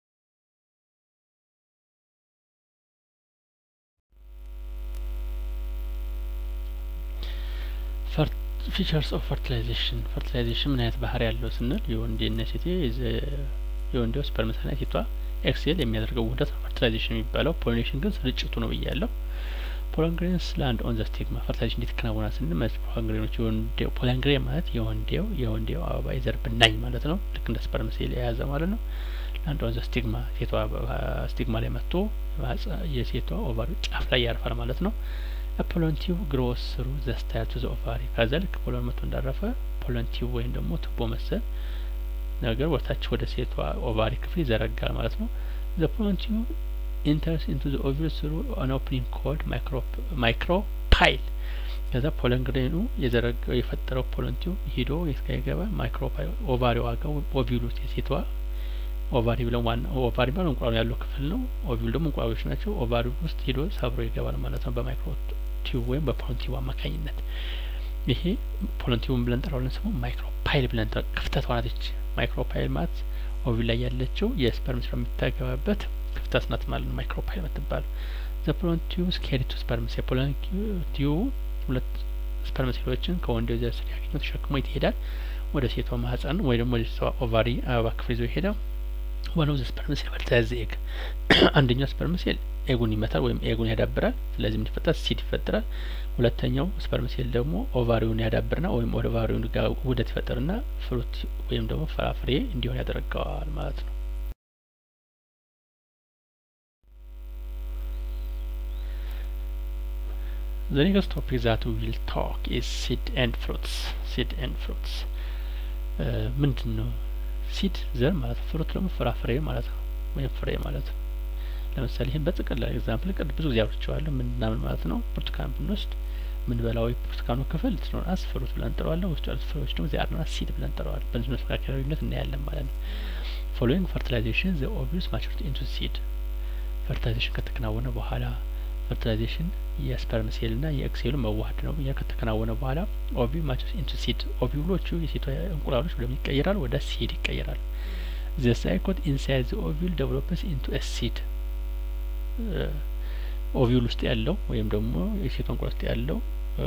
ፊቸርስ ኦፍ ፈርቲላይዜሽን ፈርቲላይዜሽን ምን አይነት ባህሪ ያለው ስንል የወንዴና ሴቴ የወንዴው ስፐርምና ሴቷ ኤክሴል የሚያደርገው ውህደት ነው ፈርቲላይዜሽን የሚባለው። ፖሊኔሽን ግን ስርጭቱ ነው ብያለሁ። ፖለንግሬንስ ላንድ ኦን ዘ ስቲግማ ፈርቲላይዜሽን እንዴት ይከናወናል ስንል ፖለንግሬኖች የወንዴው ፖለንግሬን ማለት የወንዴው የወንዴው አበባ የዘር ብናኝ ማለት ነው። ልክ እንደ ስፐርም ሴል የያዘ ማለት ነው። ላንድ ኦን ዘ ስቲግማ ሴቷ ስቲግማ ላይ መጥቶ የሴቷ ኦቫሪ ጫፍ ላይ ያርፋል ማለት ነው። ፖለንቲቭ ግሮስ ስሩ ዘ ስታይል ቱ ዘ ኦቫሪ ከዛ ልክ ፖለን መቶ እንዳረፈ ፖለንቲቭ ወይም ደግሞ ቱቦ መሰል ነገር ወታች ወደ ሴቷ ኦቫሪ ክፍል ይዘረጋል ማለት ነው። ዘ ፖለንቲቭ ኢንተርስ ኢንቱ ዘ ኦቪል ስሩ አን ኦፕኒንግ ኮልድ ማይክሮ ፓይል ከዛ ፖለን ግሬኑ የዘረጋው የፈጠረው ፖለንቲቭ ሂዶ የስጋ ይገባል። ማይክሮ ፓይል ኦቫሪ ዋጋው ኦቪሉ የሴቷ ኦቫሪ ብለን ዋና ኦቫሪ ማለት እንቁላሉ ያለው ክፍል ነው። ኦቪሉ ደግሞ እንቁላሎች ናቸው። ኦቫሪ ውስጥ ሂዶ ሰብሮ ይገባል ማለት ነው በማይክሮ ቲዩብ ወይም በፖለንቲቭ አማካኝነት። ይሄ ፖለንቲቭን ብለን ጠራውለን ስሙ ማይክሮ ፓይል ብለን ክፍተት ዋናትች ማይክሮ ፓይል ማለት ኦቪል ላይ ያለችው የስፐርም ስራ የምታገባበት ክፍተት ናት ማለት ነው። ማይክሮ ፓይል የምትባለው ዘ ፖለንቲቭ ስኬሪ ቱ ስፐርምስ የፖለንቲቭ ሁለት ስፐርም ሴሎችን ከወንዴው ዘር ስር ያገኘው ተሸክሞ ይሄዳል ወደ ሴቷ ማህጸን ወይ ደግሞ ወደ ሴቷ ኦቫሪ አበባ ክፍል ይዞ ይሄዳል። ዋን ኦፍ ዘ ስፐርም ሴል ፈርታይዝ ኤግ አንደኛው ስፐርም ሴል ኤጉን ይመታል ወይም ኤጉን ያዳብራል። ስለዚህ ምን ይፈጠራል? ሲድ ይፈጠራል። ሁለተኛው ስፐርም ሴል ደግሞ ኦቫሪውን ያዳብርና ወይም ኦቫሪውን ጋር ውህደት ይፈጠርና ፍሩት ወይም ደግሞ ፍራፍሬ እንዲሆን ያደርገዋል ማለት ነው። The next topic that we will talk is seed and fruits. Seed and fruits ምንድን ነው? ሲድ ዘር ማለት ነው። ፍሩት ደግሞ ፍራፍሬ ማለት ነው፣ ወይም ፍሬ ማለት ነው። ለምሳሌ ይህን በጥቅል ኤግዛምፕል ቅድ ብዙ ጊዜ አውርቼዋለሁ። ምንናምን ማለት ነው። ብርቱካን ብንወስድ ምንበላው ብርቱካኑ ክፍል ትኖር አስ ፍሩት ብለን እንጠራዋለን። ውስጡ ያሉት ፍሬዎች ደግሞ ዚያር ነው ሲድ ብለን እንጠራዋለን። በዚህ መካከል ልዩነት እናያለን ማለት ነው። ፎሎዊንግ ፈርቲላይዜሽን ዘ ኦቪዩስ ማቹሪቲ ኢንቱ ሲድ ፈርቲላይዜሽን ከተከናወነ በኋላ ፈርቲላይዜሽን የስፐርም ሴል ና የኤክሴሉ መዋሀድ ነው። ያ ከተከናወነ በኋላ ኦቪ ማቸስ ኢንቱ ሲድ ኦቪሎቹ የሴቷ እንቁላሎች ወደምን ይቀየራሉ? ወደ ሲድ ይቀየራሉ። ዘ ሳይኮት ኢንሳይድ ዘ ኦቪል ዴቨሎፕስ ኢንቱ ኤ ሲድ ኦቪል ውስጥ ያለው ወይም ደግሞ የሴቷ እንቁላል ውስጥ ያለው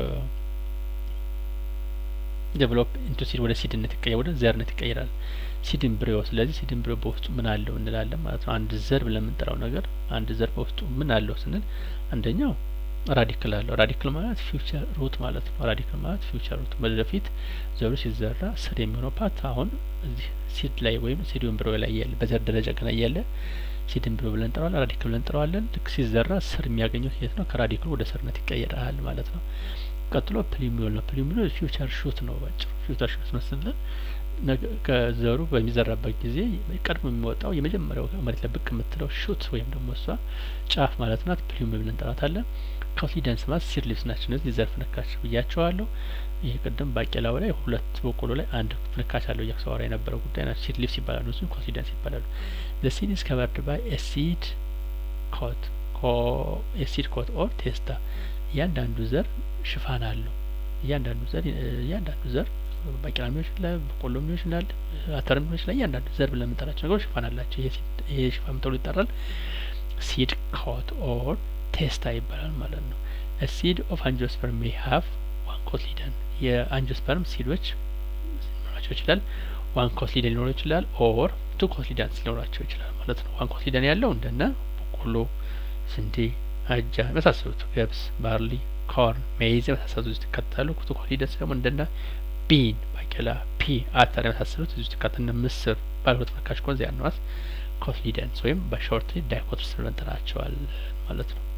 ዴቨሎፕ ኢንቱ ሲድ ወደ ሲድነት ይቀየር ወደ ዘርነት ይቀየራል። ሲድ ኢምብሪዮ ስለዚህ ሲድ ኢምብሪዮ በውስጡ ምን አለው እንላለን ማለት ነው። አንድ ዘር ብለን የምንጠራው ነገር አንድ ዘር በውስጡ ምን አለው ስንል አንደኛው ራዲክል አለው። ራዲክል ማለት ፊውቸር ሩት ማለት ነው። ራዲክል ማለት ፊውቸር ሩት ወደፊት ዘሩ ሲዘራ ስር የሚሆነው ፓርት አሁን እዚህ ሲድ ላይ ወይም ሲድ ኢምብሪዮ ላይ ያለ በዘር ደረጃ ገና እያለ ሲድ ኢምብሪዮ ብለን እንጠራዋለን። ራዲክል ብለን እንጠራዋለን። ልክ ሲዘራ ስር የሚያገኘው የት ነው? ከራዲክሉ ወደ ስርነት ይቀየራል ማለት ነው። ቀጥሎ ፕሊሚዮል ነው። ፕሊሚዮል ፊውቸር ሹት ነው። ባጭሩ ፊውቸር ሹት ነው ስንል ከዘሩ በሚዘራበት ጊዜ ቀድሞ የሚወጣው የመጀመሪያው መሬት ላይ ብቅ የምትለው ሹት ወይም ደግሞ እሷ ጫፍ ማለት ናት። ፕሊሚዮል ብለን እንጠራታለን። ኮንፊደንስ ማለት ሲድ ሊቭስ ናቸው። እነዚህ ዘርፍ ነካቸው ብያቸዋለሁ። ይሄ ቅድም ባቄላው ላይ ሁለት በቆሎ ላይ አንድ ፍንካች አለው እያክሰዋራ የነበረው ጉዳይ ናቸው። ሲድ ሊፕስ ይባላሉ። እሱም ኮንሲደንስ ይባላሉ። ዘ ሲድ ኢዝ ከቨርድ ባይ ኤ ሲድ ኮት ኤ ሲድ ኮት ኦር ቴስታ እያንዳንዱ ዘር ሽፋን አለው። እያንዳንዱ ዘር እያንዳንዱ ዘር ባቄላ ሊሆን ይችላል፣ በቆሎ ሊሆን ይችላል፣ አተርም ሊሆን ይችላል። እያንዳንዱ ዘር ብለን የምንጠራቸው ነገሮች ሽፋን አላቸው። ይሄ ሽፋን ተብሎ ይጠራል። ሲድ ኮት ኦር ቴስታ ይባላል ማለት ነው። ሲድ ኦፍ አንጂኦስፐርም ሜይ ሀቭ ዋን ኮትሊደን የአንጂኦስፐርም ሲዶች ሊኖራቸው ይችላል። ዋን ኮትሊደን ሊኖረው ይችላል። ኦር ቱ ኮትሊደንስ ሊኖራቸው ይችላል ማለት ነው። ዋን ኮትሊደን ያለው እንደነ በቆሎ፣ ስንዴ፣ አጃ የመሳሰሉት ገብስ፣ ባርሊ፣ ኮርን፣ ሜይዝ የመሳሰሉት ውስጥ ይካተታሉ። ቱ ኮትሊደንስ ደግሞ እንደነ ቢን፣ ባቄላ፣ ፒ፣ አተር የመሳሰሉት እዚህ ውስጥ ይካተታሉ። እነ ምስር ባለሁለት መካሽ ከሆነ ዚያ ነዋስ ኮትሊደንስ ወይም በሾርት ዳይኮትስ ብለን እንጠራቸዋለን ማለት ነው።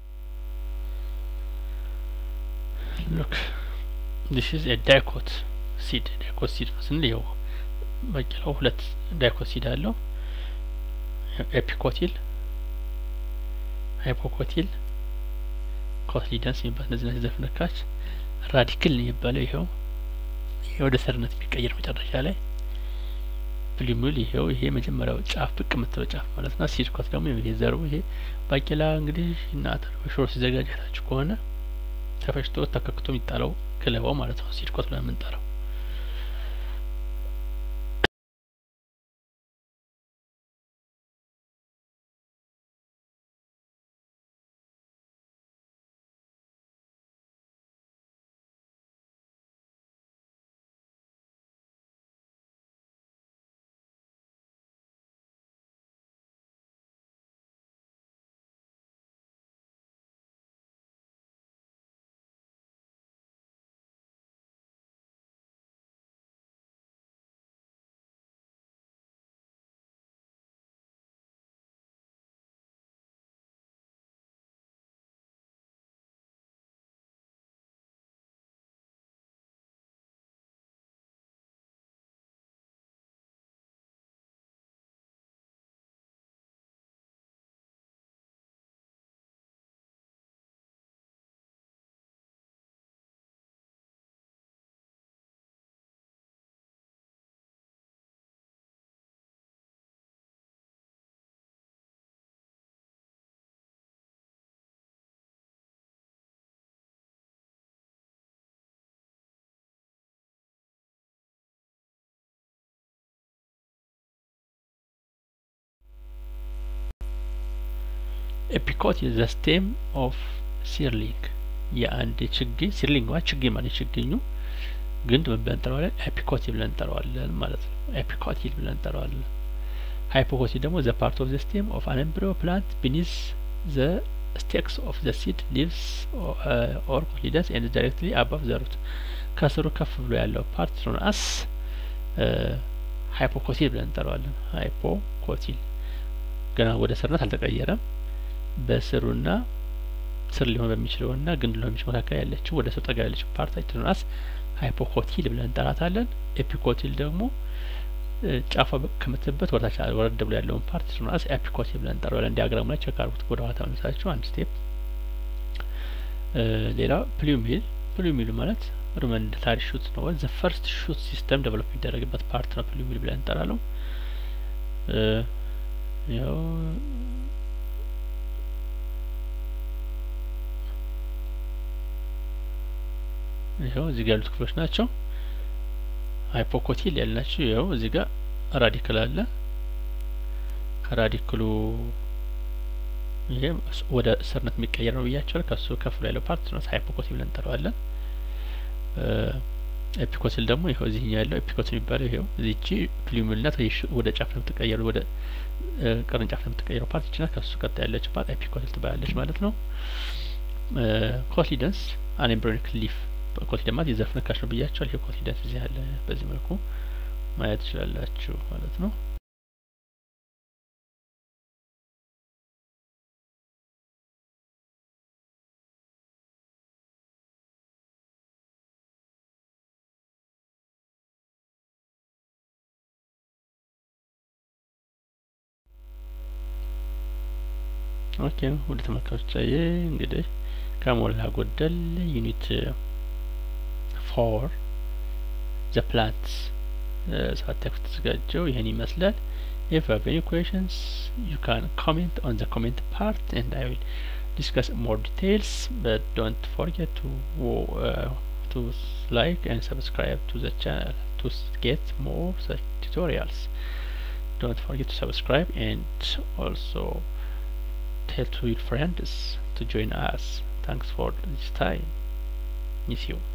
ሉክ ዲስ ኢዝ ኤ ዳይኮት ሲድ ዳይኮት ሲድ ስንል ይኸው ባቄላው ሁለት ዳይኮት ሲድ አለው። ኤፒኮቲል፣ ሃይፖኮቲል፣ ኮትሊደንስ የሚባል እነዚህ እነዚህ ዘፍነካች ራዲክል የሚባለው ይኸው ይሄ ወደ ሰርነት የሚቀየር መጨረሻ ላይ ፕሊሙል ይሄው ይሄ መጀመሪያው ጫፍ ብቅ የምትለው ጫፍ ማለት ነው። ሲድ ኮት ደግሞ የዘሩ ይሄ ባቄላ እንግዲህ እና አተር በሾሮ ሲዘጋጅ አይታችሁ ከሆነ ተፈጭቶ ተከክቶ የሚጣለው ገለባው ማለት ነው። ሲድ ኮት ብለን የምንጠራው ኤፒኮት ዘ ስቴም ኦፍ ሲርሊንግ የአንድ ችግኝ ሲርሊንግ ማለት ችግኝ ማለት ችግኙ ግንድ ምን ብለን እንጠራዋለን? ኤፒኮቲ ብለን እንጠራዋለን ማለት ነው። ኤፒኮቲል ብለን እንጠራዋለን። ሃይፖኮቲ ደግሞ ዘ ፓርት ኦፍ ዘ ስቴም ኦፍ አን ኤምብሪዮ ፕላንት ቢኒዝ ዘ ስቴክስ ኦፍ ዘ ሲድ ሊቭስ ኦር ኮትሊደንስ ኤንድ ዳይሬክትሊ አባቭ ዘ ሩት ከስሩ ከፍ ብሎ ያለው ፓርት ኖን አስ ሃይፖኮቲል ብለን እንጠራዋለን። ሃይፖኮቲል ገና ወደ ስርነት አልተቀየረም። በስሩና ስር ሊሆን በሚችለውና ግንድ ሊሆን በሚችለው መካከል ያለችው ወደ ስር ጠጋ ያለችው ፓርታችን ኖን አስ ሃይፖኮቲል ብለን እንጠራታለን። ኤፒኮቲል ደግሞ ጫፏ ከምትበት ወደታች ወረድ ብሎ ያለውን ፓርት ኖናስ ኤፒኮቲል ብለን እንጠራዋለን። ዲያግራሙ ላይ ቸክ አድርጉት። ወደ ኋላ ተመልሳችሁ አንድ ስቴፕ። ሌላ ፕሉሚል ፕሉሚል ማለት ሩመንታሪ ሹት ነው። ዘ ፈርስት ሹት ሲስተም ዴቨሎፕ የሚደረግበት ፓርት ነው ፕሉሚል ብለን እንጠራለው። ያው ይኸው እዚህ ጋር ያሉት ክፍሎች ናቸው። ሃይፖኮቲል ያልናቸው ይኸው እዚህ ጋር ራዲክል አለ። ከራዲክሉ ይሄ ወደ ስርነት የሚቀየር ነው ብያቸዋል። ከሱ ከፍ ብሎ ያለው ፓርት ነው ሃይፖኮቲል ብለን እንጠራዋለን። ኤፒኮቲል ደግሞ ይኸው እዚህኛው ያለው ኤፒኮቲል የሚባለው ይኸው እዚቺ ፕሉሚልናት ወደ ጫፍ ነው የምትቀየረው ወደ ቅርንጫፍ ነው የምትቀየረው ፓርት ይችላል። ከሱ ቀጥ ያለች ፓርት ኤፒኮቲል ትባላለች ማለት ነው። ኮትሊደንስ አንኤምብሪዮኒክ ሊፍ ኮትሊደን ማለት የዘር ፍንካች ነው ብያቸዋል። ይሄ ኮትሊደንስ እዚህ ያለ በዚህ መልኩ ማየት ትችላላችሁ ማለት ነው። ኦኬ ወደ ተመልካቾቻዬ እንግዲህ ከሞላ ጎደል ዩኒት ፎር ዘ ፕላንትስ ሰባት ቴክስት ተዘጋጀው ይህን ይመስላል if you have any questions you can comment on the comment part and I will discuss more details but don't forget to uh, to like and subscribe to the channel to get more such tutorials don't forget to subscribe and also tell to your friends to join us thanks for this time miss you